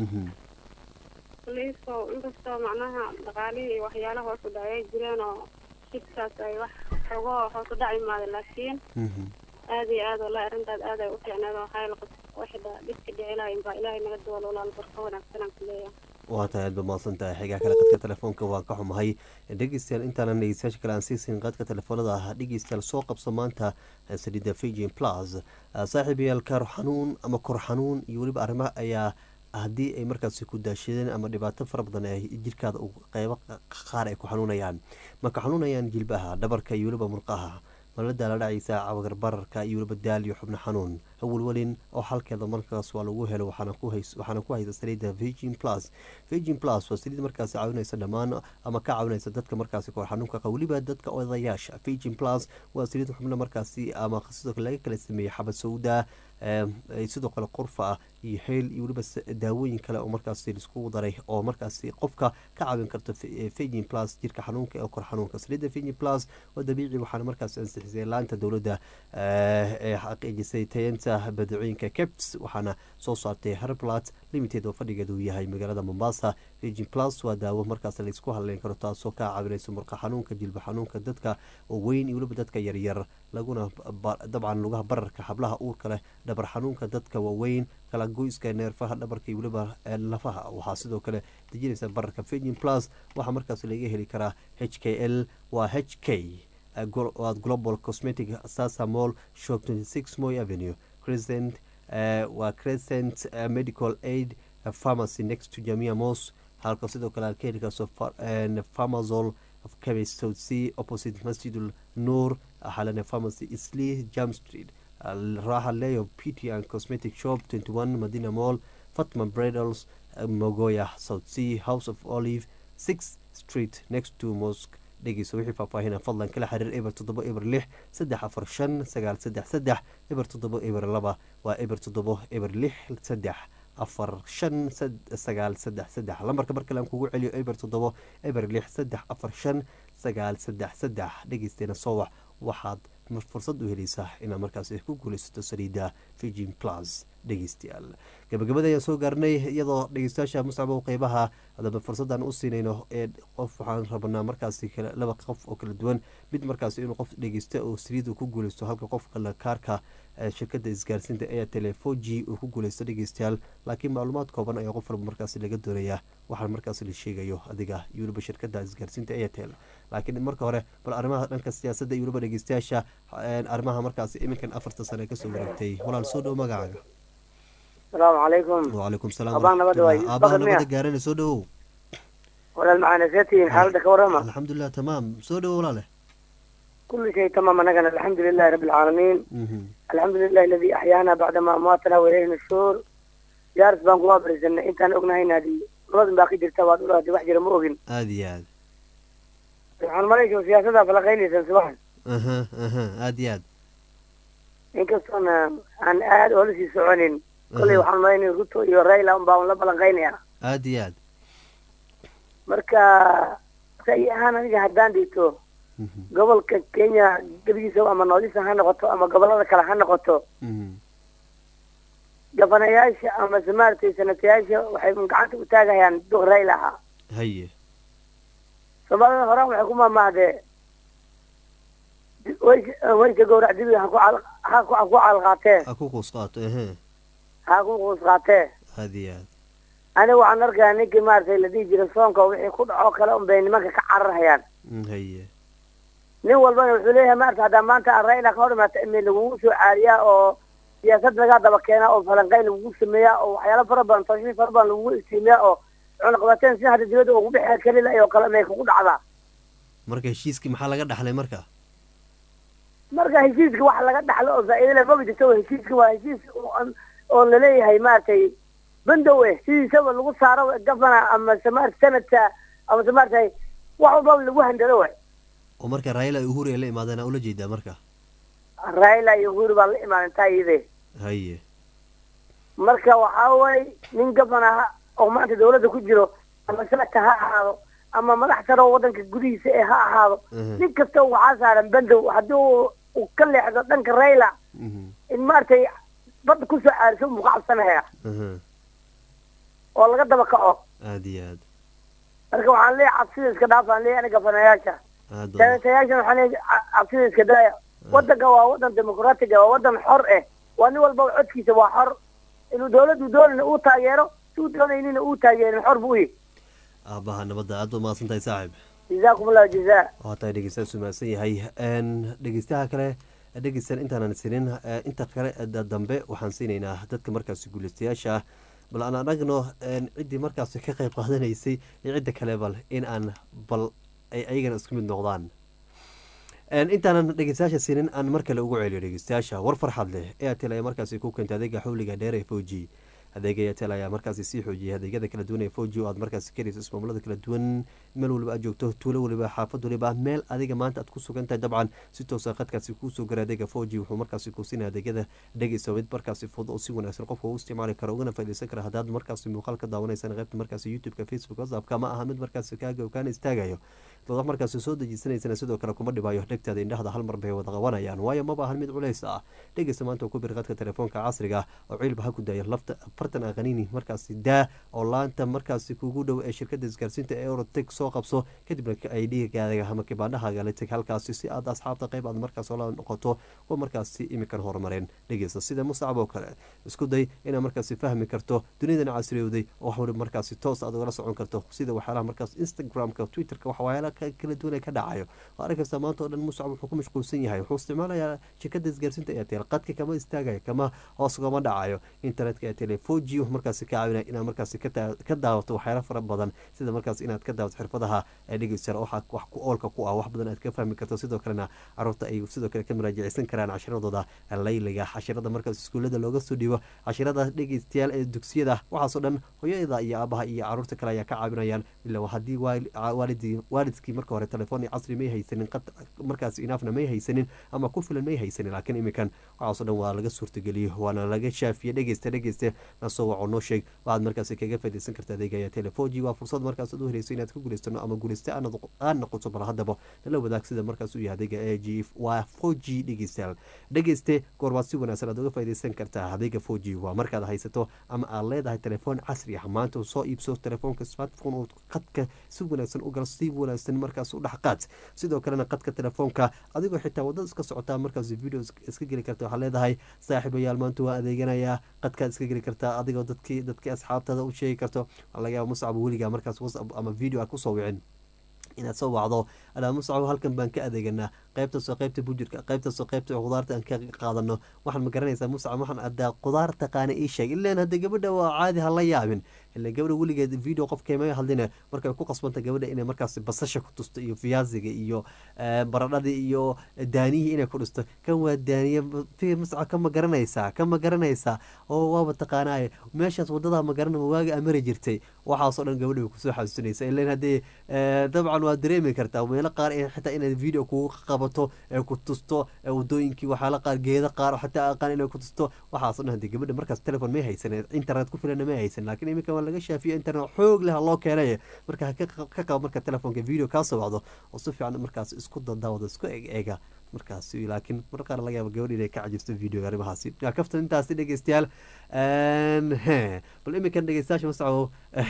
kulley so inkastoo macnaha dhaqaalihii iyo waxyaala hoos u dhacay jireen oo shibkaas ay wax xogoo hoos u dhac imaada laakiin aada iyo aad wallahi arrintaas aad ay u fiicneed oo hayl waxda dhibka dhicilahayn baa ilaahay naga duwalo walaal barka wanaagsanaan ku leeyahay waa tahay aad ba mahadsan tahay xigaa kale qadka telefoonka waan ka xumahay dhegeystayaal intaanan dhegeystayaasha kale aan siisin qadka telefoonada ah dhegeystayaal soo qabso maanta saliida fijin plus saaxiibayaal kaar xanuun ama kor xanuun iyo weliba arrimaha ayaa haddii ay markaasi ku daashadeen ama dhibaato fara badan ay jirkaada qeybo qaar ay ku xanuunayaan marka xanuunayaan jilbaha dhabarka iyo weliba murqaha malada la dhacaysa cawagar bararka iyo weliba daal iyo xubno xanuun awalwelin oo xalkeeda markaas waa lagu helo waxaana ku haysa saliida virgin plus virgin plus waa saliid markaasi caawinaysa dhammaan ama ka caawinaysa dadka markaasi kor xanuunka qa weliba dadka odayaasha virgin plus waa saliid xubno markaasi ama sidoo kale laga kala sameeyey xabad sawda sidoo kale qurfa ah iyo xeel iyo weliba daawooyin kale oo markaasi laiskugu daray oo markaasi qofka ka caawin karto virgin plus jirka xanuunka ee kor xanuunka saliida virgin plus waa dabiici waxaana markaasi ansixisay laanta dowladda ee xaqiijisay tayanta badacooyinka keps waxaana soo saartay herblat limited oo fadhigeeda uu yahay magaalada mombasa virgin plus waa daawo markaas laysku hadleyn karo taasoo ka caawinaysa murqa xanuunka jilba xanuunka dadka oo weyn iyo weliba dadka yaryar laguna dabcan lugaha bararka xablaha uurka leh dhabar xanuunka dadka waaweyn kala goyska neerfaha dhabarka iyo weliba lafaha waxaa sidoo kale dejinaysa bararka virgin plus waxaa markaas laga heli karaa h k l waa h k waad global cosmetic sasamol shop twenty six moy avenue crescent waa crescent medical aid pharmacy next to jamia mos halka sidoo kale aad ka heli karso pharmazol chemist south sea opposite masjidul nur xalane pharmacy isli jam street raha leo pt and cosmetic shop 21 madina mall fatma bradles mogoya south sea house of olive 6 street next to mosque dhegeyso wixii faahfaahina fadlan kala xiriir eber toddoba eber lix saddex afar shan sagaal saddex saddex eber toddoba eber laba waa eber toddoba eber lix saddex afar shan sagaal saddex saddex lambarka mar kale aan kugu celiyo eber toddoba eber lix saddex afar shan sagaal saddex saddex dhegeysteena soo wax waxaad fursad u helaysaa inaad markaasi ku guulaysato saliida virgin plus dhegeystayaal gabagabada ayaan soo gaarnay iyadoo dhegeystayaasha muscabo qeybaha adaba fursadaan u siinayno ee qof waxaan rabanaa markaasi laba qof oo kala duwan mid markaasi inuu qof dhegeysta oo saliid uu ku guulaysto halka qofka kaarka shirkada isgaarsiinta airtel four g uu ku guulaysto dhegeystayaal laakiin macluumaad kooban ayaa qof walba markaasi laga doonayaa waxaan markaasi la sheegayo adiga iyo weliba shirkada isgaarsiinta airtel laakiin marka hore bal arrimaha dhanka siyaasadda iyo weliba dhegeystayaasha arrimaha markaasi iminkan afarta sane kasoo wareegtay walaal soo dhow magacaaga asalaamu calaykum wacalaykum salaam abaan nabada waay aabaha nabada gaarana soo dhowow walaal macana seetihiin xaaladda ka warrama alxamdulilah tamaam soo dhowo walaale كل شيء تمام أنا الحمد لله رب العالمين الحمد لله الذي أحيانا بعدما أماتنا وإليه النشور يا رب بان قواب رزقنا أنت أنا أغنى هنا دي رد باقي درتا واد ولا دي واحد رمو أغن هذه هذه سبحان مالك وسياسة فلا غيني سنسبحان أها أها هذه هذه إن كستنا عن آد ولسي سعونين كل وحان مالين رتو يو رايلا أمباون لبلا غيني هذه هذه مركا سيئان أنا هدان ديتو gobolka kenya gebigiisa ama noodisa ha noqoto ama gobolada kale ha noqoto gabanayaasha ama maaragtay sanatayaasha waxay gacanta u taagayaan duq rayl ahaa haye soomaalida horaan waxay ku maamaahdee wayka gowrac dibiga ha ku cal ha ku ha ku calqaatee ha ku quus qaato ehe ha ku quus qaatee hadi aad aniga waxaan arkayaa ninkii maaragtay la dhihi jiray soonka wixii ku dhaco kale un bay nimanka ka cararhayaan haye nin walbana wuxuu leeyahay maarta haddaa maanta aan raila ka hor imaata imi lagugu soo caariyaa oo siyaasad lagaa daba keenaa oo falanqayn lagugu sameeyaa oo waxyaalo fara badan tashriif fara badan lagugu iftiimiyaa oo cunaqabateen sida hadda dibadda ugu bixi kari la oo kale may kugu dhacdaa marka heshiiskii maxaa laga dhaxlay marka marka heshiiska wax laga dhaxlo oo faa'iido leh maba jirto heshiiska waa heshiis oo- oo laleeyahay maaragtay bandow eh sidiisaba lagu saaro gafana amase maarata sanadka amase maaragtay wax walbaba lagu handado we oo marka raila iyo uhuru ay la imaadeen aa ula jeedaa marka raila iyo uhuru baa la imaadan taa iyade haye marka waxaa waye nin gafana ha oo maanta dawladda ku jiro ama sanadka ha ahaado ama madax sare oo waddanka gudihiisa ee ha ahaado Mhm. nin kasta waxaa saaran bandow haddii uu uu ka leexdo dhanka raila in maaragtay badda kusoo caariso muka cabsanaya aha oo laga daba kaco aada iyo aad marka waxaan leeyahay cabsida iska dhaafaan leeyahay aniga gafanayaasha aad baa senatayaashan waxaan leeyahay ca- cabsida iska daaya waddanka waa waddan dimuqraatiga waa waddan xor eh waa nin walbaba codkiisa waa xor inuu dawladdu doonayna uu taageero si uu doonaynina uu taageerin xor buu yahay aabaha nabadda aad baa mahadsan tahay saaxib jazaakum allahu jazaa waa tahay dhegeystayaal sumaadsan yahay Een, dhegeystaha kale dhegeystayaal intaanan sinin eh, inta kale da- dambe waxaan siinaynaa dadka markaasi guuleystayaasha ah bal aan anagno een, ciddii markaasi ka qayb qaadanaysay iyo cidda kale bal in aan bal ay ayagana isku mid noqdaan Een, intaanan dhegeystayaasha sinin aan mar kale ugu celiyo dhegeystayaasha war farxad leh airtel ayaa markaasi ku keentay adeega xawliga dheer ee foji adeega airtel ayaa markaasi sii xoojiyay adeegyada kala duwan ee foji oo aad markaasi ka heleyso ismaamulada kala duwan meel waliba aad joogto tuulo waliba xaafad waliba meel adiga maanta aad ku sugan tahay dabcan si toosa khadkaasi kuusoo gara adeega foji wuxuu markaasi kuusinaya adeegyada dhegeysa mid markaasi fudud oo si wanaagsan qofka uu isticmaali karo ugana faaideysan kara haddaad markaasi muuqaal ka daawanaysan qaybta markaasi youtube-ka facebook whatsappka ma aha mid markaasi kaaga ogaana istaagayo dad markaasi soo dejiisanaysana sidoo kale kuma dhibayo dhegtaada indhahda hal mar bay wada qabanayaan waayo maba ahan mid culays ah dhegeysta maanta ku bir qadka telefoonka casriga oo ciilba ha ku daaya lafta afartan aqaniini markaasi daa oo laanta markaasi kugu dhow ee shirkada isgaarsiinta ee euroteg soo qabso kadibna ay dhiigaaga ama kibaandhahaaga la teg halkaasi si aad asxaabta qayb aad markaas oola noqoto kuwa markaasi imikan horumareen dhegeysta sida muscab oo kale isku day inaad markaasi fahmi karto duniyadan casriyowday oo wax waliba markaasi toos aad ugala socon karto sida waxyaalaha markaas instagramka twitterka waxyaalaha ka- kala duwan ee ka dhacayo oo arrin kasta maanta oo dhan muscab wuxuu ku mashquulsan yahay wuxuu isticmaalayaa shirkada isgaarsiinta airtel qadka kama istaagayo kama hoos ugama dhacayo internetka airtel four g wuxuu markaasi ka caawinaya inaad markaasi ka taa- ka daawato waxyaala fara badan sida markaas inaad ka daawato xirfadaha ee dhegeysta waxa wax ku oolka ku ah wax badan aad ka fahmi karto sidoo kalena caruurta ay sidoo kale ka muraajaceysan karaan cashiradooda layliga cashirada markaas iskuulada looga soo dhiibo cashirada dhegeystayaal ee dugsiyada waxaasoo dhan hooyada iyo aabaha iyo caruurta kale ayaa ka caawinayaan ilaa haddii waali- waalidii waalidkii marka hore telefoon iyo casri may haysanin qad markaas inaafna may haysanin ama ku filan may haysanin laakiin iminkan waxaasoo dhan waa laga suurtageliyo waana laga shaafiye dhegeysta dhegeysta nasoo waco noo sheeg waxaad markaasi kaga faaideysan karta adeegaya telefoji waa fursad markaas aad u helayso inaad ka guuleysano ama guuleysta aan noqoto bal haddaba nala wadaag sida markaas u yahay adeega a g waa four g dhegeystayaal dhegeyste goorbaad si wanaagsan aad uga faaideysan kartaa adeega four g waa markaad haysato ama aad leedahay telefoon casri ah maanta soo iibso telefoonka smartphone oo qadka si wanaagsan u galo si wanaagsan markaas u dhexqaad sidoo kalena qadka telefoonka adigoo xitaa wadada iska socotaa markaas video is- iska geli karta waxaa leedahay saaxiibayaal maanta waa adeeganayaa qadkaad iska geli kartaa adigoo dadkii dadkii asxaabtada u sheegi karto waxaa laga yaaba muscab weligaa markaas whatsapp ama video aad kusoo wicin inaad soo wacdo alaa muscab halkan baan ka adeeganaa qaybtaasoo qaybta bujirka qaybtaasoo qaybta khudaarta aan ka qaadano waxaan ma garanaysaa muscab waxaan adaa khudaar taqaana ii sheeg ilaan hadda gabadha waa caadi ha la yaabin ila gabadha weligeed video qofkeema hadline markay ku qasbanta gabadha inay markaas basasha ku tusto iyo fiyaasiga iyo eh, baradhadii iyo daaniyihii inay ku dhisto kan waa daaniye fi muscab kama garanaysaa kama garanaysaa oo waaba taqaanaaye meeshaas wadada ma garana waaga amari jirtay waxaasoo dhan gabadha way kusoo xasuusinaysa ilan haddii eh, dabcan waa dareemi kartaa meelo qaar ee xitaa inaad video kugu qabato ee ku tusto ee wadooyinkii waxyaala qaar geeda qaar oo xataa aqaan inay ku tusto waxaasoo dhan haddii gabadha markaas telefon may haysan internet ku filana may haysan laakiin iminka waa laga shaafiyo internet xoog leh loo keenay marka ha ka qab- ka qabo marka telefonka video kaa soo wacdo oo si fiican markaas isku dadaawado isku eg eega markaas laakiin mar qaar laga yaaba gabadh inay ka cajibto videoga arrimahaasi Yaa kaftan intaasi dhegeystayaal Een, he, bal iminkan dhegeystayaasha mascabo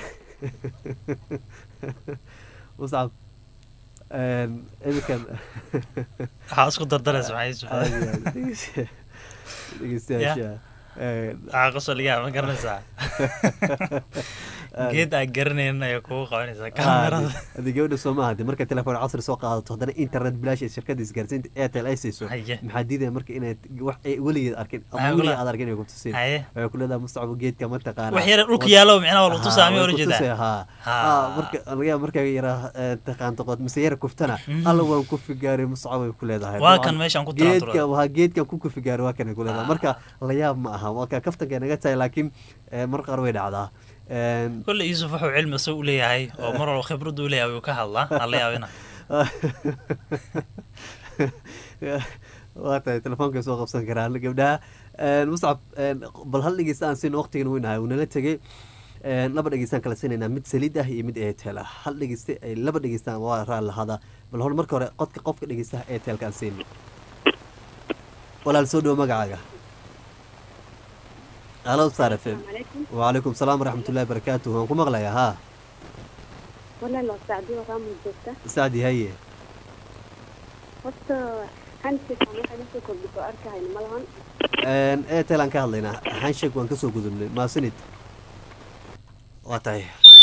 muscab Een, iminkan waxaa isku dardaraysa maxay Caadi, caadi. Dhegeysta- dhegeystayaasha Een, waxaa qosoligaa ma garanaysaa geed aan garanayn ayay kugu qabanaysaa kaamirada adi gabadha soo maaha de marka telefoon casri soo qaadato haddana internet bilaash ee shirkadda isgaarsiinta airtel ay siiso Haye. maxaa diidaya marka inaad wax ay weligeed arkin ama Maxaa weligeed kula- aad arkin inay ku tusin Haye. waxay ku leedahay mustacbu geedka ma taqaana Wax yar dhulka yaallo micnaha waa lagu tusaa, miyaa ula jeedaa? ha Ha. marka laga yaaba markaa yaraa taqaanto qood mise yara kuftana alla waan ku figaaray mustacbu ay ku leedahay Waa Dabcan, kan meeshaan ku talaan geedka waa geedkan ku kufigaaray waa kan ay ku leedahay marka la yaab ma aha waa ka kaftanka naga tahay laakiin eh, mar qaar way dhacdaa Een, kolle yuusuf wuxuu cilmi soo u leeyahay oo mar walba khibradu u leeyahay wuu ka hadlaa aan la yaabina waa tahay telefoonka soo qabsan karaan gabdhaha Een, muscab een, bal hal dhegeysta aan siin waqtigan weynahay uu nala tegey Een, laba dhegeystaan kala siinaynaa mid saliid ah iyo mid eetel ah hal dhegeyste ay laba dhegeystaan waa raali lahada bal hor marka hore qodka qofka dhegeystaha eetelka aan siino walaal soo dhowo magacaaga halo star f m وعليكم السلام ورحمة الله وبركاته waan ku maqlayaa ها walaal waa sacdiyo raamul joogta sacdi haye horta handshake aan waxay lasoo kordhiso arkahayna malahan Een, airtel aan ka hadlaynaa handshake waan kasoo gudubnay maasanid waa tahay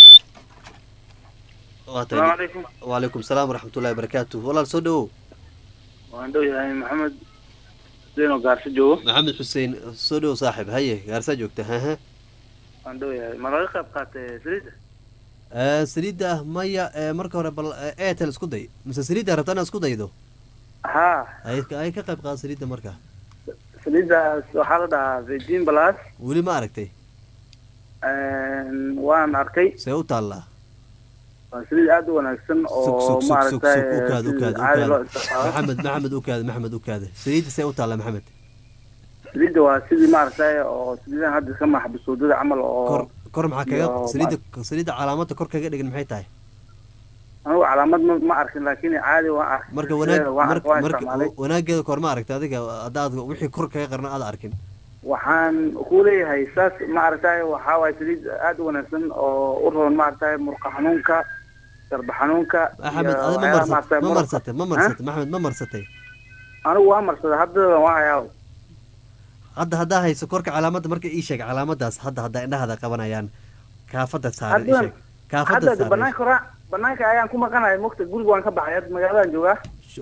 waa tahay Assalaamu calaykum. وعليكم السلام ورحمة الله وبركاته walaal soo dhowow waan dhow yahay maxamed zeno gaarso joogo maxamed xuseen soo dhowow saaxib haye gaarsaa joogta haha waan dhow yahay ma laga qayb qaatay saliidda saliidda ah maya ee, marka hore bal ee, airtel isku day mise saliidda rabtaa inaad isku daydo haa ay ay ka qayb qaada saliidda marka saliiddaas waxaa la dhahaa virgin plus weli ma aragtay waan arkay see u taallaa waa saliid aad u wanaagsan sug oo sug sug sug maaragtay sug ukaada si ukaada caadi loo ukaada isticmaalo maxamed maxamed ukaada maxamed ukaada saliidda see u taallaa maxamed saliidda waa sidii maaragtay oo saliidahan hadda iska maxbusuudada camal oo kor kor maxaa kaga iyo saliidda saliidda calaamadda kor kaga dhigan maxay tahay anigu calaamad ma ma arkin laakiin caadi waan arkay marka wanaag waan marka waan marka isticmaalay wanaageeda kor ma aragta adiga haddaad wixii kor kaga qarna aad arkin waxaan ku leeyahay saas maaragtay waxaa waaye saliid aad u wanaagsan oo u roon maaragtay murqa xanuunka darba xanuunka axmed iyo adi ma waxyaalaha marsatay maaragtay ma muruqa. marsatay ma marsatay maxamed ma marsatay anigu waa marsaday haddada waa hayaa hadda haddaa hayso korka calaamadda marka ii sheeg calaamadaas hadda hadda indhahada qabanayaan kaafada saaran ii hadda sheeg kaafada hadda saaran banaanka ra banaanka ayaan ku maqanahay mogta guriga waan ka baxay hadda magaaladan joogaa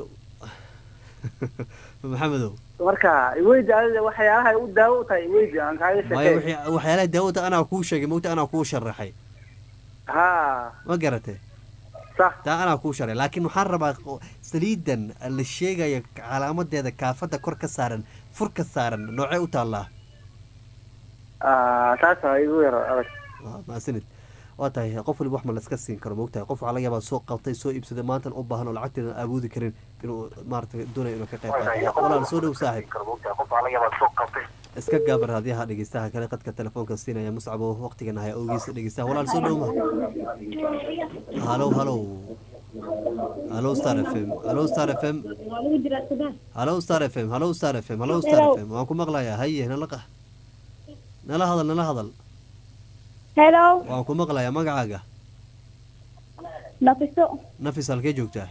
maxamedow marka iweydi adiga waxyaalaha ay u daawo u tahay iweydi aan kaaga maya sheekay wixii- waxyaalaha daawada anaa kuu sheegay mogta anaa kuu sharaxay ha ma garatay sax taa anaa kuu sharay laakiin waxaan rabaa qo- saliidan la sheegaya calaamadeeda kaafada kor ka saaran fur ka saaran noocee u taallaa Ah, taas waa igu yar adag maasanid waa tahay qof waliba wax ma laska siin karo mogtahay qof waxaa laga yaabaa soo qabtay soo iibsaday maantan u baahan oo lacagteeda aan awoodi karin inuu maaragtay doonayo inuu ka qayb qaato walaal soo dhow saaxib iska gaabar hadyaha dhegeystaha kale qadka telefoonka siinaya muscabo waqtigan ahay awgiisa dhegeystaha walaal soo dhow ma halow halow halow star f m halow star f m halow star f m halow star f m halow star f m waan ku maqlayaa haye nala qa nala hadal nala hadal Hello, waan ku maqlayaa magacaaga Nafiso. nafis halkee joogtaa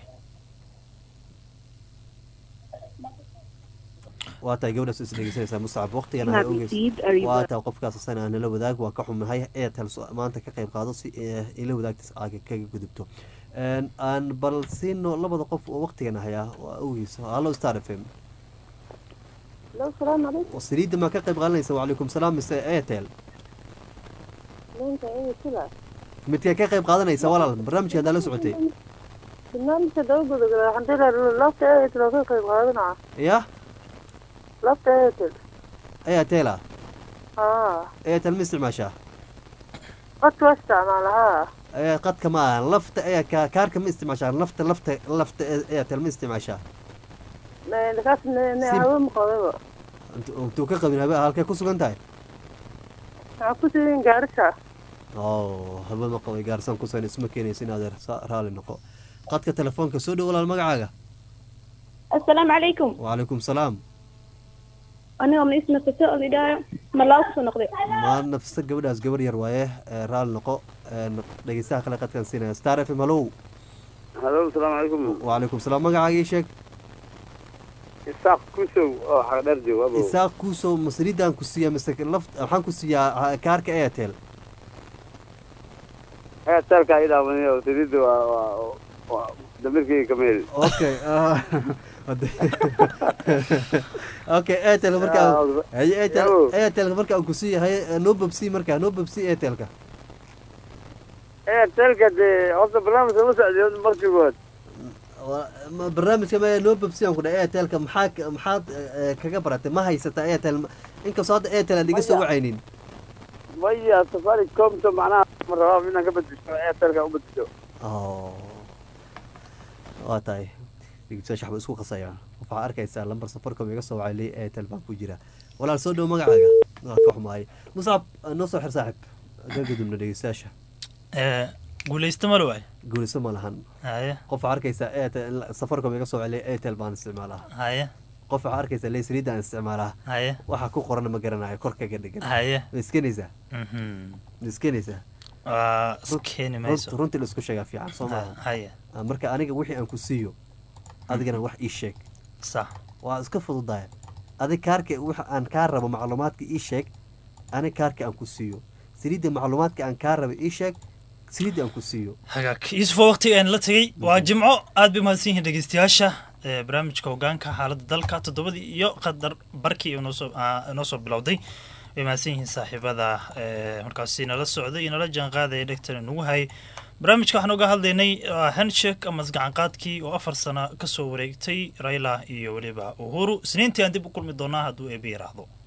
waa tahay gabadhaas is dhegeysanaysaa muscab waqtigan ahay Have ogeys received a waa reward. tahay qofkaas asana nala wadaag waa ka xumahay airtel so- maanta ka qayb qaado si eh, ila wadaagtas aaga kaga gudubto Een, aan bal siino labada qof oo waqtigan ahayaa waa ogeys hallo star f m Hello, salaam calaykum. saliidda maa ka qayb qaadanaysa wacalaykum salaam mise airtel Ninka iga sida. midkee ka qayb qaadanaysa walaal barnaamijka haddaa la socotay Barnaamijka dawladda waxaan dilayaa lafta Airtel oo ka qayb qaadanaa. ya Lafta Airtel. airtel ah Haa. airtel ma isticmaashaa Qadka waa isticmaalahaa. ee qadka ma aha lafta ee ka kaarka ma isticmaashaa lafta lafta lafta ee airtel ma isticmaashaa Kaas ne Sim. hawo ma qababa. Intu- intuu ka qabin habe halkee ku sugan tahay Waxaa ku siiyeen gaarisa. oo habe ma qabay gaarsan ku sugan isma keenaysa in adeer sa- raali noqo qadka telefoonka soo dhow walaal magacaaga Assalaamu calaykum. wacalaykum salaam Aniga ma isna Nafiso oo idaayo. Ma laa ku soo noqday. ma nafsa gabadhaas gabar yar waaye ee, raali noqo een, dhegeystaha kale qadkan siinaya star f m hallow halo asalaamu calaykum wacalaykum salaam magacaaga ii sheeg isaaq kusow oo xagdheer joogo abow isaaq kuusow ma saliidaan ku siiyaa mise laft waxaan ku siiyaa ah, kaarka airtel eetelka ay dhaawaniyo saliidda waa waa waa damirkii kameel okay ah, hade- okay airtel marka haye airtel airtelka marka aan kusii haye noo babsi marka noo babsi airtelka eetelka dee horta barnaamijka ma socdiyo markii good Waa- ma- barnaamijka ma noo babsi aan ku dhahay airtelka maxaa ka- maxaad eh, kaga baratay ma haysataa airtel inkastoo hadda airtel aan iga soo wacaynin maya safaricomto macnaha ma rabaa inaan ka bedesho eetelka u bedesho Oh. waa tahay dhegeystayaasha waxba isku qasaya waxaa arkaysaa lambar safaricom iga soo wacay ley airtel baan ku jira walaal soo dhow magacaaga waa ka xumaay muscab noo soo xir saaxib ka gudubna dhegeystayaasha guulaysta ma waay guulaysto ma lahan haye qof waxaa arkaysaa airtel safaricom iga soo wacay airtel baan isticmaalaa haye qof waxaa arkaysaa ley saliidaan isticmaalaa haye waxa ku qoran ma garanayo korkaga dhigan Haye. ma iskenaysaa Mhm. ma iskenaysaa waa iskeeni mayso runtii la isku sheegaa fiican soo Ha- maaha haye Ah, marka aniga wixii aan ku siiyo adigana wax ii sheeg sax waa iska fududaya adig kaarka waxa aan kaa rabo macluumaadka ii sheeg anig kaarka aan ku siiyo saliidda macluumaadka aan kaa rabo ii sheeg saliidda aan ku siiyo hagaag yuusufo waqtiga aan la tegey waa jimco aad bay mahadsan yihiin dhegeystayaasha ee barnaamijka hogaanka xaaladda dalka toddobadii iyo qadar barkii inoo soo aa, inoo soo bilowday way mahadsan yihiin saaxiibada ee markaasi nala socday iyo nala jaan qaadaya dhegtan inagu hayay barnaamijka waxaan uga hadlaynay waa handshake ama isgacanqaadkii oo afar sano kasoo wareegtay raila iyo weliba uhuru isniintii aan dib u kulmi doonaa hadduu eebe yaraahdo